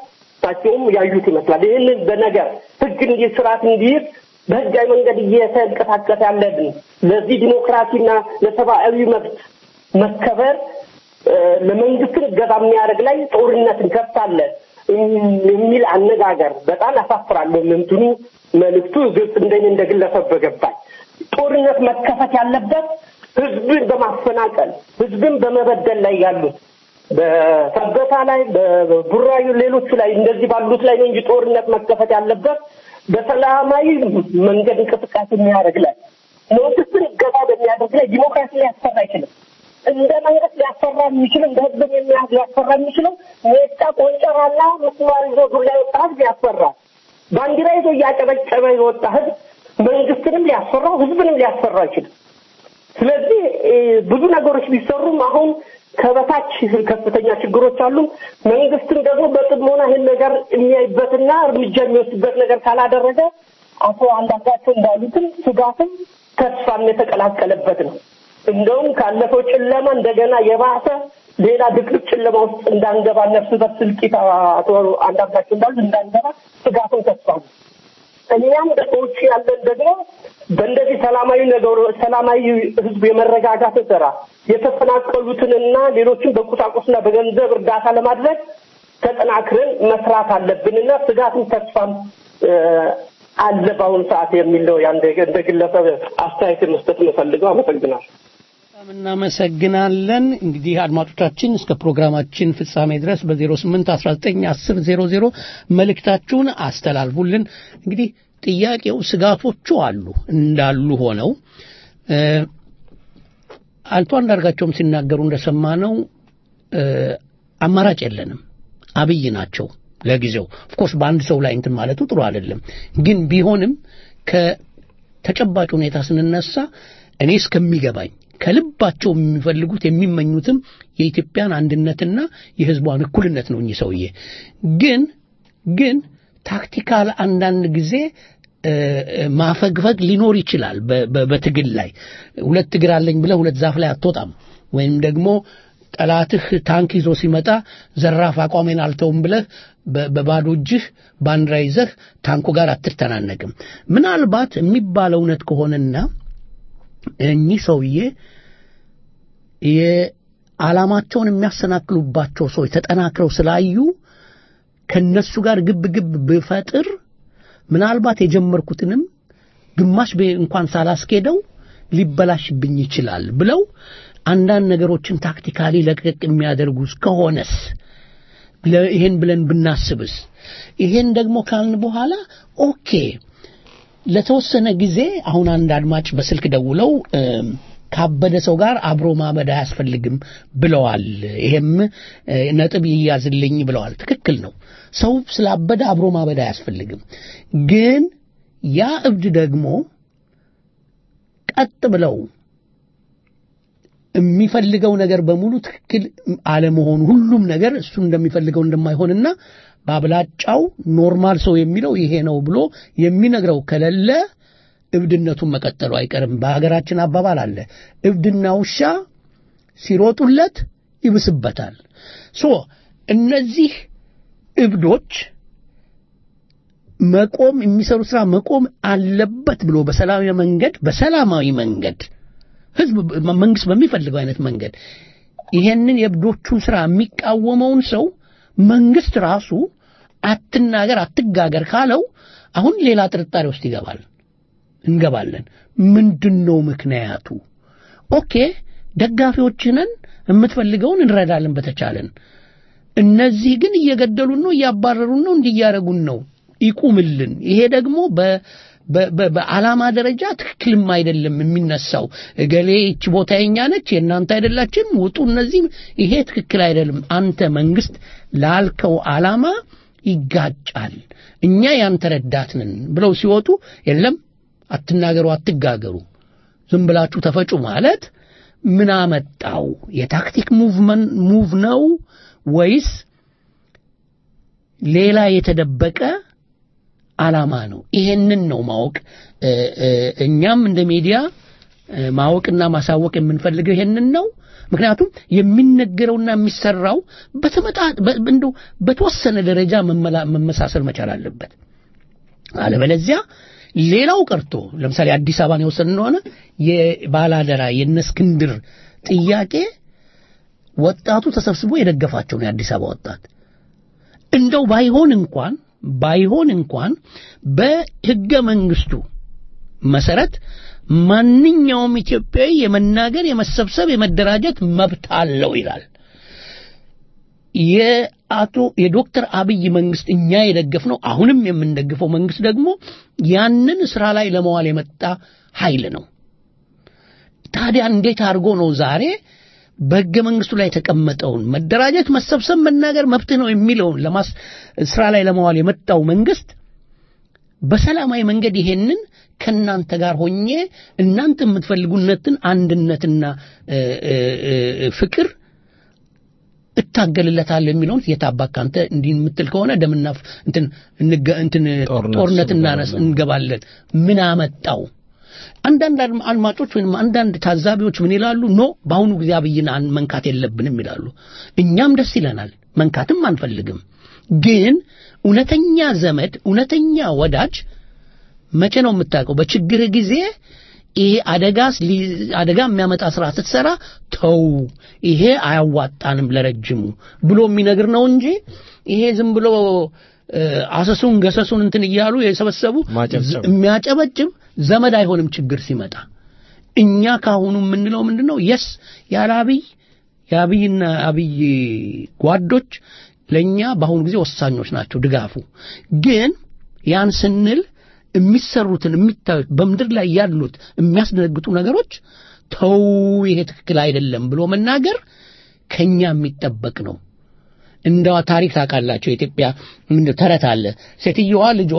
እሳቸውም ያዩት ይመስላል። ይህንን በነገር ህግ እንዲ ስርዓት እንዲይዝ በህጋዊ መንገድ እየተንቀሳቀሰ ያለን ለዚህ ዲሞክራሲና ለሰብአዊ መብት መከበር እ፣ ለመንግስትን እገዛ የሚያደርግ ላይ ጦርነት እንከፍታለን የሚል አነጋገር በጣም ያሳፍራል። እንትኑ መልእክቱ ግልጽ እንደኔ እንደ ግለሰብ በገባኝ ጦርነት መከፈት ያለበት ህዝብን በማፈናቀል ህዝብን በመበደል ላይ ያሉት በሰበታ ላይ በቡራዩ ሌሎቹ ላይ እንደዚህ ባሉት ላይ ነው እንጂ ጦርነት መከፈት ያለበት በሰላማዊ መንገድ እንቅስቃሴ የሚያደርግ ላይ መንግስትን እገዛ በሚያደርግ ላይ ዲሞክራሲ ሊያሰራ አይችልም። እንደ መንግስት ሊያሰራ የሚችል እንደ ህዝብ የሚያዝ ሊያሰራ የሚችለው ሜጫ ቆንጨራና ምስማር ይዞ ዱላ የወጣ ህዝብ ያሰራል። ባንዲራ ይዞ እያጨበጨበ የወጣ ህዝብ መንግስትንም ሊያሰራው ህዝብንም ሊያሰራ አይችልም። ስለዚህ እ፣ ብዙ ነገሮች ቢሰሩም አሁን ከበታች ከፍተኛ ችግሮች አሉ። መንግስትም ደግሞ በጥሞና ይህን ነገር የሚያይበትና እርምጃ የሚወስድበት ነገር ካላደረገ አቶ አንዳርጋቸው እንዳሉትም ስጋትም ተስፋም የተቀላቀለበት ነው። እንደውም ካለፈው ጨለማ እንደገና የባሰ ሌላ ድቅድቅ ጨለማ ውስጥ እንዳንገባ ነፍስ በስልቂት አቶ አንዳርጋቸው እንዳሉት እንዳንገባ ስጋትም ተስፋ ነው። እኛም ደቆች ያለን ደግሞ በእንደዚህ ሰላማዊ ነገሩ ሰላማዊ ህዝብ የመረጋጋት ስራ የተፈናቀሉትንና ሌሎችን በቁሳቁስና በገንዘብ እርዳታ ለማድረግ ተጠናክረን መስራት አለብንና ስጋትም ተስፋም እ፣ አለ በአሁኑ ሰዓት የሚል ነው ያን እንደ ግለሰብ አስተያየት መስጠት የምፈልገው። አመሰግናለሁ። በጣም እናመሰግናለን። እንግዲህ አድማጮቻችን እስከ ፕሮግራማችን ፍጻሜ ድረስ በ08 19 10 00 መልእክታችሁን አስተላልፉልን። እንግዲህ ጥያቄው ስጋቶቹ አሉ እንዳሉ ሆነው እ፣ አቶ አንዳርጋቸውም ሲናገሩ እንደሰማነው እ፣ አማራጭ የለንም አብይ ናቸው ለጊዜው ኦፍኮርስ በአንድ ሰው ላይ እንትን ማለቱ ጥሩ አይደለም ግን ቢሆንም ከተጨባጭ ሁኔታ ስንነሳ እኔ እስከሚገባኝ ከልባቸው የሚፈልጉት የሚመኙትም የኢትዮጵያን አንድነትና የህዝቧን እኩልነት ነው እኚህ ሰውዬ ግን ግን ታክቲካል አንዳንድ ጊዜ እ፣ እ፣ ማፈግፈግ ሊኖር ይችላል በ- በ- በትግል ላይ ሁለት እግር አለኝ ብለህ ሁለት ዛፍ ላይ አትወጣም ወይም ደግሞ ጠላትህ ታንክ ይዞ ሲመጣ ዘራፍ አቋሜን አልተውም ብለህ በ- በባዶ እጅህ ባንዲራ ይዘህ ታንኩ ጋር አትተናነቅም ምናልባት የሚባለው እውነት ከሆነና እኚህ ሰውዬ የዓላማቸውን የሚያሰናክሉባቸው ሰዎች ተጠናክረው ስላዩ ከነሱ ጋር ግብ ግብ ብፈጥር ምናልባት የጀመርኩትንም ግማሽ ቤ- እንኳን ሳላስኬደው ሊበላሽብኝ ይችላል ብለው አንዳንድ ነገሮችን ታክቲካሊ ለቀቅ የሚያደርጉ ከሆነስ ለ- ይሄን ብለን ብናስብስ ይሄን ደግሞ ካልን በኋላ ኦኬ ለተወሰነ ጊዜ አሁን አንድ አድማጭ በስልክ ደውለው እም፣ ካበደ ሰው ጋር አብሮ ማበድ አያስፈልግም ብለዋል። ይሄም እ፣ ነጥብ ይያዝልኝ ብለዋል። ትክክል ነው። ሰው ስላበደ አብሮ ማበድ አያስፈልግም። ግን ያ እብድ ደግሞ ቀጥ ብለው የሚፈልገው ነገር በሙሉ ትክክል አለመሆኑ ሁሉም ነገር እሱ እንደሚፈልገው እንደማይሆንና በአብላጫው ኖርማል ሰው የሚለው ይሄ ነው ብሎ የሚነግረው ከሌለ እብድነቱን መቀጠሉ አይቀርም። በሀገራችን አባባል አለ፣ እብድና ውሻ ሲሮጡለት ይብስበታል። ሶ እነዚህ እብዶች መቆም የሚሰሩ ስራ መቆም አለበት ብሎ በሰላማዊ መንገድ በሰላማዊ መንገድ ህዝብ መንግስት በሚፈልገው አይነት መንገድ ይሄንን የእብዶቹን ስራ የሚቃወመውን ሰው መንግስት ራሱ አትናገር አትጋገር ካለው አሁን ሌላ ጥርጣሬ ውስጥ ይገባል እንገባለን ምንድን ነው ምክንያቱ ኦኬ ደጋፊዎችንን የምትፈልገውን እንረዳለን በተቻለን እነዚህ ግን እየገደሉን ነው እያባረሩን ነው እንዲያረጉን ነው ይቁምልን ይሄ ደግሞ በ በ- በ- በዓላማ ደረጃ ትክክልም አይደለም የሚነሳው እገሌ ይች ቦታ የኛ ነች የእናንተ አይደላችም ውጡ እነዚህ ይሄ ትክክል አይደለም አንተ መንግስት ላልከው ዓላማ ይጋጫል እኛ ያንተ ረዳት ነን ብለው ሲወጡ የለም አትናገሩ አትጋገሩ ዝም ብላችሁ ተፈጩ ማለት ምን አመጣው የታክቲክ ሙቭመን ሙቭ ነው ወይስ ሌላ የተደበቀ ዓላማ ነው ይሄንን ነው ማወቅ እ፣ እ፣ እኛም እንደ ሚዲያ እ፣ ማወቅና ማሳወቅ የምንፈልገው ይሄንን ነው። ምክንያቱም የሚነገረውና የሚሰራው በተመጣ በ- እንደው በተወሰነ ደረጃ መመላ- መመሳሰል መቻል አለበት። አለበለዚያ ሌላው ቀርቶ ለምሳሌ አዲስ አበባን የወሰን እንደሆነ የባላደራ የነ እስክንድር ጥያቄ ወጣቱ ተሰብስቦ የደገፋቸው ነው የአዲስ አበባ ወጣት። እንደው ባይሆን እንኳን ባይሆን እንኳን በሕገ መንግስቱ መሰረት ማንኛውም ኢትዮጵያዊ የመናገር፣ የመሰብሰብ፣ የመደራጀት መብት አለው ይላል። የአቶ የዶክተር አብይ መንግስት እኛ የደገፍነው አሁንም የምንደግፈው መንግስት ደግሞ ያንን ስራ ላይ ለመዋል የመጣ ኃይል ነው። ታዲያ እንዴት አድርጎ ነው ዛሬ በሕገ መንግስቱ ላይ የተቀመጠውን መደራጀት፣ መሰብሰብ፣ መናገር መብትህ ነው የሚለውን ለማስ ስራ ላይ ለመዋል የመጣው መንግስት በሰላማዊ መንገድ ይሄንን ከእናንተ ጋር ሆኜ እናንተ የምትፈልጉነትን አንድነትና እ፣ እ፣ እ፣ ፍቅር እታገልለታለሁ የሚለውን የታባክ አንተ እንዲህ የምትል ከሆነ ደምና ፍ- እንትን እንገ- እንትን ጦርነት ጦርነት ውስጥ እናነስ እንገባለን። እንገባለን። ምን አመጣው? አንዳንድ አድማ- አድማጮች ወይም አንዳንድ ታዛቢዎች ምን ይላሉ? ኖ በአሁኑ ጊዜ አብይን አን- መንካት የለብንም ይላሉ። እኛም ደስ ይለናል፣ መንካትም አንፈልግም። ግን እውነተኛ ዘመድ፣ እውነተኛ ወዳጅ መቼ ነው የምታውቀው? በችግር ጊዜ ይሄ አደጋስ ሊ- አደጋ የሚያመጣ ስራ ስትሰራ ተው፣ ይሄ አያዋጣንም ለረጅሙ ብሎ የሚነግር ነው እንጂ ይሄ ዝም ብሎ እ፣ አሰሱን ገሰሱን እንትን እያሉ የሰበሰቡ ማጨብጨብ። የሚያጨበጭብ ዘመድ አይሆንም ችግር ሲመጣ። እኛ ካሁኑ የምንለው ምንድን ነው? የስ ያለ አብይ የአብይና አብይ ጓዶች ለእኛ በአሁኑ ጊዜ ወሳኞች ናቸው ድጋፉ። ግን ያን ስንል የሚሰሩትን የሚታዩት በምድር ላይ ያሉት የሚያስደነግጡ ነገሮች ተው ይሄ ትክክል አይደለም ብሎ መናገር ከኛ የሚጠበቅ ነው። እንደ ታሪክ ታውቃላቸው የኢትዮጵያ ምንድን ተረት አለ። ሴትየዋ ልጇ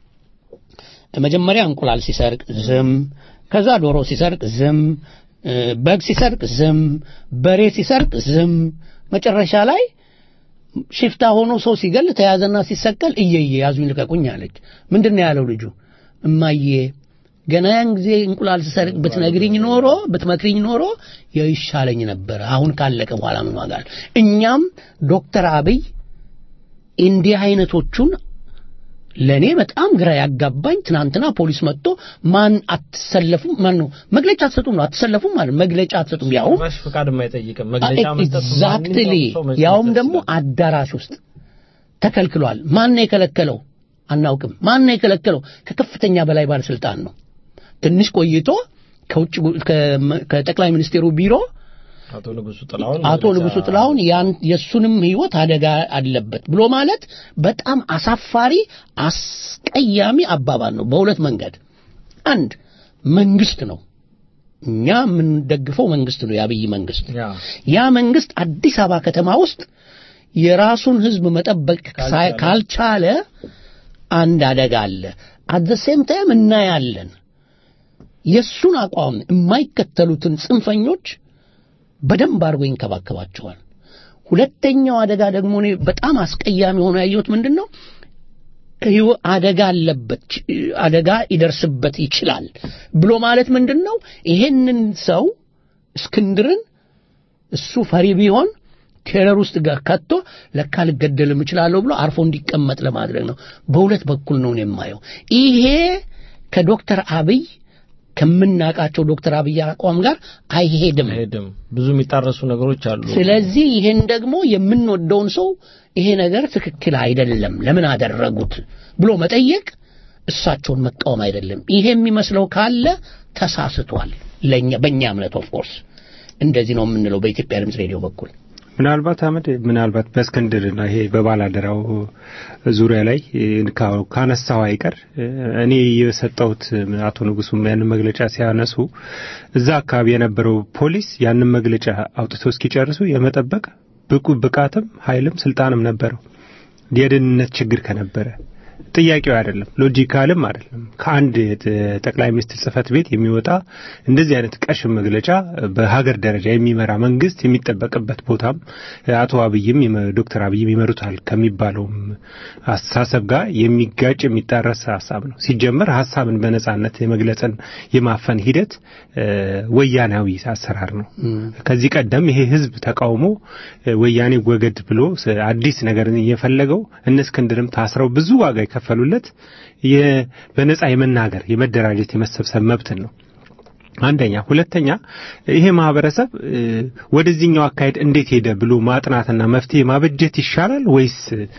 መጀመሪያ እንቁላል ሲሰርቅ ዝም፣ ከዛ ዶሮ ሲሰርቅ ዝም፣ እ፣ በግ ሲሰርቅ ዝም፣ በሬ ሲሰርቅ ዝም፣ መጨረሻ ላይ ሽፍታ ሆኖ ሰው ሲገል ተያዘና ሲሰቀል እየየ ያዙኝ ልቀቁኝ አለች። ምንድን ነው ያለው ልጁ? እማዬ ገና ያን ጊዜ እንቁላል ስሰርቅ ብትነግሪኝ ኖሮ ብትመክሪኝ ኖሮ ይሻለኝ ነበር። አሁን ካለቀ በኋላ ምን ዋጋ አለው? እኛም ዶክተር አብይ እንዲህ አይነቶቹን ለእኔ በጣም ግራ ያጋባኝ ትናንትና ፖሊስ መጥቶ ማን አትሰለፉም ማን ነው መግለጫ አትሰጡም ነው አትሰለፉም ማለት መግለጫ አትሰጡም ያውም ጭራሽ ፍቃድ የማይጠይቅም መግለጫ መስጠት ኤግዛክትሊ ማንኛውም ሰው መስጠት ያውም ይችላል። ደግሞ አዳራሽ ውስጥ ተከልክሏል። ማን ነው የከለከለው? አናውቅም። ማን ነው የከለከለው? ከከፍተኛ በላይ ባለስልጣን ነው። ትንሽ ቆይቶ ከውጭ ጉ- ከመ- ከጠቅላይ ሚኒስቴሩ ቢሮ አቶ ንጉሱ ጥላሁን አቶ መግለጫ- ንጉሱ ጥላሁን ያን የሱንም ህይወት አደጋ አለበት ብሎ ማለት በጣም አሳፋሪ አስቀያሚ አባባል ነው። በሁለት መንገድ አንድ መንግስት ነው እኛ የምንደግፈው መንግስት ነው፣ የአብይ መንግስት ያ ያ መንግስት አዲስ አበባ ከተማ ውስጥ የራሱን ህዝብ መጠበቅ ሳይ- ካልቻለ አንድ አደጋ አለ። አት ዘ ሴም ታይም እናያለን የእሱን አቋም የማይከተሉትን ጽንፈኞች በደንብ አድርጎ ይንከባከባቸዋል። ሁለተኛው አደጋ ደግሞ እኔ በጣም አስቀያሚ ሆኖ ያየሁት ምንድን ነው? ህይወ- አደጋ አለበት ች- አደጋ ይደርስበት ይችላል ብሎ ማለት ምንድን ነው? ይሄንን ሰው እስክንድርን እሱ ፈሪ ቢሆን ቴረር ውስጥ ጋር ከቶ ለካ ልገደልም እችላለሁ ብሎ አርፎ እንዲቀመጥ ለማድረግ ነው። በሁለት በኩል ነው እኔ የማየው። ይሄ ከዶክተር አብይ ከምናውቃቸው ዶክተር አብይ አቋም ጋር አይሄድም። አይሄድም። ብዙ የሚጣረሱ ነገሮች አሉ። ስለዚህ ይሄን ደግሞ የምንወደውን ሰው ይሄ ነገር ትክክል አይደለም፣ ለምን አደረጉት ብሎ መጠየቅ እሳቸውን መቃወም አይደለም። ይሄ የሚመስለው ካለ ተሳስቷል። ለኛ በእኛ እምነት ኦፍ ኮርስ እንደዚህ ነው የምንለው በኢትዮጵያ ድምፅ ሬዲዮ በኩል ምናልባት አመድ ምናልባት በእስክንድርና ይሄ በባላደራው ዙሪያ ላይ ካ- ካነሳው አይቀር እኔ የሰጠሁት አቶ ንጉሱም ያንን መግለጫ ሲያነሱ እዛ አካባቢ የነበረው ፖሊስ ያንን መግለጫ አውጥቶ እስኪጨርሱ የመጠበቅ ብቁ ብቃትም ኃይልም ስልጣንም ነበረው። የደህንነት ችግር ከነበረ ጥያቄው አይደለም፣ ሎጂካልም አይደለም። ከአንድ ጠቅላይ ሚኒስትር ጽህፈት ቤት የሚወጣ እንደዚህ አይነት ቀሽም መግለጫ በሀገር ደረጃ የሚመራ መንግስት የሚጠበቅበት ቦታም አቶ አብይም ዶክተር አብይም ይመሩታል ከሚባለውም አስተሳሰብ ጋር የሚጋጭ የሚጣረስ ሀሳብ ነው። ሲጀመር ሀሳብን በነጻነት የመግለጽን የማፈን ሂደት ወያናዊ አሰራር ነው። ከዚህ ቀደም ይሄ ህዝብ ተቃውሞ ወያኔ ወገድ ብሎ አዲስ ነገርን እየፈለገው እነ እስክንድርም ታስረው ብዙ ዋጋ የከፈሉለት በነጻ የመናገር የመደራጀት የመሰብሰብ መብትን ነው። አንደኛ። ሁለተኛ ይሄ ማህበረሰብ ወደዚህኛው አካሄድ እንዴት ሄደ ብሎ ማጥናትና መፍትሄ ማበጀት ይሻላል ወይስ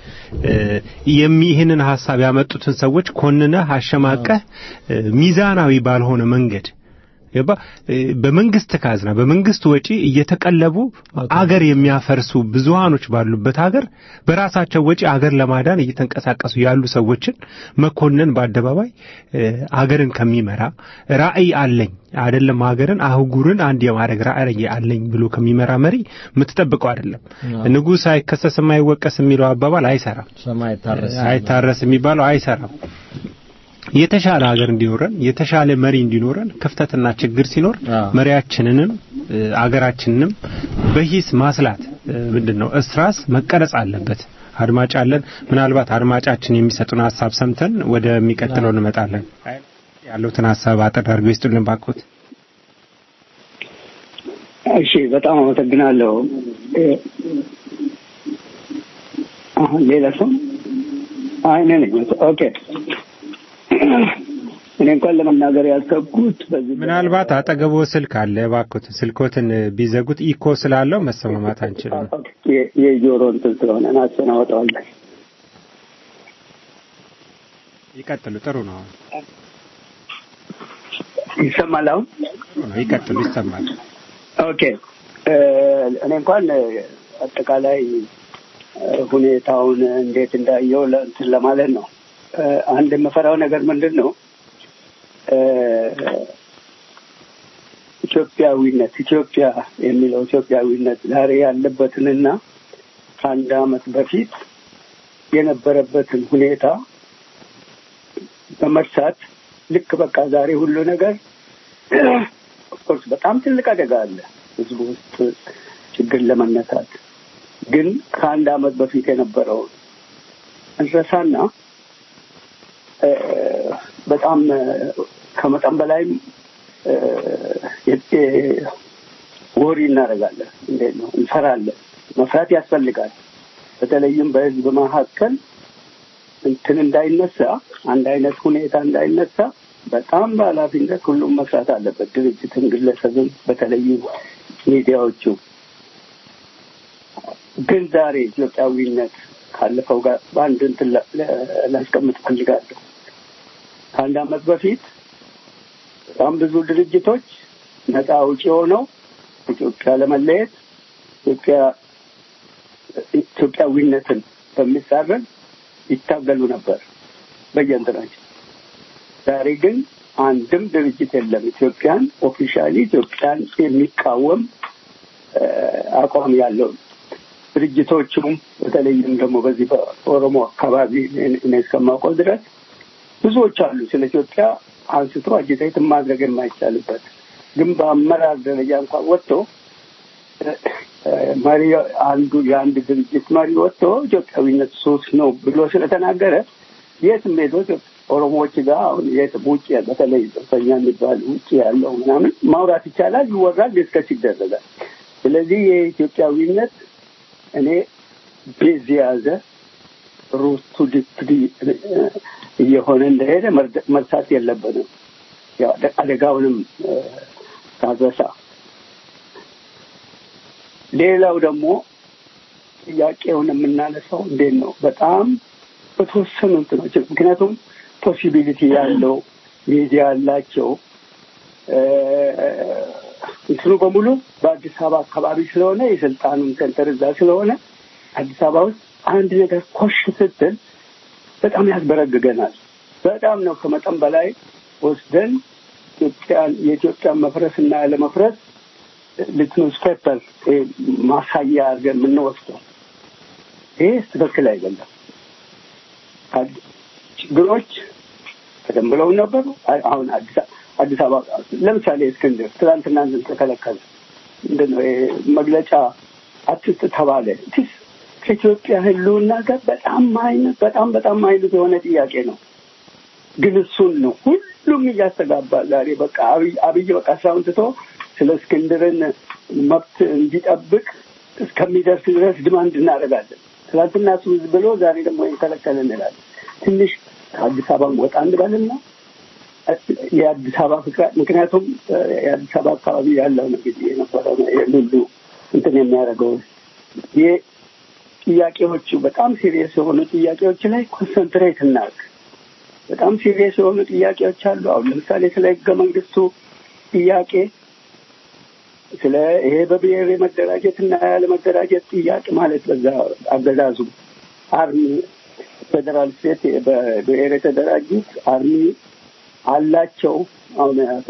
ይህንን ሀሳብ ያመጡትን ሰዎች ኮንነህ አሸማቀህ ሚዛናዊ ባልሆነ መንገድ ገባ በመንግስት ካዝና በመንግስት ወጪ እየተቀለቡ አገር የሚያፈርሱ ብዙሃኖች ባሉበት ሀገር በራሳቸው ወጪ አገር ለማዳን እየተንቀሳቀሱ ያሉ ሰዎችን መኮንን በአደባባይ አገርን ከሚመራ ራዕይ አለኝ አይደለም ሀገርን አህጉርን አንድ የማድረግ ራዕይ አለኝ ብሎ ከሚመራ መሪ የምትጠብቀው አይደለም። ንጉሥ አይከሰስም አይወቀስ የሚለው አባባል አይሰራም። አይታረስ የሚባለው አይሰራም። የተሻለ ሀገር እንዲኖረን የተሻለ መሪ እንዲኖረን ክፍተትና ችግር ሲኖር መሪያችንንም አገራችንንም በሂስ ማስላት ምንድን ነው እስራስ መቀረጽ አለበት። አድማጭ አለን። ምናልባት አድማጫችን የሚሰጡን ሀሳብ ሰምተን ወደሚቀጥለው እንመጣለን። ያለውትን ሀሳብ አጠር አድርገው ይስጡልን ባክዎት። እሺ፣ በጣም አመሰግናለሁ። አሁን ሌላ ሰው አይነ ነኝ። ኦኬ እኔ እንኳን ለመናገር ያሰብኩት በዚህ ምናልባት አጠገቦ ስልክ አለ። እባክዎት ስልኮትን ቢዘጉት ኢኮ ስላለው መሰማማት አንችልም። የጆሮ እንትን ስለሆነ እናስተናወጠዋለን። ይቀጥሉ። ጥሩ ነው። ይሰማል? አሁን ጥሩ ነው። ይቀጥሉ። ይሰማል። ኦኬ እኔ እንኳን አጠቃላይ ሁኔታውን እንዴት እንዳየው እንትን ለማለት ነው። አንድ የምፈራው ነገር ምንድን ነው? ኢትዮጵያዊነት ኢትዮጵያ የሚለው ኢትዮጵያዊነት ዛሬ ያለበትንና ከአንድ ዓመት በፊት የነበረበትን ሁኔታ በመርሳት ልክ በቃ ዛሬ ሁሉ ነገር ኦፍኮርስ በጣም ትልቅ አደጋ አለ ህዝቡ ውስጥ ችግር ለመነሳት ግን ከአንድ ዓመት በፊት የነበረውን እንረሳና በጣም ከመጠን በላይም ወሪ እናደርጋለን። እንዴት ነው እንፈራለን። መፍራት ያስፈልጋል። በተለይም በህዝብ መካከል እንትን እንዳይነሳ አንድ አይነት ሁኔታ እንዳይነሳ በጣም በኃላፊነት ሁሉም መስራት አለበት። ድርጅትን፣ ግለሰብን፣ በተለይም ሚዲያዎቹ ግን ዛሬ ኢትዮጵያዊነት ካለፈው ጋር በአንድ እንትን ላስቀምጥ ፈልጋለሁ። ከአንድ ዓመት በፊት በጣም ብዙ ድርጅቶች ነፃ አውጪ ሆነው ኢትዮጵያ ለመለየት ኢትዮጵያ ኢትዮጵያዊነትን በሚጻረን ይታገሉ ነበር በየእንትናቸው። ዛሬ ግን አንድም ድርጅት የለም ኢትዮጵያን ኦፊሻሊ ኢትዮጵያን የሚቃወም አቋም ያለው ድርጅቶቹም በተለይም ደግሞ በዚህ በኦሮሞ አካባቢ እኔ እስከማውቀው ድረስ ብዙዎች አሉ ስለ ኢትዮጵያ አንስቶ አጅቴት ማድረግ የማይቻልበት ግን በአመራር ደረጃ እንኳን ወጥቶ መሪ አንዱ የአንድ ድርጅት መሪ ወጥቶ ኢትዮጵያዊነት ሱስ ነው ብሎ ስለተናገረ የትም ሄዶ ኦሮሞዎች ጋር አሁን የትም ውጭ በተለይ ጽንፈኛ የሚባል ውጭ ያለው ምናምን ማውራት ይቻላል፣ ይወራል፣ ዲስከስ ይደረጋል። ስለዚህ የኢትዮጵያዊነት እኔ ቤዝ የያዘ ሩቱ ዲፕሊ እየሆነ እንደሄደ መርሳት የለብንም። አደጋውንም ሳዘሳ ሌላው ደግሞ ጥያቄውን የምናነሳው እንዴት ነው? በጣም በተወሰኑ እንትኖች ምክንያቱም ፖሲቢሊቲ ያለው ሚዲያ ያላቸው እንትኑ በሙሉ በአዲስ አበባ አካባቢ ስለሆነ የስልጣኑን ሴንተር እዛ ስለሆነ አዲስ አበባ ውስጥ አንድ ነገር ኮሽ ስትል በጣም ያስበረግገናል። በጣም ነው ከመጠን በላይ ወስደን ኢትዮጵያን የኢትዮጵያን መፍረስ እና ያለመፍረስ ሊትኖስ ፔፐር ማሳያ አድርገን የምንወስደው ይህ ትክክል አይደለም። ችግሮች ቀደም ብለው ነበሩ። አይ- አሁን አዲስ አ- አዲስ አበባ ለምሳሌ እስክንድር ትናንትና እንትን ተከለከለ። ምንድን ነው ይሄ መግለጫ አትስጥ ተባለ። ቲስ ከኢትዮጵያ ሕልውና ጋር በጣም አይነት በጣም በጣም አይነት የሆነ ጥያቄ ነው። ግን እሱን ነው ሁሉም እያስተጋባ ዛሬ በቃ አብይ አብይ በቃ ስራውን ትቶ ስለ እስክንድርን መብት እንዲጠብቅ እስከሚደርስ ድረስ ድማንድ እናደርጋለን። ትናንትና እሱ ብሎ ዛሬ ደግሞ ይከለከል እንላለን። ትንሽ ከአዲስ አበባ ወጣ እንበልና የአዲስ አበባ ፍቅር ምክንያቱም እ፣ የአዲስ አበባ አካባቢ ያለው ነው ጊዜ የነበረው ነው ይሄን ሁሉ እንትን የሚያደርገው ይህ ጥያቄዎቹ በጣም ሲሪየስ የሆኑ ጥያቄዎች ላይ ኮንሰንትሬት እናድርግ። በጣም ሲሪየስ የሆኑ ጥያቄዎች አሉ። አሁን ለምሳሌ ስለ ህገ መንግስቱ ጥያቄ ስለ ይሄ በብሔር የመደራጀት እና ያለመደራጀት ጥያቄ ማለት በዛ አገዛዙ አርሚ ፌዴራል ስቴት በብሔር የተደራጁት አርሚ አላቸው። አሁን አቶ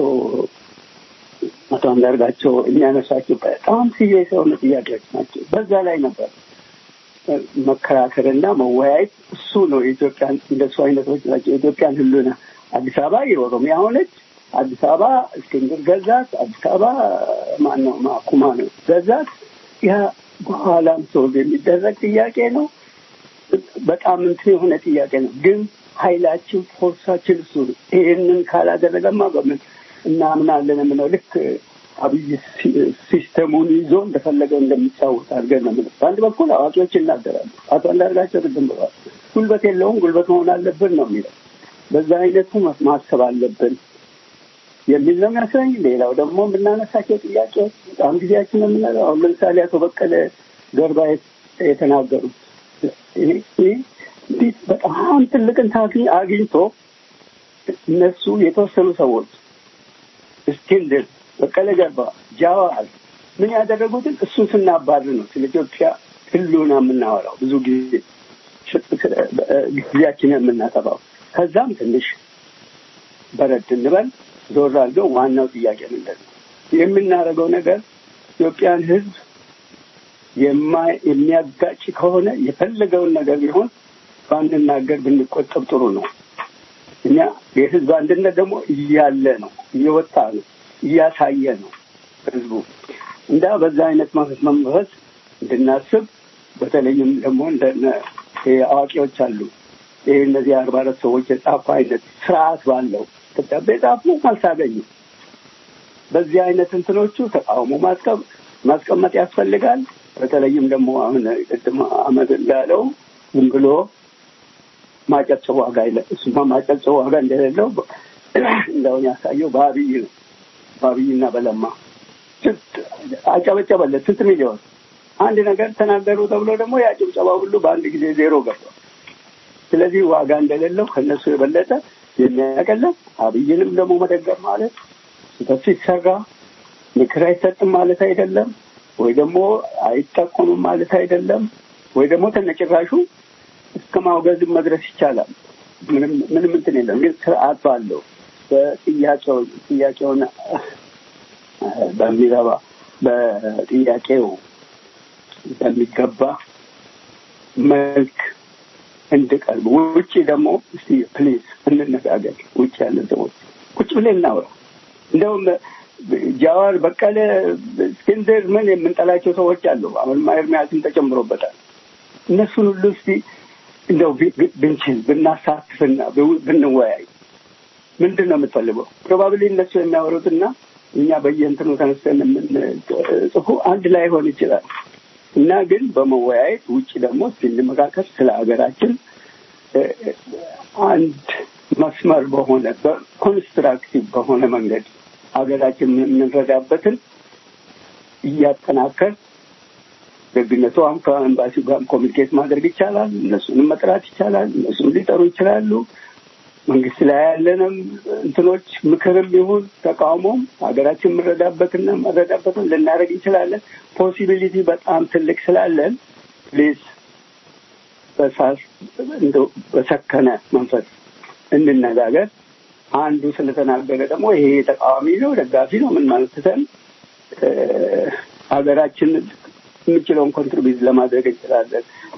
አቶ አንዳርጋቸው የሚያነሳቸው በጣም ሲሪየስ የሆኑ ጥያቄዎች ናቸው። በዛ ላይ ነበር መከራከርና መወያየት እሱ ነው የኢትዮጵያን እንደሱ አይነቶች ናቸው የኢትዮጵያን ህሉና አዲስ አበባ የኦሮሚያ ሆነች። አዲስ አበባ እስክንድር ገዛት። አዲስ አበባ ማነው ማኩማ ነው ገዛት። ያ በኋላም ሰው የሚደረግ ጥያቄ ነው። በጣም እንትን የሆነ ጥያቄ ነው። ግን ኃይላችን ፎርሳችን እሱ ነው። ይህንን ካላደረገማ በምን እናምናለን የምለው ልክ አብይ ሲ- ሲስተሙን ይዞ እንደፈለገው እንደሚጫወት አድርገን ነው የምለው። በአንድ በኩል አዋቂዎች ይናገራሉ። አቶ አንዳርጋቸው ቅድም ብለዋል። ጉልበት የለውም ጉልበት መሆን አለብን ነው የሚለው። በዛ አይነቱ ማ- ማሰብ አለብን የሚል ነው የሚያስረኝ። ሌላው ደግሞ የምናነሳቸው ጥያቄዎች በጣም ጊዜያችን ነው የምናለው። አሁን ለምሳሌ አቶ በቀለ ገርባ የት- የተናገሩት ይህ ይህ እንዲህ በጣም ትልቅን ታግኝ አግኝቶ እነሱ የተወሰኑ ሰዎች እስክንድር፣ በቀለ ገርባ፣ ጃዋር ምን ያደረጉትን እሱን ስናባር ነው ስለ ኢትዮጵያ ህልውና የምናወራው ብዙ ጊዜ ጊዜያችንን የምናጠፋው። ከዛም ትንሽ በረድ እንበል ዞር አድርገው ዋናው ጥያቄ ምንድን ነው የምናደርገው ነገር ኢትዮጵያን ህዝብ የማ- የሚያጋጭ ከሆነ የፈለገውን ነገር ቢሆን ባንናገር ብንቆጠብ ጥሩ ነው። እኛ የህዝብ አንድነት ደግሞ እያለ ነው፣ እየወጣ ነው፣ እያሳየ ነው ህዝቡ እንዳ በዛ አይነት መንፈስ መንፈስ እንድናስብ በተለይም ደግሞ እንደ አዋቂዎች አሉ ይህ እነዚህ አርባ አራት ሰዎች የጻፉ አይነት ስርዓት ባለው ደብዳቤ ጻፉ፣ መልስ አገኙ። በዚህ አይነት እንትኖቹ ተቃውሞ ማስቀም ማስቀመጥ ያስፈልጋል። በተለይም ደግሞ አሁን ቅድም አመድ እንዳለው ዝም ብሎ ማጨብጨብ ዋጋ የለ እሱማ ማጨብጨብ ዋጋ እንደሌለው እንደውን ያሳየው በአብይ ነው። በአብይና በለማ ስንት አጨበጨበለት ስንት ሚሊዮን አንድ ነገር ተናገሩ ተብሎ ደግሞ ያ ጭብጨባ ሁሉ በአንድ ጊዜ ዜሮ ገባ። ስለዚህ ዋጋ እንደሌለው ከነሱ የበለጠ የሚያቀለም አብይንም ደግሞ መደገፍ ማለት ስህተት ሲሰራ ምክር አይሰጥም ማለት አይደለም፣ ወይ ደግሞ አይጠቆምም ማለት አይደለም፣ ወይ ደግሞ ተነጭራሹ እስከ ማውገዝም መድረስ ይቻላል። ምንም ምንም እንትን የለም። ግን ስርዓት ባለው በጥያቄው ጥያቄውን በሚረባ በጥያቄው በሚገባ መልክ እንድቀርብ ውጭ ደግሞ እስቲ ፕሊዝ እንነጋገር። ውጭ ያለን ሰዎች ቁጭ ብለን እናውራ። እንደውም ጃዋር በቀለ፣ እስክንድር ምን የምንጠላቸው ሰዎች አሉ። አሁን ኤርሚያስም ተጨምሮበታል። እነሱን ሁሉ እስቲ እንደው ብንችል ብናሳትፍና ብንወያይ ምንድን ነው የምትፈልገው? ፕሮባብሊ እነሱ የሚያወሩትና እኛ በየእንትኑ ተነስተን የምንጽፉ አንድ ላይ ሆን ይችላል እና ግን በመወያየት ውጭ ደግሞ ስንመካከል ስለ ሀገራችን አንድ መስመር በሆነ በኮንስትራክቲቭ በሆነ መንገድ ሀገራችን የምንረዳበትን እያጠናከር ደግነቱ አሁን ከኤምባሲው ጋር ኮሚኒኬት ማድረግ ይቻላል። እነሱንም መጥራት ይቻላል። እነሱም ሊጠሩ ይችላሉ። መንግስት ላይ ያለንም እንትኖች ምክርም ይሁን ተቃውሞም ሀገራችን የምንረዳበትና መረዳበትን ልናደርግ እንችላለን። ፖሲቢሊቲ በጣም ትልቅ ስላለን ፕሊዝ በሳስ እንደው በሰከነ መንፈስ እንነጋገር። አንዱ ስለተናገረ ደግሞ ይሄ ተቃዋሚ ነው ደጋፊ ነው ምን ማለት ትተን ሀገራችን የምችለውን ኮንትሪቢዩት ለማድረግ እንችላለን።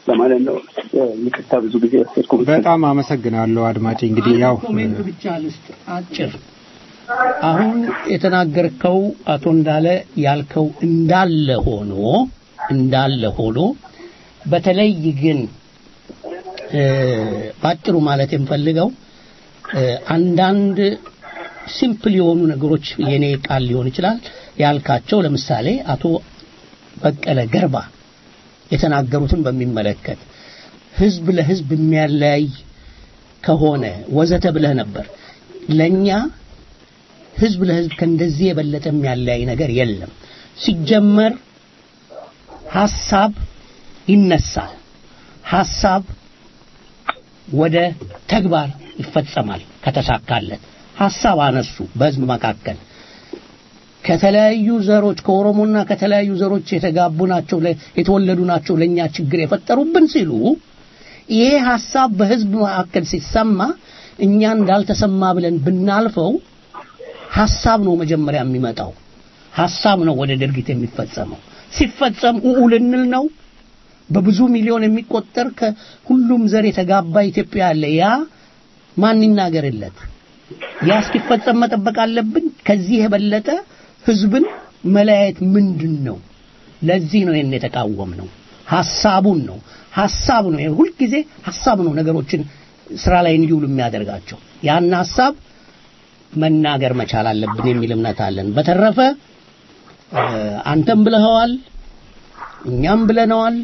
ለማለት ነው። ይቅርታ ብዙ ጊዜ ወሰድኩ። በጣም አመሰግናለሁ አድማጭ። እንግዲህ ያው ኮሜንት ብቻ ልስጥ አጭር። አሁን የተናገርከው አቶ እንዳለ ያልከው እንዳለ ሆኖ እንዳለ ሆኖ በተለይ ግን እ፣ ባጭሩ ማለት የምፈልገው እ፣ አንዳንድ ሲምፕል የሆኑ ነገሮች የኔ ቃል ሊሆን ይችላል ያልካቸው ለምሳሌ አቶ በቀለ ገርባ የተናገሩትን በሚመለከት ህዝብ ለህዝብ የሚያለያይ ከሆነ ወዘተ ብለህ ነበር። ለኛ ህዝብ ለህዝብ ከእንደዚህ የበለጠ የሚያለያይ ነገር የለም። ሲጀመር ሐሳብ ይነሳል። ሐሳብ ወደ ተግባር ይፈጸማል ከተሳካለት። ሐሳብ አነሱ በህዝብ መካከል ከተለያዩ ዘሮች ከኦሮሞና ከተለያዩ ዘሮች የተጋቡ ናቸው ለ- የተወለዱ ናቸው ለኛ ችግር የፈጠሩብን ሲሉ ይሄ ሐሳብ በህዝብ መካከል ሲሰማ እኛ እንዳልተሰማ ብለን ብናልፈው ሐሳብ ነው መጀመሪያ የሚመጣው ሐሳብ ነው ወደ ድርጊት የሚፈጸመው ሲፈጸም ኡኡ ልንል ነው በብዙ ሚሊዮን የሚቆጠር ከሁሉም ዘር የተጋባ ኢትዮጵያ አለ ያ ማን ይናገርለት ያ እስኪፈጸም መጠበቅ አለብን ከዚህ የበለጠ ህዝብን መለያየት ምንድን ነው ለዚህ ነው ይህን የተቃወም ነው ሐሳቡን ነው ሐሳብ ነው ይሄ ሁልጊዜ ሐሳብ ነው ነገሮችን ስራ ላይ እንዲውሉ የሚያደርጋቸው ያን ሐሳብ መናገር መቻል አለብን የሚል እምነት አለን በተረፈ እ፣ አንተም ብለኸዋል እኛም ብለነዋል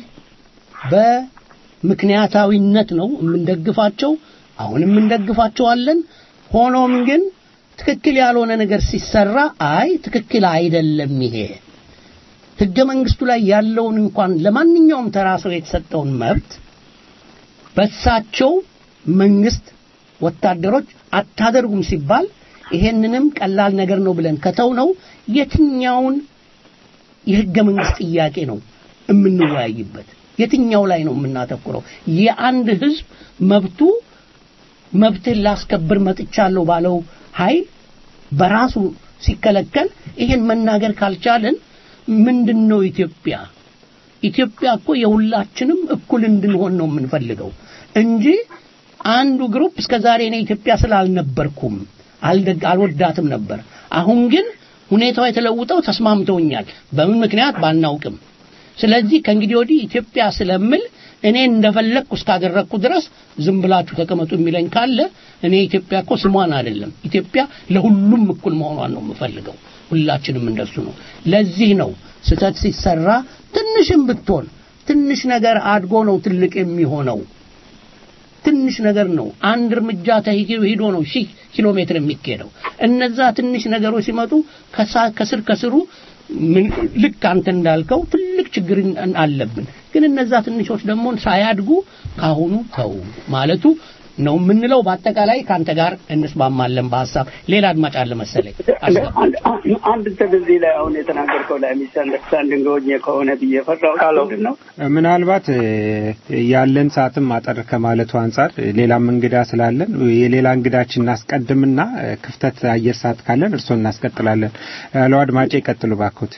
በምክንያታዊነት ነው የምንደግፋቸው አሁንም እንደግፋቸዋለን ሆኖም ግን ትክክል ያልሆነ ነገር ሲሰራ አይ ትክክል አይደለም ይሄ ህገ መንግስቱ ላይ ያለውን እንኳን ለማንኛውም ተራ ሰው የተሰጠውን መብት በሳቸው መንግስት ወታደሮች አታደርጉም ሲባል ይሄንንም ቀላል ነገር ነው ብለን ከተው ነው የትኛውን የህገ መንግስት ጥያቄ ነው የምንወያይበት የትኛው ላይ ነው የምናተኩረው የአንድ ህዝብ መብቱ መብትን ላስከብር መጥቻለሁ ባለው ኃይል በራሱ ሲከለከል ይሄን መናገር ካልቻለን ምንድነው ኢትዮጵያ ኢትዮጵያ እኮ የሁላችንም እኩል እንድንሆን ነው የምንፈልገው እንጂ አንዱ ግሩፕ እስከ ዛሬ እኔ ኢትዮጵያ ስላልነበርኩም አልደግ አልወዳትም ነበር አሁን ግን ሁኔታው የተለውጠው ተስማምተውኛል በምን ምክንያት ባናውቅም ስለዚህ ከእንግዲህ ወዲህ ኢትዮጵያ ስለምል እኔ እንደፈለግኩ እስካደረግኩ ድረስ ዝም ብላችሁ ተቀመጡ የሚለኝ ካለ እኔ ኢትዮጵያ እኮ ስሟን አይደለም ኢትዮጵያ ለሁሉም እኩል መሆኗን ነው የምፈልገው ሁላችንም እንደሱ ነው ለዚህ ነው ስተት ሲሰራ ትንሽም ብትሆን ትንሽ ነገር አድጎ ነው ትልቅ የሚሆነው ትንሽ ነገር ነው አንድ እርምጃ ተሂዶ ሂዶ ነው ሺህ ኪሎ ሜትር የሚካሄደው እነዛ ትንሽ ነገሮች ሲመጡ ከሳ- ከስር ከስሩ ምን- ልክ አንተ እንዳልከው ትልቅ ችግር አለብን ግን እነዛ ትንሾች ደግሞ ሳያድጉ ካሁኑ ተው ማለቱ ነው የምንለው በአጠቃላይ ከአንተ ጋር እንስማማለን በሀሳብ ሌላ አድማጭ አለ መሰለኝ አስገባ። አንድ እንትን እዚህ ላይ አሁን የተናገርከው ላይ ሚስ አንደርስታንዲንግ ሆኜ ከሆነ ብዬ ፈራሁት ምንድን ነው ምናልባት እ፣ ያለን ሰዓትም አጠር ከማለቱ አንጻር እ፣ ሌላም እንግዳ ስላለን የሌላ እንግዳችን እናስቀድምና እ፣ ክፍተት አየር ሰዓት ካለን እርስዎ እናስቀጥላለን ያለው አድማጭ ይቀጥሉ ባክዎት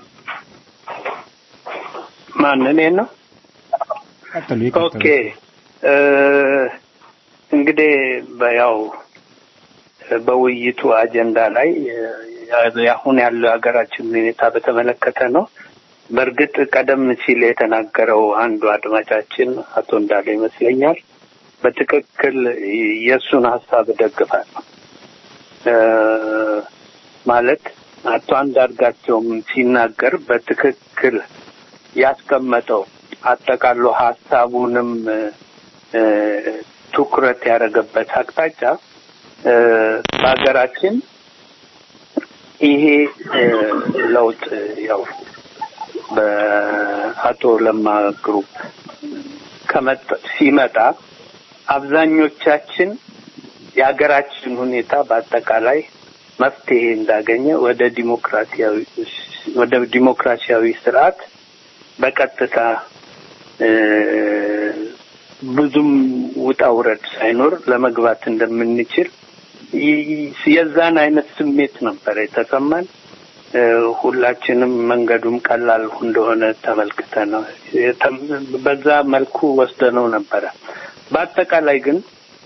ማን እኔን ነው ቀጥሉ ይቀጥሉ ኦኬ እ፣ እንግዲህ በያው በውይይቱ አጀንዳ ላይ እ፣ አሁን ያለው ሀገራችን ሁኔታ በተመለከተ ነው። በእርግጥ ቀደም ሲል የተናገረው አንዱ አድማጫችን አቶ እንዳለ ይመስለኛል በትክክል የእሱን ሀሳብ እደግፋለሁ። እ፣ ማለት አቶ አንዳርጋቸውም ሲናገር በትክክል ያስቀመጠው አጠቃሎ ሀሳቡንም እ፣ ትኩረት ያደረገበት አቅጣጫ እ፣ በሀገራችን ይሄ እ፣ ለውጥ ያው በአቶ ለማ ግሩፕ ከመጣ ሲመጣ አብዛኞቻችን የሀገራችን ሁኔታ በአጠቃላይ መፍትሄ እንዳገኘ ወደ ዲሞክራሲያዊ ወደ ዲሞክራሲያዊ ስርዓት በቀጥታ እ፣ ብዙም ውጣ ውረድ ሳይኖር ለመግባት እንደምንችል ይ- የዛን አይነት ስሜት ነበር የተሰማን። እ፣ ሁላችንም መንገዱም ቀላል እንደሆነ ተመልክተን ነው የተም- በዛ መልኩ ወስደነው ነበረ። በአጠቃላይ ግን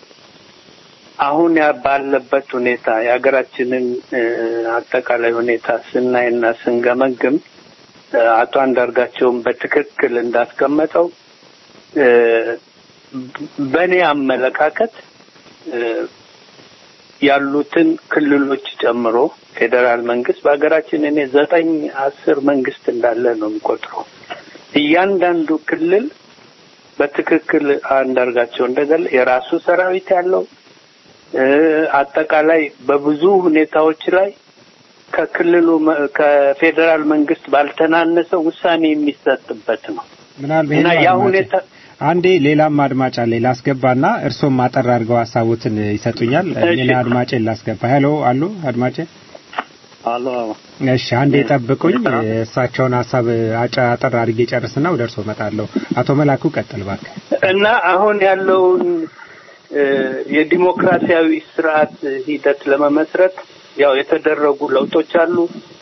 አሁን ያ ባለበት ሁኔታ የሀገራችንን እ፣ አጠቃላይ ሁኔታ ስናይና ስንገመግም እ፣ አቶ አንዳርጋቸውን በትክክል እንዳስቀመጠው እ፣ በእኔ አመለካከት እ፣ ያሉትን ክልሎች ጨምሮ ፌዴራል መንግስት በሀገራችን እኔ ዘጠኝ አስር መንግስት እንዳለ ነው የሚቆጥረው። እያንዳንዱ ክልል በትክክል አንዳርጋቸው እንደገለ የራሱ ሰራዊት ያለው እ፣ አጠቃላይ በብዙ ሁኔታዎች ላይ ከክልሉ መ- ከፌዴራል መንግስት ባልተናነሰ ውሳኔ የሚሰጥበት ነው ምናልባት እና ያ ሁኔታ አንዴ ሌላም አድማጭ አለ ላስገባና እርሶም አጠር አድርገው ሀሳቦትን ይሰጡኛል። እሺ። ሌላ አድማጭን ላስገባ። ሄሎ አሉ አድማጭ። አሎ እሺ አንዴ ጠብቁኝ። እሳቸውን ሀሳብ አጫ- አጠር አድርጌ ጨርስና ወደ እርሶ እመጣለሁ። አቶ መላኩ ቀጥል እባክህ። እና አሁን ያለውን እ፣ የዲሞክራሲያዊ ስርዓት ሂደት ለመመስረት ያው የተደረጉ ለውጦች አሉ።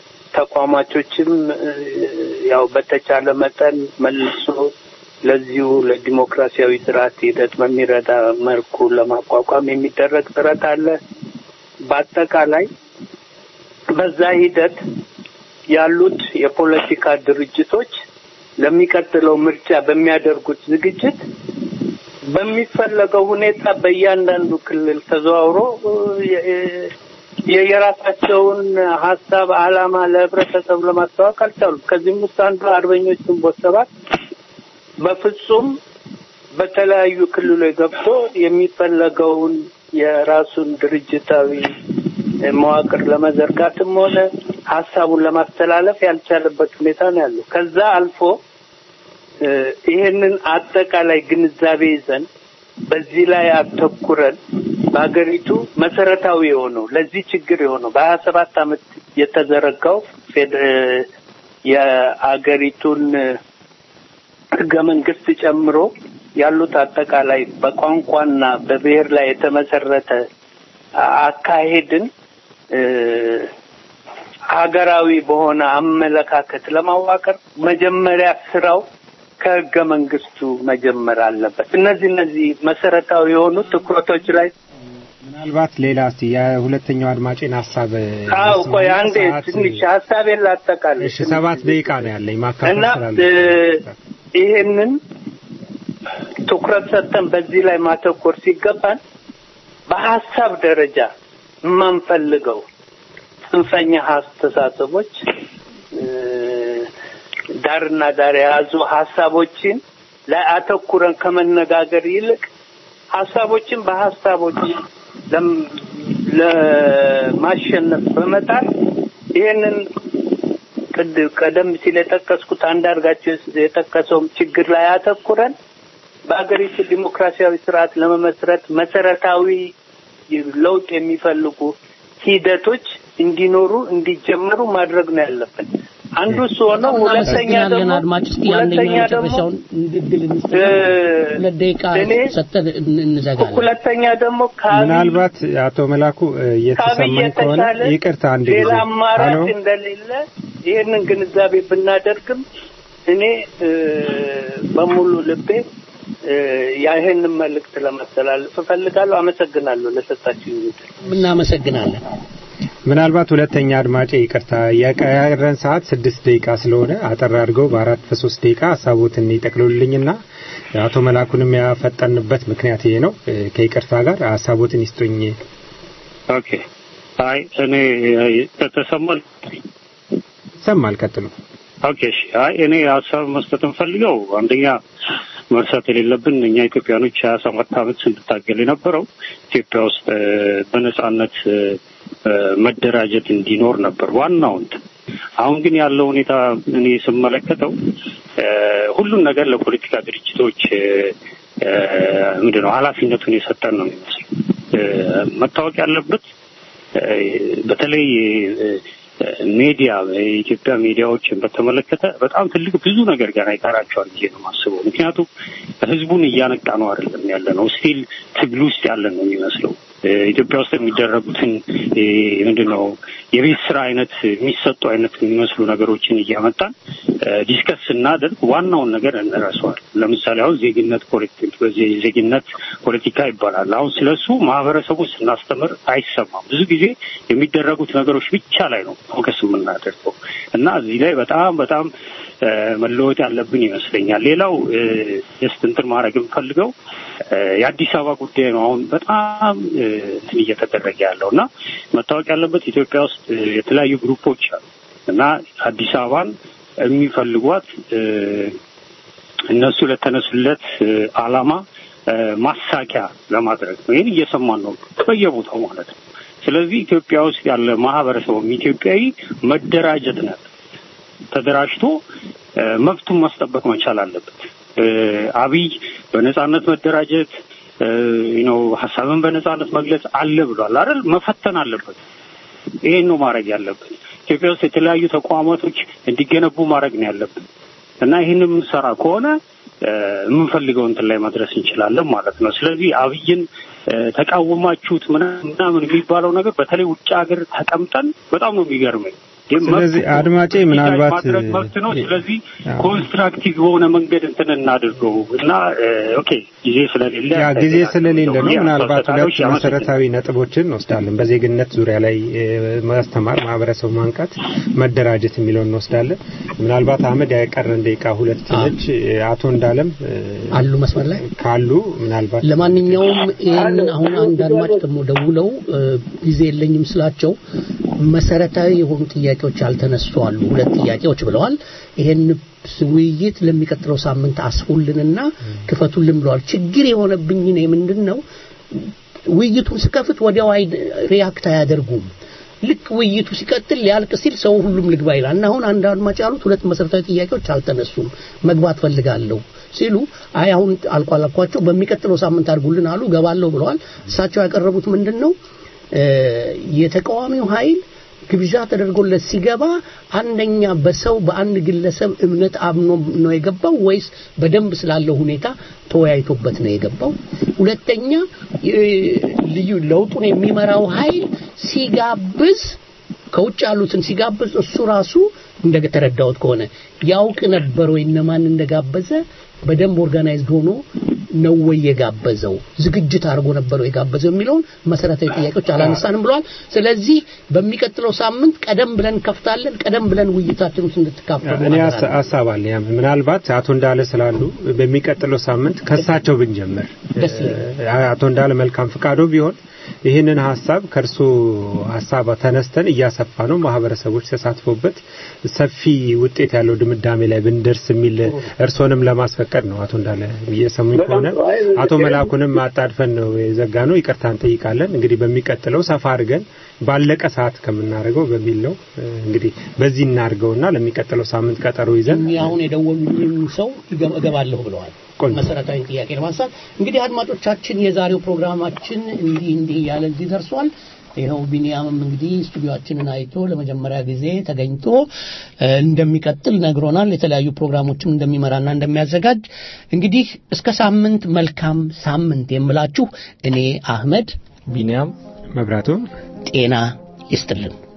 ተቋማቾችም እ፣ ያው በተቻለ መጠን መልሶ ለዚሁ ለዲሞክራሲያዊ ስርዓት ሂደት በሚረዳ መልኩ ለማቋቋም የሚደረግ ጥረት አለ። በአጠቃላይ በዛ ሂደት ያሉት የፖለቲካ ድርጅቶች ለሚቀጥለው ምርጫ በሚያደርጉት ዝግጅት በሚፈለገው ሁኔታ በእያንዳንዱ ክልል ተዘዋውሮ እ፣ የ- የየራሳቸውን ሀሳብ አላማ ለህብረተሰቡ ለማስተዋወቅ አልቻሉም። ከዚህም ውስጥ አንዱ አርበኞች ግንቦት ሰባት በፍጹም በተለያዩ ክልሎች ገብቶ የሚፈለገውን የራሱን ድርጅታዊ መዋቅር ለመዘርጋትም ሆነ ሀሳቡን ለማስተላለፍ ያልቻለበት ሁኔታ ነው ያለው። ከዛ አልፎ እ፣ ይሄንን አጠቃላይ ግንዛቤ ይዘን በዚህ ላይ አተኩረን በሀገሪቱ መሰረታዊ የሆነው ለዚህ ችግር የሆነው በሀያ ሰባት አመት የተዘረጋው ፌድ- እ፣ የአገሪቱን እ፣ ህገ መንግስት ጨምሮ ያሉት አጠቃላይ በቋንቋና በብሔር ላይ የተመሰረተ አ- አካሄድን እ፣ ሀገራዊ በሆነ አመለካከት ለማዋቀር መጀመሪያ ስራው ከህገ መንግስቱ መጀመር አለበት። እነዚህ እነዚህ መሰረታዊ የሆኑ ትኩረቶች ላይ ምናልባት ሌላ እስቲ የሁለተኛው አድማጭን ሀሳብ አው ቆይ ልስማና አንዴ ሰዓት- ትንሽ ሀሳቤን ላጠቃልል። እሺ ሰባት ደቂቃ ነው ያለኝ ማካፈል እና ስላለ እ፣ ይሄንን ትኩረት ሰጥተን በዚህ ላይ ማተኮር ሲገባን በሀሳብ ደረጃ የማንፈልገው ጽንፈኛ አስተሳሰቦች እ፣ ዳርና ዳር የያዙ ሀሳቦችን ላይ አተኩረን ከመነጋገር ይልቅ ሀሳቦችን በሀሳቦች ለም- ለማሸነፍ በመጣር ይሄንን ቅድ- ቀደም ሲል የጠቀስኩት አንዳርጋቸው የጠቀሰውም ችግር ላይ አተኩረን በአገሪቱ ዲሞክራሲያዊ ስርዓት ለመመስረት መሰረታዊ ለውጥ የሚፈልጉ ሂደቶች እንዲኖሩ እንዲጀመሩ ማድረግ ነው ያለብን። አንዱ እሱ ሆነው፣ ሁለተኛ እናመሰግናለን ደግሞ አድማጭ እስቲ ሁለተኛ አንደኛው ደግሞ የመጨረሻውን እድል እንስጥ እ፣ ሁለት ደቂቃ እኔ ሰጠን እን- እንዘጋለን ሁለተኛ ደግሞ ከአብይ ምናልባት አቶ መላኩ እ፣ ከአብይ እየተሰማኝ ከሆነ የተሻለ ይቅርታ አንድ ሌላ ጊዜ አማራጭ ሄሎ እንደሌለ ይህንን ግንዛቤ ብናደርግም እኔ እ፣ በሙሉ ልቤ እ፣ ይህንን መልእክት ለማስተላለፍ እፈልጋለሁ። አመሰግናለሁ ለሰጣችሁ እናመሰግናለን ምናልባት ሁለተኛ አድማጭ ይቅርታ የቀረን ሰዓት ስድስት ደቂቃ ስለሆነ አጠር አድርገው በአራት በሶስት ደቂቃ ሀሳቦትን ይጠቅሉልኝና አቶ መላኩንም ያፈጠንበት ምክንያት ይሄ ነው። እ፣ ከይቅርታ ጋር ሀሳቦትን ይስጡኝ። ኦኬ አይ እኔ ተሰማል ይሰማል። ቀጥሉ። ኦኬ እሺ አይ እኔ ሀሳብ መስጠት እንፈልገው አንደኛ መርሳት የሌለብን እኛ ኢትዮጵያኖች ሀያ ሰባት አመት ስንታገል የነበረው ኢትዮጵያ ውስጥ እ፣ በነጻነት እ፣ እ፣ መደራጀት እንዲኖር ነበር ዋናው እንትን። አሁን ግን ያለው ሁኔታ እኔ ስመለከተው እ፣ ሁሉን ነገር ለፖለቲካ ድርጅቶች እ፣ እ፣ ምንድን ነው ኃላፊነቱን የሰጠን ነው የሚመስለው። እ፣ መታወቅ ያለበት እ፣ በተለይ እ፣ ሜዲያ የኢትዮጵያ ሚዲያዎችን በተመለከተ በጣም ትልቅ ብዙ ነገር ገና ይቀራቸዋል ብዬ ነው የማስበው። ምክንያቱም ህዝቡን እያነቃ ነው አይደለም ያለ ነው፣ ስቲል ትግል ውስጥ ያለን ነው የሚመስለው። እ፣ ኢትዮጵያ ውስጥ የሚደረጉትን እ፣ ምንድን ነው የቤት ስራ አይነት የሚሰጡ አይነት የሚመስሉ ነገሮችን እያመጣን እ፣ ዲስከስ ስናደርግ ዋናውን ነገር እንረሳዋል። ለምሳሌ አሁን ዜግነት ፖለቲክ በዚህ ዜግነት ፖለቲካ ይባላል። አሁን ስለሱ ማህበረሰቡ ስናስተምር አይሰማም። ብዙ ጊዜ የሚደረጉት ነገሮች ብቻ ላይ ነው ፎከስ የምናደርገው እና እዚህ ላይ በጣም በጣም እ፣ መለወጥ ያለብን ይመስለኛል። ሌላው እ፣ ጀስት እንትን ማድረግ የምፈልገው እ፣ የአዲስ አበባ ጉዳይ ነው። አሁን በጣም እ፣ እንትን እየተደረገ ያለው እና መታወቅ ያለበት ኢትዮጵያ ውስጥ እ፣ የተለያዩ ግሩፖች አሉ እና አዲስ አበባን የሚፈልጓት እ፣ እነሱ ለተነሱለት እ፣ ዓላማ እ፣ ማሳኪያ ለማድረግ ነው። ይህን እየሰማን ነው በየቦታው ማለት ነው። ስለዚህ ኢትዮጵያ ውስጥ ያለ ማህበረሰቡም ኢትዮጵያዊ መደራጀት ነው ተደራጅቶ እ፣ መብቱን ማስጠበቅ መቻል አለበት። እ፣ አብይ በነጻነት መደራጀት ነው ሀሳብን በነጻነት መግለጽ አለ ብሏል አይደል? መፈተን አለበት። ይሄን ነው ማድረግ ያለብን። ኢትዮጵያ ውስጥ የተለያዩ ተቋማቶች እንዲገነቡ ማድረግ ነው ያለብን እና ይህን የምንሰራ ከሆነ እ፣ የምንፈልገው እንትን ላይ መድረስ እንችላለን ማለት ነው። ስለዚህ አብይን እ፣ ተቃወማችሁት ምናምን ምናምን የሚባለው ነገር በተለይ ውጭ ሀገር ተቀምጠን በጣም ነው የሚገርመኝ። ይህ መብት ስለዚህ ነው። አድማጬ ምናልባት ማድረግ መብት ነው። እ፣ ስለዚህ አዎ። ኮንስትራክቲቭ በሆነ መንገድ እንትን እናድርገው እና እ፣ ኦኬ ጊዜ ስለሌለ ያ ጊዜ ስለሌለ ነው። ያ ምናልባት ተወሰዳጆች ሁለት ያመሰግናል። መሰረታዊ ነጥቦችን እንወስዳለን። በዜግነት ዙሪያ ላይ እ፣ ማስተማር፣ ማህበረሰቡ ማንቃት፣ መደራጀት የሚለውን እንወስዳለን። ምናልባት አህመድ ያቀረን ደቂቃ ሁለት ነች። እ፣ አቶ እንዳለም እ፣ አሉ መስመር ላይ ካሉ ምናልባት ለማንኛውም ይህንን አሁን አንድ አድማጭ ደግሞ ደውለው እ፣ ጊዜ የለኝም ስላቸው መሰረታዊ የሆኑ ጥያቄዎች ያልተነሱ አሉ። ሁለት ጥያቄዎች ብለዋል። ይሄን ውይይት ለሚቀጥለው ሳምንት አስፉልንና ክፈቱልን ብለዋል። ችግር የሆነብኝ እኔ ምንድን ነው ውይይቱን ስከፍት ወዲያው አይ ሪያክት አያደርጉም። ልክ ውይይቱ ሲቀጥል ሊያልቅ ሲል ሰው ሁሉም ልግባ ይላል እና አሁን አንድ አድማጭ ያሉት ሁለት መሰረታዊ ጥያቄዎች አልተነሱም፣ መግባት ፈልጋለሁ ሲሉ አይ አሁን አልቋል አልኳቸው፣ በሚቀጥለው ሳምንት አድርጉልን አሉ። ገባለሁ ብለዋል። እሳቸው ያቀረቡት ምንድን ነው እ፣ የተቃዋሚው ኃይል ግብዣ ተደርጎለት ሲገባ አንደኛ በሰው በአንድ ግለሰብ እምነት አምኖ ነው የገባው ወይስ በደንብ ስላለው ሁኔታ ተወያይቶበት ነው የገባው? ሁለተኛ እ፣ ልዩ ለውጡን የሚመራው ኃይል ሲጋብዝ ከውጭ ያሉትን ሲጋብዝ እሱ ራሱ እንደተረዳሁት ከሆነ ያውቅ ነበር ወይ እነማን እንደጋበዘ በደንብ ኦርጋናይዝድ ሆኖ ነው ወይ የጋበዘው ዝግጅት አድርጎ ነበር ወይ የጋበዘው የሚለውን መሰረታዊ ጥያቄዎች አላነሳንም ብለዋል። ስለዚህ በሚቀጥለው ሳምንት ቀደም ብለን ከፍታለን። ቀደም ብለን ውይይታችን ውስጥ እንድትካፈሉ እኔ አደራ ሀሳ- ሀሳብ አለ። ያ ምናልባት አቶ እንዳለ ስላሉ በሚቀጥለው ሳምንት ከሳቸው ብንጀምር ደስ እ፣ አቶ እንዳለ መልካም ፍቃዶ ቢሆን ይህንን ሀሳብ ከእርሶ ሀሳብ ተነስተን እያሰፋ ነው ማህበረሰቦች ተሳትፎበት ሰፊ ውጤት ያለው ድምዳሜ ላይ ብንደርስ የሚል እርሶንም ለማስፈቀድ ነው። አቶ እንዳለ እየሰሙኝ ከሆነ አቶ መላኩንም አጣድፈን ነው የዘጋ ነው። ይቅርታ እንጠይቃለን። እንግዲህ በሚቀጥለው ሰፋ አድርገን ባለቀ ሰዓት ከምናደርገው በሚል ነው እ፣ እንግዲህ በዚህ እናድርገውና ለሚቀጥለው ሳምንት ቀጠሮ ይዘን እኚህ አሁን የደወሉልኝ ሰው ይገ- እገባለሁ ብለዋል። መሰረታዊ ጥያቄ ለማንሳት እንግዲህ አድማጮቻችን፣ የዛሬው ፕሮግራማችን እንዲህ እንዲህ እያለ እዚህ ደርሷል። ይኸው ቢኒያምም እንግዲህ ስቱዲዮአችንን አይቶ ለመጀመሪያ ጊዜ ተገኝቶ እ፣ እንደሚቀጥል ነግሮናል። የተለያዩ ፕሮግራሞችም እንደሚመራና እንደሚያዘጋጅ እንግዲህ እስከ ሳምንት መልካም ሳምንት የምላችሁ እኔ አህመድ ቢኒያም መብራቱ ጤና ይስጥልን።